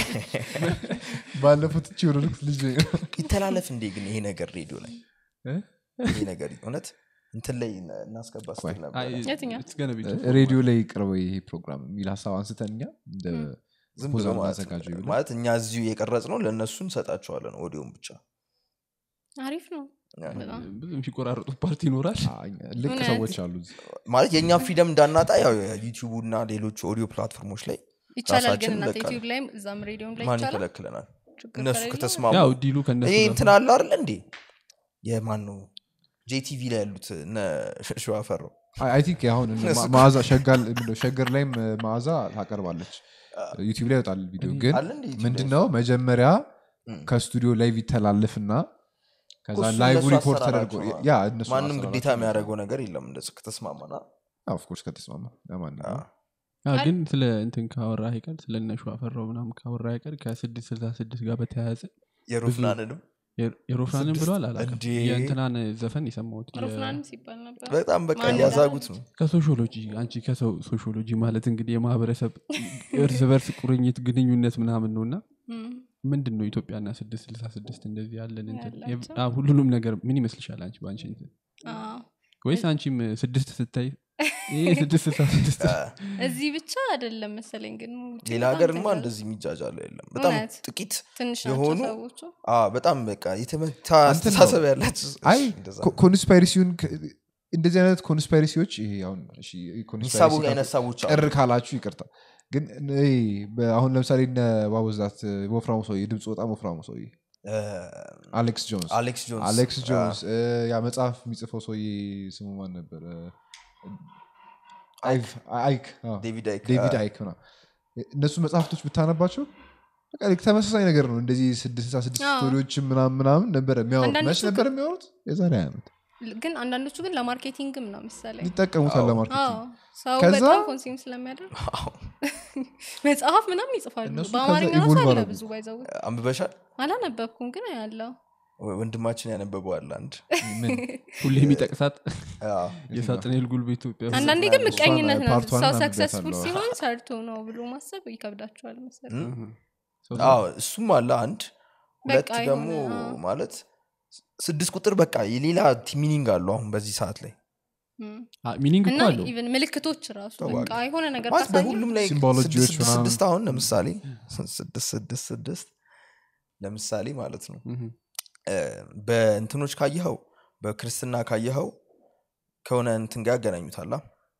ባለፈው ትቼ ወደ ልክ ልጅ ይተላለፍ እንዴ ግን ይሄ ነገር ሬዲዮ ላይ እ? ይሄ ነገር እውነት እንትን ላይ እናስገባ ስትል ነበር አይ፣ የትኛው? it's gonna be too- ሬዲዮ ላይ ቅርበ ይሄ ፕሮግራም የሚል ሀሳብ አንስተን እኛ እንደ ዝም ብሎ ስፖንሰር ማለት እናዘጋጀው ነው። ብለን ማለት እኛ እዚሁ የቀረጽ ነው ለእነሱ እንሰጣቸዋለን ኦዲዮን ብቻ አሪፍ ነው በጣም ብዙ የሚቆራረጡት ፓርቲ ይኖራል አ- እኛ- ልቅ እውነት? ሰዎች አሉ እዚህ። ማለት የእኛም ፍሪደም እንዳናጣ ያው ዩቲዩቡ እና ሌሎች ኦዲዮ ፕላትፎርሞች ላይ ይቻላል ግን ራሳችን እናንተ ለቃል። ዩቲዩብ ላይም እዛም ሬዲዮም ላይ ማን ይቻላል ይከለክለናል ችግር እነሱ ከሌለው ከተስማሙ ያው ዲሉ ከነሱ ይሄ ጋር እንትን አለ አይደለ እንዴ የማን ነው ጄቲቪ ላይ ያሉት እነ ሸዋፈረው አይ አይ ቲንክ አሁን እነ ማ- መዓዛ ሸጋል ምንድነው ሸገር ላይም እ, መዓዛ ታቀርባለች ዩቲብ ላይ ይወጣል ቪዲዮ ግን አለ እንዴ ዩቲዩብ ላይ? ምንድነው መጀመሪያ እም። ከስቱዲዮ ላይቭ ይተላለፍና ከዛ እሱ ላይቭ እነሱ ሪፖርት ተደርጎ አሰራራቸው ያ እነሱ ማንም አሰራራቸው ግዴታ የሚያደርገው ነገር የለም እንደዚህ ከተስማማና ኦፍኮርስ ከተስማማ ለማንኛውም አዎ፣ ግን ስለ እንትን ካወራ አይቀር ስለ እነሹ አፈራው ምናምን ካወራ አይቀር ከስድስት ስልሳ ስድስት ጋር በተያያዘ የሮፍናንንም የሮ- የሮፍናንን ስድስት ብለዋል አላውቅም እንዴ! የእንትናን ዘፈን የሰማሁት የ- ሮፍናንም ሲባል ነበር በጣም በቃ ማን እያዛጉት ነው ከሶሾሎጂ አንቺ ከሰው ሶሾሎጂ ማለት እንግዲህ የማህበረሰብ እርስ በርስ ቁርኝት ግንኙነት ምናምን ነው እና እም። ምንድን ነው ኢትዮጵያና ስድስት ስልሳ ስድስት እንደዚህ ያለን እንትን ያላቸው? የ- አዎ፣ ሁሉንም ነገር ምን ይመስልሻል አንቺ በአንቺ እንትን አዎ። ወይስ አንቺም ስድስት ስታይ ይሄ ስድስት ስልሳ ስድስት እዚህ ብቻ አይደለም መሰለኝ ግን ውጭ ሌላ በጣም ሀገርማ ትንሽ- እንደዚህ የሚጃጃለው የለም በጣም እውነት? ጥቂት ትንሽ ናቸው የሆኑ ሰዎቹ አዎ፣ በጣም በቃ የተመታ እንትን ነው። አስተሳሰብ ያላቸው አይ እንደዛ። ኮ- ኮንስፓይሬሲውን ከ- እንደዚህ አይነት ኮንስፓይሬሲዎች ይሄ አሁን እሺ፣ የሚሳቡ ኮንስፓይሬሲ አይነት ሰዎች አሉ። ቅር ካላችሁ ይቅርታ ግን ይሄ በ- አሁን ለምሳሌ እነ ባበዛት ወፍራሙ ሰውዬ ድምፅ በጣም ወፍራሙ ሰውዬ እ፣ አሌክስ ጆንስ አሌክስ ጆንስ አሌክስ አ፣ ጆንስ እ፣ ያ መጽሐፍ የሚጽፈው ሰውዬ ስሙ ማን ነበረ አይክ አይክ አዎ። ዴቪድ አይክ ዴቪድ አ፣ አይክ ምናምን እነሱ መጽሐፍቶች ብታነባቸው በቃ ልክ ተመሳሳይ ነገር ነው እንደዚህ ስድስት ስልሳ ስድስት አዎ። ስቶሪዎችን ምናምን ምናምን ነበረ የሚያወሩት አንዳንዶቹ መች ነበር የሚያወሩት የዛሬ ዓመት ግን አንዳንዶቹ ግን ለማርኬቲንግም ነው መሰለኝ ይጠቀሙታል አዎ። ለማርኬቲንግ አዎ፣ ሰው ከዛ- በጣም ኮንሱም ስለሚያደርግ አዎ። መጽሐፍ ምናምን ይጽፋሉ እነሱ በአማርኛ ከዛ ራሱ evolve አለ አደረጉ። ብዙ ባይዘው አንብበሻል አላነበብኩም ግን ያለው ወ- ወንድማችን ያነበበዋል አንድ ምን ሁሌ የሚጠቅሳት አዎ። የሳጥናኤል ጉልቤ ኢትዮጵያ ውስጥ አንዳንዴ ግን እሷን ምቀኝነት ነው ፓርቷን ሰው አንብቤያታለሁ። ሰክሰስፉል ሲሆን ሰርቶ ነው ብሎ ማሰብ ይከብዳቸዋል መሰለኝ እም? ሰው- አዎ እሱም አለ አንድ ሁለት በቃ ደግሞ የሆነ፣ አዎ። ማለት ስ- ስድስት ቁጥር በቃ የሌላ ሚኒንግ አለው አሁን በዚህ ሰዓት ላይ እም። አ- ሚኒንግ እኮ እና አለው ኢቨን ምልክቶች ራሱ ተዋጊ። በቃ የሆነ ነገር ማለት ካሳየ በሁሉም ላይ ሲምቦሎጂዎች ስድስት ስድስት ምናምን። ስድስት አሁን ለምሳሌ ስድስት ስድስት ስድስት ለምሳሌ ማለት ነው ምሁም። እ፣ በእንትኖች ካየኸው በክርስትና ካየኸው ከሆነ እንትን ጋር ያገናኙታላ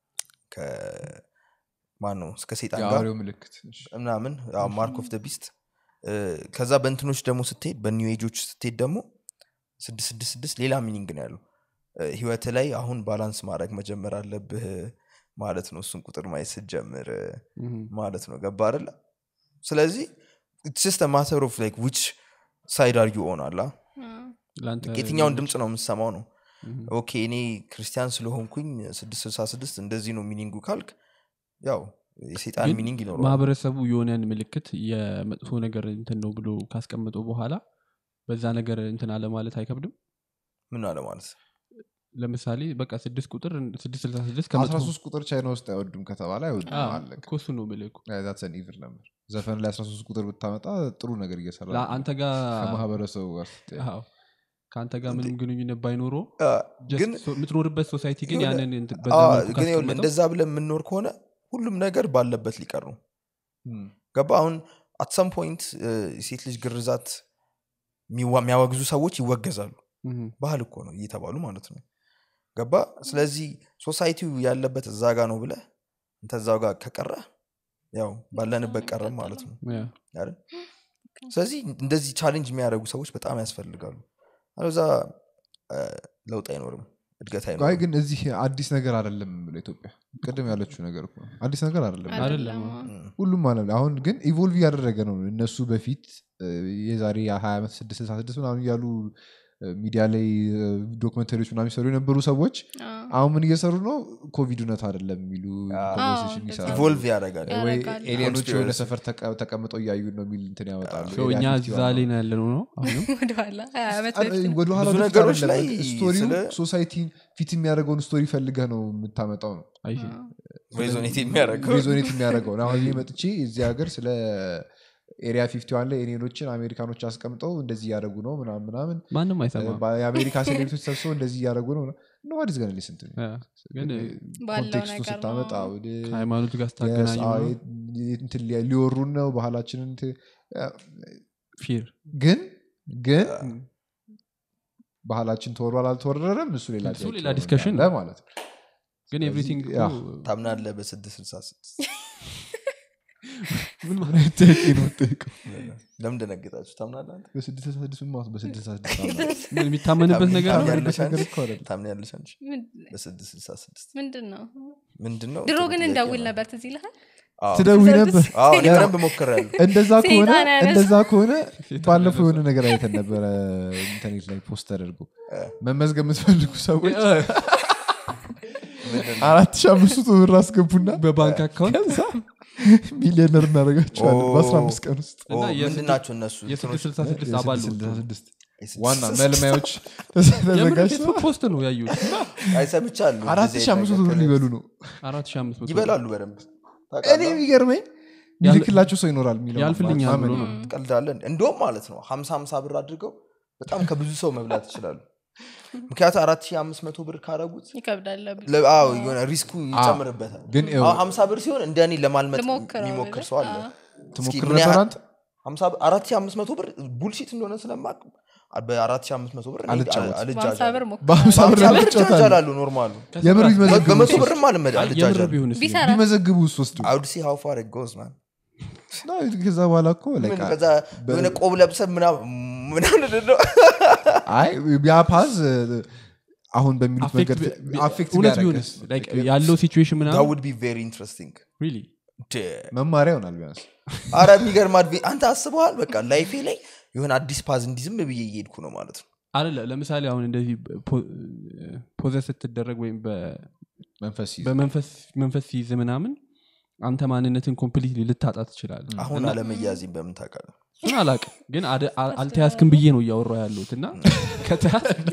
ከማን ነው እስከ ሴጣን ጋር የአውሬው ምልክት እሺ። ምናምን ማርክ ኦፍ ደ ቢስት ከዛ በእንትኖች ደግሞ ስትሄድ በኒው ኤጆች ስትሄድ ደግሞ ስድስት ስድስት ስድስት ሌላ ሚኒንግ ነው ያለው እ፣ ህይወት ላይ አሁን ባላንስ ማድረግ መጀመር አለብህ ማለት ነው እሱን ቁጥር ማየት ስትጀምር እ፣ ምሁም። ማለት ነው ገባ አይደለ ስለዚህ ስ ማተር ኦፍ ላይክ ዊች ሳይድ አር ዩ ኦን አላ ለአንተ የትኛውን ድምፅ ነው የምሰማው ነው ምሁም። ኦኬ እኔ ክርስቲያን ስለሆንኩኝ ስድስት ስልሳ ስድስት እንደዚህ ነው ሚኒንጉ ካልክ ያው የሴጣን ግን ሚኒንግ ይኖረዋል ማህበረሰቡ የሆነን ምልክት የመጥፎ ነገር እንትን ነው ብሎ ካስቀመጠው በኋላ በዛ ነገር እንትን አለ ማለት አይከብድም ምን አለ ማለት ለምሳሌ በቃ ስድስት ቁጥር ስድስት ስልሳ ስድስት አስራ ከመጥፎ ሶስት ቁጥር ቻይና ውስጥ አይወዱም ከተባለ አይወዱም አዎ፣ አለቀ እኮ እሱ ነው የምልህ እኮ። ዛትሰን ኢቭል ነበር ዘፈን ላይ 13 ቁጥር ብታመጣ ጥሩ ነገር እየሰራ ላ- ነው። አንተ ጋር ከማህበረሰቡ ጋር ስትያይ። አዎ፣ ከአንተ ጋር ምንም ግንኙነት ባይኖሮ አ፣ just ግን ሶ- የምትኖርበት ሶሳይቲ ግን የሆነ- ያንን እንትን በዛ አ፣ መልኩ ግን ይኸውልህ ካስቀመጠው እንደዛ ብለን የምንኖር ከሆነ ሁሉም ነገር ባለበት ሊቀር ነው እም፣ ገባ አሁን አትሰም ፖይንት የሴት ልጅ ግርዛት የሚዋ- የሚያወግዙ ሰዎች ይወገዛሉ ምሁም። ባህል እኮ ነው እየተባሉ ማለት ነው ገባ ስለዚህ ሶሳይቲው ያለበት እዛ ጋ ነው ብለ እንተ እዛው ጋር ከቀረ ያው ባለንበት ቀረም ማለት ነው ያ። አይደል? ስለዚህ እንደዚህ ቻሌንጅ የሚያደርጉ ሰዎች በጣም ያስፈልጋሉ አለዛ ለውጥ አይኖርም እድገት አይ አይኖርም ግን እዚህ አዲስ ነገር አይደለም ብለው ኢትዮጵያ ቅድም ያለችው ነገር እኮ ነው። አዲስ ነገር አይደለም አይደለም። እም። ሁሉም አለም ላይ አሁን ግን ኢቮልቭ እያደረገ ነው እነሱ በፊት እ፣ የዛሬ ሀያ ዓመት ስድስት ስልሳ ስድስት ምናምን እያሉ ሚዲያ ላይ ዶክመንተሪዎች ምናምን የሚሰሩ የነበሩ ሰዎች አሁን ምን እየሰሩ ነው ኮቪድ እውነት አይደለም የሚሉ ኮንቨርሴሽን እንደዛ ይሰራሉ ኢቮልቭ ያደርጋል ወይ ያደርጋሉ። ኤሊየኖች የሆነ Conspiracy. ሰፈር ተቀ- ተቀምጠው እያዩ ነው የሚል እንትን ያወጣሉ ሰው እኛ Area እዛ 51 ላይ ነው ያለነው ነው አሁንም ወደኋላ ሀያ ዓመት አረ፣ በፊት ወደኋላ ብዙ ወደፊት ነገሮች አይደለም። ላይ ስቶሪው ስለ- ሶሳይቲ ፊት የሚያደርገውን ስቶሪ ፈልገህ ነው የምታመጣው ነው አይ ሬዞኔት የሚያደርገው ሬዞኔት የሚያደርገው ነው አሁን እኔ መጥቼ እዚህ ሀገር ስለ ኤሪያ ፊፍቲ ዋን ላይ ኤሊየኖችን አሜሪካኖች አስቀምጠው እንደዚህ እያደረጉ ነው ምናምን ምናምን ማንም አይሰማም በ- የአሜሪካ ሴሌብሪቶች ሰብስበው እንደዚህ እያደረጉ ነው ኖዋዲስ ገን ሊስንት ያ፣ ግን ባለው ኮንቴክስቱ ነገር ስታመጣ ነው። ወደ ከሃይማኖት ጋር የስ- ስታገናኙ አዎ፣ የ- እንትን ሊ- ሊወሩን ነው ባህላችንን እንትን- ፊር ግን ግን ባህላችን ተወሯል አልተወረረም እሱ ሌላ እሱ ጥያቄ ሌላ ነው discussion እንዳለ ነው። ማለት ነው ግን ኤቭሪቲንግ ያ። ታምናለህ በስድስት ስልሳ ስድስት ምን ማለት ጥያቄ ነው የምጠይቀው? ለምን ደነገጣችሁ ታምናለህ አንተ? በስድስት ስልሳ ስድስት ምን ማለት በስድስት ስልሳ ስድስት አምናለሁ? ምን የሚታመንበት ነገር ነው ታምናለህ ያለበት ነገር አንቺ? እኮ አይደለም። ታምናለሽ አንቺ ምን- በስድስት ስልሳ ስድስት ምንድን ነው ምንድን ነው ድሮ ጥሩ ግን ጥያቄ እንደውል ነው። ነበር ትዝ ይልሃል አዎ። ትደውይ ነበር አዎ፣ እኔ በደንብ ሞክሬያለሁ እንደዛ ከሆነ ሰይጣን ያነሳ- እንደዛ ከሆነ ባለፈው የሆነ ነገር አይተን ነበረ ኢንተርኔት ላይ ፖስት ተደርጎ መመዝገብ የምትፈልጉ ሰዎች አራት ሺህ አምስት መቶ ብር አስገቡና በባንክ አካውንት ከዛ ሚሊዮነር እናደርጋቸዋለን ኦ። በአስራ አምስት ቀን ውስጥ እና ኦ፣ የስድስት- ምንድን ናቸው እነሱ የስድስት ስልሳ ስድስት አባል ነው ስልሳ ስድስት የስድስት ዋና ስልሳ መልማዮች የምር ተዘጋጅተው ፌስቡክ ፖስት ነው ያዩት አይ ሰምቻለሁ አራት እንደዚህ ሺህ አምስት መቶ አይነት ብር ነገር ሊበሉ ነው አራት ሺህ አምስት መቶ ይበላሉ በደንብ እኔ ታውቃለህ? የሚገርመኝ ሚልክላቸው ሰው ይኖራል የሚለው ያልፍልኛል ብሎ ማመን ነው ትቀልዳለህ እንደውም ማለት ነው ሀምሳ ሀምሳ ብር አድርገው በጣም ከብዙ ሰው መብላት ይችላሉ ምክንያቱም አራት ሺህ አምስት መቶ ብር ካረጉት ይከብዳል ለ- አዎ የሆነ ሪስኩ ይጨምርበታል ግን ይኸው አሁን ሀምሳ ብር ሲሆን እንደ እኔ ለማልመጥ ልሞክረው የሚሞክር ብለህ? ሰው አለ አዎ። ትሞክር ምን ያህል- ነበር አንተ ሀምሳ ብር- አራት ሺህ አምስት መቶ ብር ቡልሺት እንደሆነ ስለማቅ በአራት ሺህ አምስት መቶ ብር እኔ አልጫወትም። አል- በሀምሳ አልጃጃልም። ብር ሞክረሃል። በሀምሳ ብር በሀምሳ ብር ለመጫወት አለ። እጃጃላለሁ ኖርማሉ የምር ቢመዘግቡ በመቶ ውስጥ ብርም አልመድ የምር አልጃጃልም ቢሆንስ ቢሰራ ቢመዘግቡ ውስጥ ወስዱ አውድ ሲ ሀው ፋር ጎዝ ማን ከዛ በኋላ እኮ ምን like ከዛ የሆነ ቆብ ለብሰህ ምናምን ምናምን ነው አይ ያ ፓዝ አሁን በሚሉት መንገድ አፌክት እውነት ቢሆንስ ቢያደርግስ Like ያለው ሲቹዌሽን that ምናምን would be very interesting really መማሪያ ይሆናል ቢያንስ አረ የሚገርም አድቬ አንተ አስበዋል በቃ ላይፌ ላይ የሆነ አዲስ ፓዝ እንዲህ ዝም ብዬ እየሄድኩ ነው ማለት ነው አለ ለምሳሌ አሁን እንደዚህ ፖዘስ ስትደረግ ወይም በ- መንፈስ ይዘ በመንፈስ መንፈስ ሲይዝ ምናምን አንተ ማንነትን ኮምፕሊትሊ ልታጣ ትችላል አሁን አለመያዜን በምን ታውቃለህ እሱን አላቅም ግን አደ- አ- አልተያዝክም ብዬ ነው እያወራ ያለሁት እና ከተያዝክ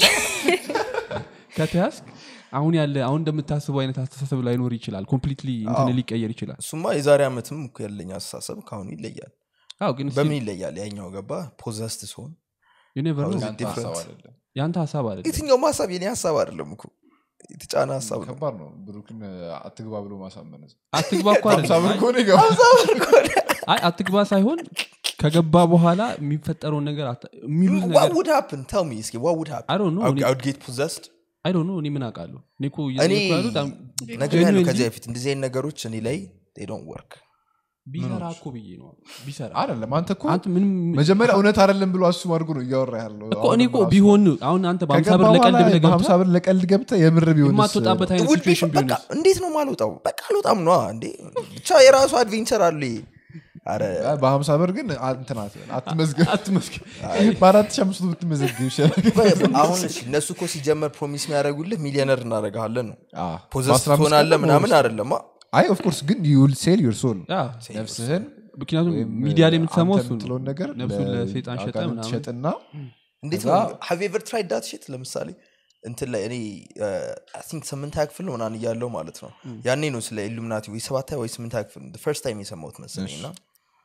ከተያዝክ አሁን ያለ አሁን እንደምታስበው አይነት አስተሳሰብ ላይኖር ይችላል ኮምፕሊትሊ እንትን ሊቀየር ይችላል እሱማ የዛሬ ዓመትም እኮ ያለኝ አስተሳሰብ ከአሁኑ ይለያል አዎ ግን በምን ይለያል ያኛው ገባ ፖዘስት ሲሆን ዩኔቨር ነው How is it ያንተ ሀሳብ different? አይደለም የአንተ ሀሳብ አለ የትኛውም ሀሳብ የኔ ሀሳብ አይደለም እኮ የተጫነ ሀሳብ ነው ከባድ ነው ብሩክን አትግባ ብሎ ማሳመን አትግባ እኮ ሀምሳ ብር አይደለም። ከሆነ ይገባል አይ አትግባ ሳይሆን ከገባ በኋላ የሚፈጠረውን ነገር አታ- የሚሉት What ነገር would happen? Tell me እስኪ what would happen? I don't know. I would- I would get possessed? አይ ዶንት ኖ እኔ ምን አውቃለሁ እኔ እኮ እኔ እየጠየኩ ያሉት አም- ነገር ያለው genuinely ከዚህ በፊት እንደዚህ አይነት ነገሮች እኔ ላይ they don't work ቢሰራ እኮ ብዬ ነው ቢሰራ አይደለም አንተ እኮ አንተ ምንም መጀመሪያ እውነት አይደለም ብሎ አሱም አድርጎ ነው እያወራ ያለው እኮ እኔ እኮ ቢሆን አሁን አንተ በሀምሳ ብር ከገባ ለቀልድ በኋላ ብለህ በሀምሳ ገብተህ ብር ለቀልድ ገብተህ የምር ቢሆን የማትወጣበት አይነት It would be ሲቹዌሽን fun. በቃ ቢሆንስ እንዴት ነው ማልወጣው በቃ አልወጣም ነዋ እንዴ ብቻ የራሱ አድቬንቸር አለ አረ በሀምሳ ብር ግን እንትን አትበል፣ አትመዝገብ አትመስገን በአራት ሺህ አምስት መቶ ብትመዘግብ ይሻላል አሁን እሺ እነሱ እኮ ሲጀመር ፕሮሚስ የሚያደርጉልህ ሚሊዮነር እናደረግሃለን ነው አዎ። ፖዘስ በአስራ አምስት ትሆናለህ ቀን ምናምን በውስጥ- አይደለማ አይ ኦፍኮርስ ግን ዩል ሴል ዩር ሶል ያ፣ ነፍስህን ምክንያቱም ወይም ሚዲያ ላይ የምትሰማው አንተ እሱ ነው የምትለውን ነገር ነፍሱን ለሰይጣን ሸጠ ለአጋንንት ምናምን ሸጥና እንዴት ከዛ- ነው ሃቭ ኤቨር ትራይድ ዳት ሽት ለምሳሌ እንትን ላይ እኔ ቲንክ ስምንት ክፍል ነው ምናምን እያለው ማለት ነው ያኔ ነው ስለ ኢሉሚናቲ ወይ ሰባታ ወይ ስምንት ክፍል ፈርስት ታይም የሰማሁት መሰለኝ እና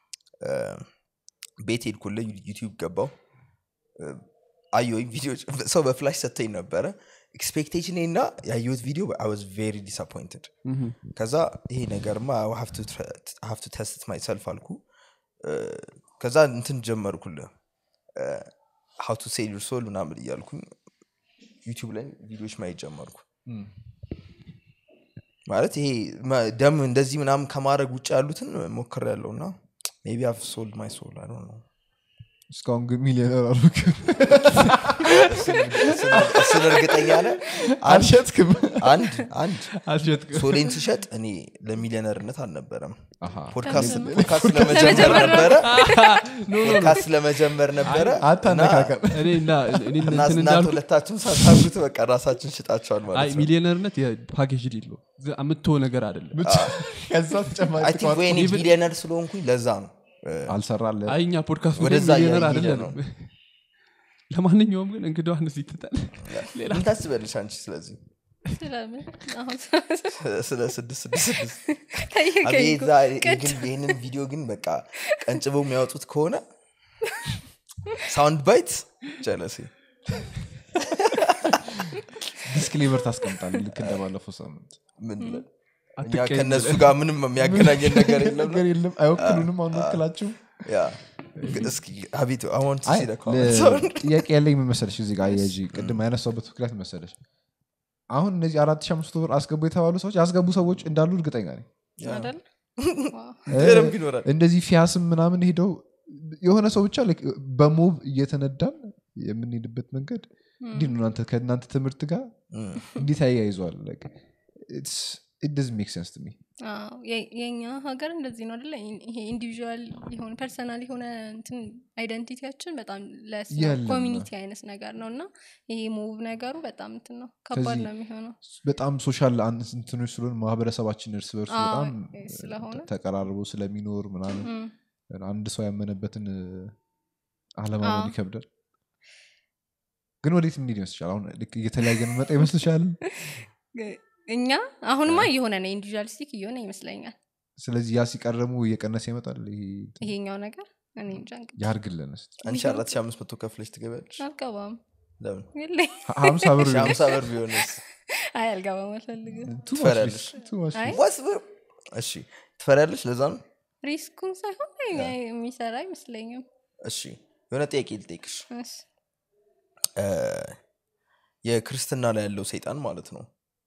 ቤት ሄድኩለ ዩቲዩብ ገባው አየሁኝ ቪዲዮ ሰው በፍላሽ ሰተኝ ነበረ ኤክስፔክቴሽን እና ያየሁት ቪዲዮ አይ ዋዝ ቬሪ ዲስአፖይንትድ ምሁም። ከዛ ይሄ ነገርማ ሀፍቱ ተስት ማይሰልፍ አልኩ እ፣ ከዛ እንትን ጀመርኩል ሀው ቱ ሴል ዩር ሶል ምናምን እያልኩኝ ዩቲዩብ ላይ ቪዲዮዎች ማየት ጀመርኩ ማለት ይሄ መ- ደም እንደዚህ ምናምን ከማድረግ ውጭ ያሉትን ሞክር ያለው እና ሜቢ አፍ ሶልድ ማይ ሶል አይ ነው እስካሁን ግን ሚሊዮነር አልሆንክም እሱን እርግጠኛ ነህ አንድ አልሸጥክም አንድ አንድ አልሸጥክም ሶሌን ስሸጥ እኔ ለሚሊዮነርነት አልነበረም አሃ። ፖድካስት ፖድካስት ለመጀመር ነበረ ፖድካስት ለመጀመር ነበረ አታነካከም እኔ እና እኔ እና እንትን እናንተ እንዳልኩ ሁለታችሁም ሳታጉት በቃ ራሳችን ሽጣቸዋል አይ ማለት ነው ሚሊዮነርነት የፓኬጅ ዲል ነው የምትሆ ነገር አይደለም ብቻ ከዛ ተጨማሪ አይ ቲንክ ወይ እኔ ቢሊዮነር ስለሆንኩኝ ለዛ ነው አልሰራለ አይ እኛ ፖድካስት ወደዛ ሚሊዮነር እያየን አይደለም ለማንኛውም ግን እንግዳዋን እዚህ ትተን ሌላ ምን ታስበልሽ አንቺ ስለዚህ ስለምን አሁን ስለ ስድስት ስድስት ስድስት ጠየቀኝ አቤት እኮ። ዛሬ ቅድ- ግን ይህንን ቪዲዮ ግን በቃ ቀንጭበው የሚያወጡት ከሆነ ሳውንድ ባይት ጀለሴ ዲስክሌቨር ታስቀምጣል ልክ እንደባለፈው ሳምንት ምን ብለን እኛ አትቀየም ከእነሱ ጋር ምንም የሚያገናኘን ነገር የለም ነገር የለም አይወክሉንም አንወክላችሁም ያ ግን እስኪ አቤት አሁን አይ ሲለ ለ- ጥያቄ ያለኝ ምን መሰለሽ እዚህ ጋር አያይዤ ቅድም ያነሳውበት ምክንያት መሰለሽ አሁን እነዚህ አራት ሺህ አምስት መቶ ብር አስገቡ የተባሉ ሰዎች ያስገቡ ሰዎች እንዳሉ እርግጠኛ ነኝ አይደል ዋው። በደንብ ይኖራል እንደዚህ ፊያስም ምናምን ሄደው የሆነ ሰው ብቻ like በሞብ እየተነዳን የምንሄድበት መንገድ እንዲህ ነው እናንተ ከእናንተ ትምህርት ጋር እም። እንዴት ያያይዘዋል ደዝ ሜክ ሴንስ ሚ አዎ፣ የ- የኛ ሀገር እንደዚህ ነው አደለ ይሄ ኢንዲቪዥዋል የሆነ ፐርሰናል የሆነ እንትን አይደንቲቲያችን በጣም የለም። ለኮሚኒቲ አይነት ነገር ነው እና ይሄ ሙቭ ነገሩ በጣም እንትን ነው ከባድ ከዚህ- ነው የሚሆነው በጣም ሶሻል እንትኖች ስለሆን ማህበረሰባችን እርስ በርሱ አዎ፣ በጣም ስለሆነ። ተቀራርቦ ስለሚኖር ምናምን እም። አንድ ሰው ያመነበትን አለማመን አዎ። ይከብዳል ግን ወዴት እንሄድ ይመስልሻል አሁን ልክ እየተለያየ መጣ ይመስልሻል እኛ አሁንማ እየሆነ ነው ኢንዲቪዥዋሊስቲክ እየሆነ ይመስለኛል ስለዚህ ያ ሲቀረሙ እየቀነሰ ይመጣል ይሄ እንትን ይሄኛው ነገር እኔ እንጃ እንግዲህ ያርግልን እስቲ አንቺ አራት ሺህ አምስት መቶ ከፍለሽ ትገቢያለሽ አልገባም ለምን የለኝ ሀ- ሀምሳ ብር ሺህ ሀምሳ ብር ቢሆንስ አይ አልገባም አልፈልግም Too much ትፈሪያለሽ? risk, too much አይ risk. What's the- እሺ ትፈሪያለሽ ለዛ ነው ሪስኩን ሳይሆን የሚሰራ አይመስለኝም እሺ የሆነ ጥያቄ ልጠይቅሽ እሺ። እ፣ የክርስትና ላይ ያለው ሰይጣን ማለት ነው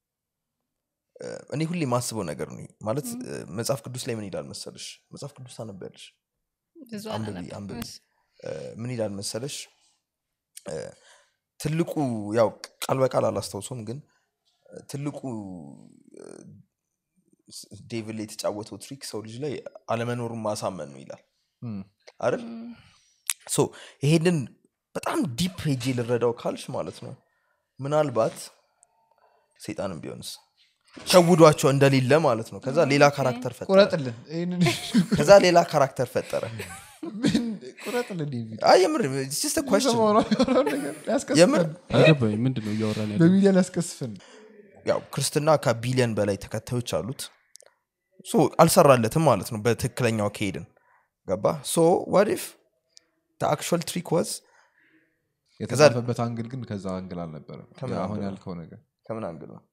እ፣ እኔ ሁሌ የማስበው ነገር ነው ማለት እ፣ መጽሐፍ ቅዱስ ላይ ምን ይላል መሰለሽ መጽሐፍ ቅዱስ ታነቢያለሽ ብዙ አንብቢ፣ አላነብም። አንብቢ። እሺ። እ፣ ምን ይላል መሰለሽ እ፣ ትልቁ ያው ቃል በቃል አላስታውሰውም ግን እ፣ ትልቁ እ፣ ስ- ዴቪል ላይ የተጫወተው ትሪክ ሰው ልጅ ላይ አለመኖሩን ማሳመን ነው ይላል እም፣ አይደል እም፣ ሶ ይሄንን በጣም ዲፕ ሄጄ ልረዳው ካልሽ ማለት ነው ምናልባት ሰይጣንም ቢሆንስ ሸውዷቸው እንደሌለ ማለት ነው ከዛ ሌላ ካራክተር ፈጠረ ቁረጥልን ይህንን ከዛ ሌላ ካራክተር ፈጠረ ምን ቁረጥልን ይህ ቪዲዮ። አይ የምር it's just a question። ሰማው ነው ያወራው ነገር ሊያስቀስፈን። የምር አልገባኝ ምንድን ነው እያወራን ያለ በሚዲያ ሊያስቀስፈን ያው ክርስትና ከቢሊየን በላይ ተከታዮች አሉት ሶ አልሰራለትም ማለት ነው በትክክለኛው ከሄድን ገባ ሶ ዋዲፍ አክቹዋል ትሪክ ዋዝ የተጻፈበት አንግል ግን ከዛ አንግል አልነበረም ከምን አሁን አንግል ነው? ያልከው ነገር ከምን አንግል ነው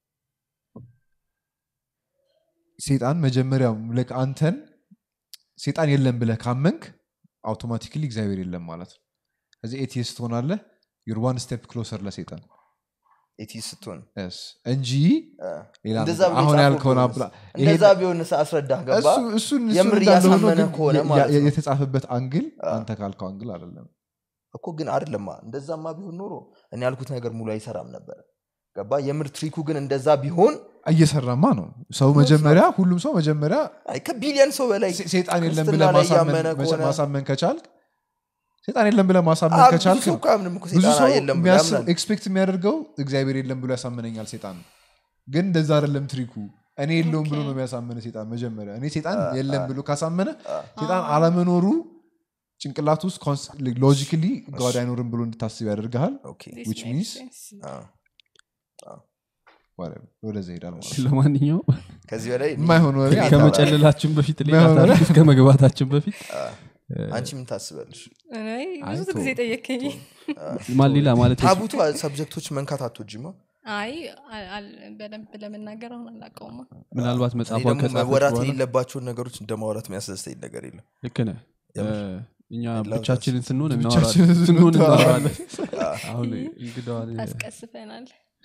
ሴጣን መጀመሪያው ልክ አንተን ሴጣን የለም ብለህ ካመንክ አውቶማቲክሊ እግዚአብሔር የለም ማለት ነው ከዚህ ኤቲስት ትሆናለህ ዩር ዋን ስቴፕ ክሎሰር ለሴጣን ኤቲስ ስትሆን Yes. እንጂ እ፣ ሌላ እንደዛ ነገር- ብሎ አሁን የጻፈው ያልከውን ቢሆንስ? አብላ እንደዛ ቢሆን አስረዳህ ገባ እሱ- እሱን እሱን የምር እንዳለ ሆኖ እያሳመነህ ግን ከሆነ የ- ማለት የ- ነው። የተጻፈበት አንግል አንተ ካልከው አንግል አይደለም እኮ ግን አይደለማ እንደዛማ ቢሆን ኖሮ እኔ ያልኩት ነገር ሙሉ አይሰራም ነበር ገባ የምር ትሪኩ ግን እንደዛ ቢሆን እየሰራማ ነው ሰው መጀመሪያ ሁሉም ሰው መጀመሪያ አይ ከቢሊየን ሰው በላይ ሴ- ሴጣን የለም ክርስትና ብለህ ላይ ማሳመን- ያመነ ከሆነ ማሳመን ከቻልክ ሴጣን የለም ብለህ ማሳመን አብ- ከቻልክ ብዙ ሰው ነው። እኮ አያምንም እኮ ብዙ ሴጣን ሰው የለም ብሎ የሚያስብ ያምናል። ኤክስፔክት የሚያደርገው እግዚአብሔር የለም ብሎ ያሳምነኛል ሴጣን ነው ግን እንደዛ አይደለም ትሪኩ እኔ የለውም ብሎ ነው የሚያሳምነ ሴጣን መጀመሪያ እኔ ሴጣን የለም ብሎ ካሳመነ ሴጣን አለመኖሩ ጭንቅላት ውስጥ ሎጂካሊ ጋድ አይኖርም ብሎ እንድታስብ ያደርግሃል ኦኬ፣ This which makes means- sense. አ፣ whatever፣ ወደዛ ይሄዳል ማለት ነው። ለማንኛውም ከዚህ በላይ እኔ- የማይሆን ወሬ እኔ ከመጨለላችን በፊት ሌላ የማይሆን ታሪክ ውስጥ ከመግባታችን በፊት አ፣ አንቺ ምን ታስበልሽ እኔ አይ ብዙ ተው። ጊዜ ጠየከኝ ማን ሌላ ማለት ታቡቱ ሰብጀክቶች መንካት አትወጂማ አይ አል- አል- በደንብ ለመናገር አሁን አላውቀውማ ምናልባት እኔ መጽሐፏ ደግሞ ከጻፈች መወራት በኋላ የሌለባቸውን ነገሮች እንደ ማውራት የሚያስደስተኝ ነገር የለም ልክ ነህ የምር። እ፣ እኛ I love ብቻችንን ስንሆን ብቻችንን እናወራለን ስንሆን እናወራለን። እናወራለን አሁን እንግዳዋን ታስቀስፈናል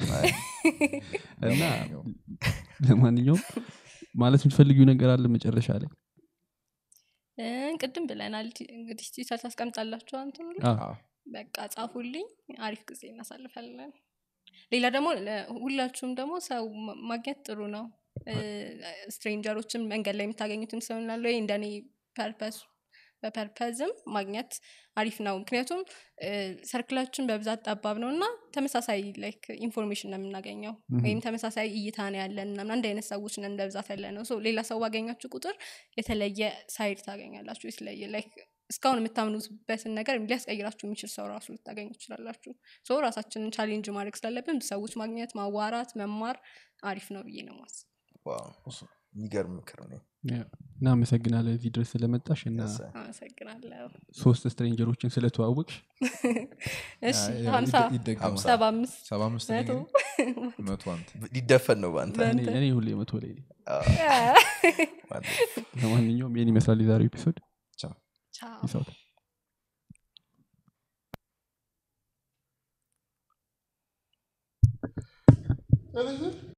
እና ለማንኛውም ማለት የምትፈልጊው ነገር አለ መጨረሻ ላይ እ፣ ቅድም ብለናል ቲ- እንግዲህ ቲቸር ታስቀምጣላችሁ አንትኑ ላይ አዎ። አዎ። በቃ ጻፉልኝ አሪፍ ጊዜ እናሳልፋለን ሌላ ደግሞ ለ- ሁላችሁም ደግሞ ሰው ማ- ማግኘት ጥሩ ነው ስትሬንጀሮችን መንገድ ላይ የምታገኙትን ሰው ላለ ወይ እንደኔ ፐርፐስ በፐርፐዝም ማግኘት አሪፍ ነው ምክንያቱም እ፣ ሰርክላችን በብዛት ጠባብ ነው እና ተመሳሳይ ላይክ ኢንፎርሜሽን ነው የምናገኘው ወይም ተመሳሳይ እይታ ነው ያለን ምናምን አንድ አይነት ሰዎች ነን በብዛት ያለ ነው ሶ ሌላ ሰው ባገኛችሁ ቁጥር የተለየ ሳይድ ታገኛላችሁ የተለየ ላይክ እስካሁን የምታምኑበትን ነገር ሊያስቀይራችሁ የሚችል ሰው ራሱ ልታገኙ ትችላላችሁ ሶ ራሳችንን ቻሌንጅ ማድረግ ስላለብን ሰዎች ማግኘት ማዋራት መማር አሪፍ ነው ብዬ ነው ማስ ዋው፣ የሚገርም ምክር ነው ያ። እናመሰግናለን እዚህ ድረስ ስለመጣሽ እና Yes, sir. አመሰግናለሁ ሶስት ስትሬንጀሮችን ስለተዋወቅሽ እሺ ያ- ሀምሳ ይደ- ይደገማል። ሰባ አምስት ሰባ አምስት መቶ መቶ አንተ ሊደፈን ነው በአንተ እኔ- እኔ ሁሌ መቶ ላይ ነኝ። ማለት ለማንኛውም ይህን ይመስላል የዛሬው ኤፒሶድ ቻው ቻው ይሳውት What is it?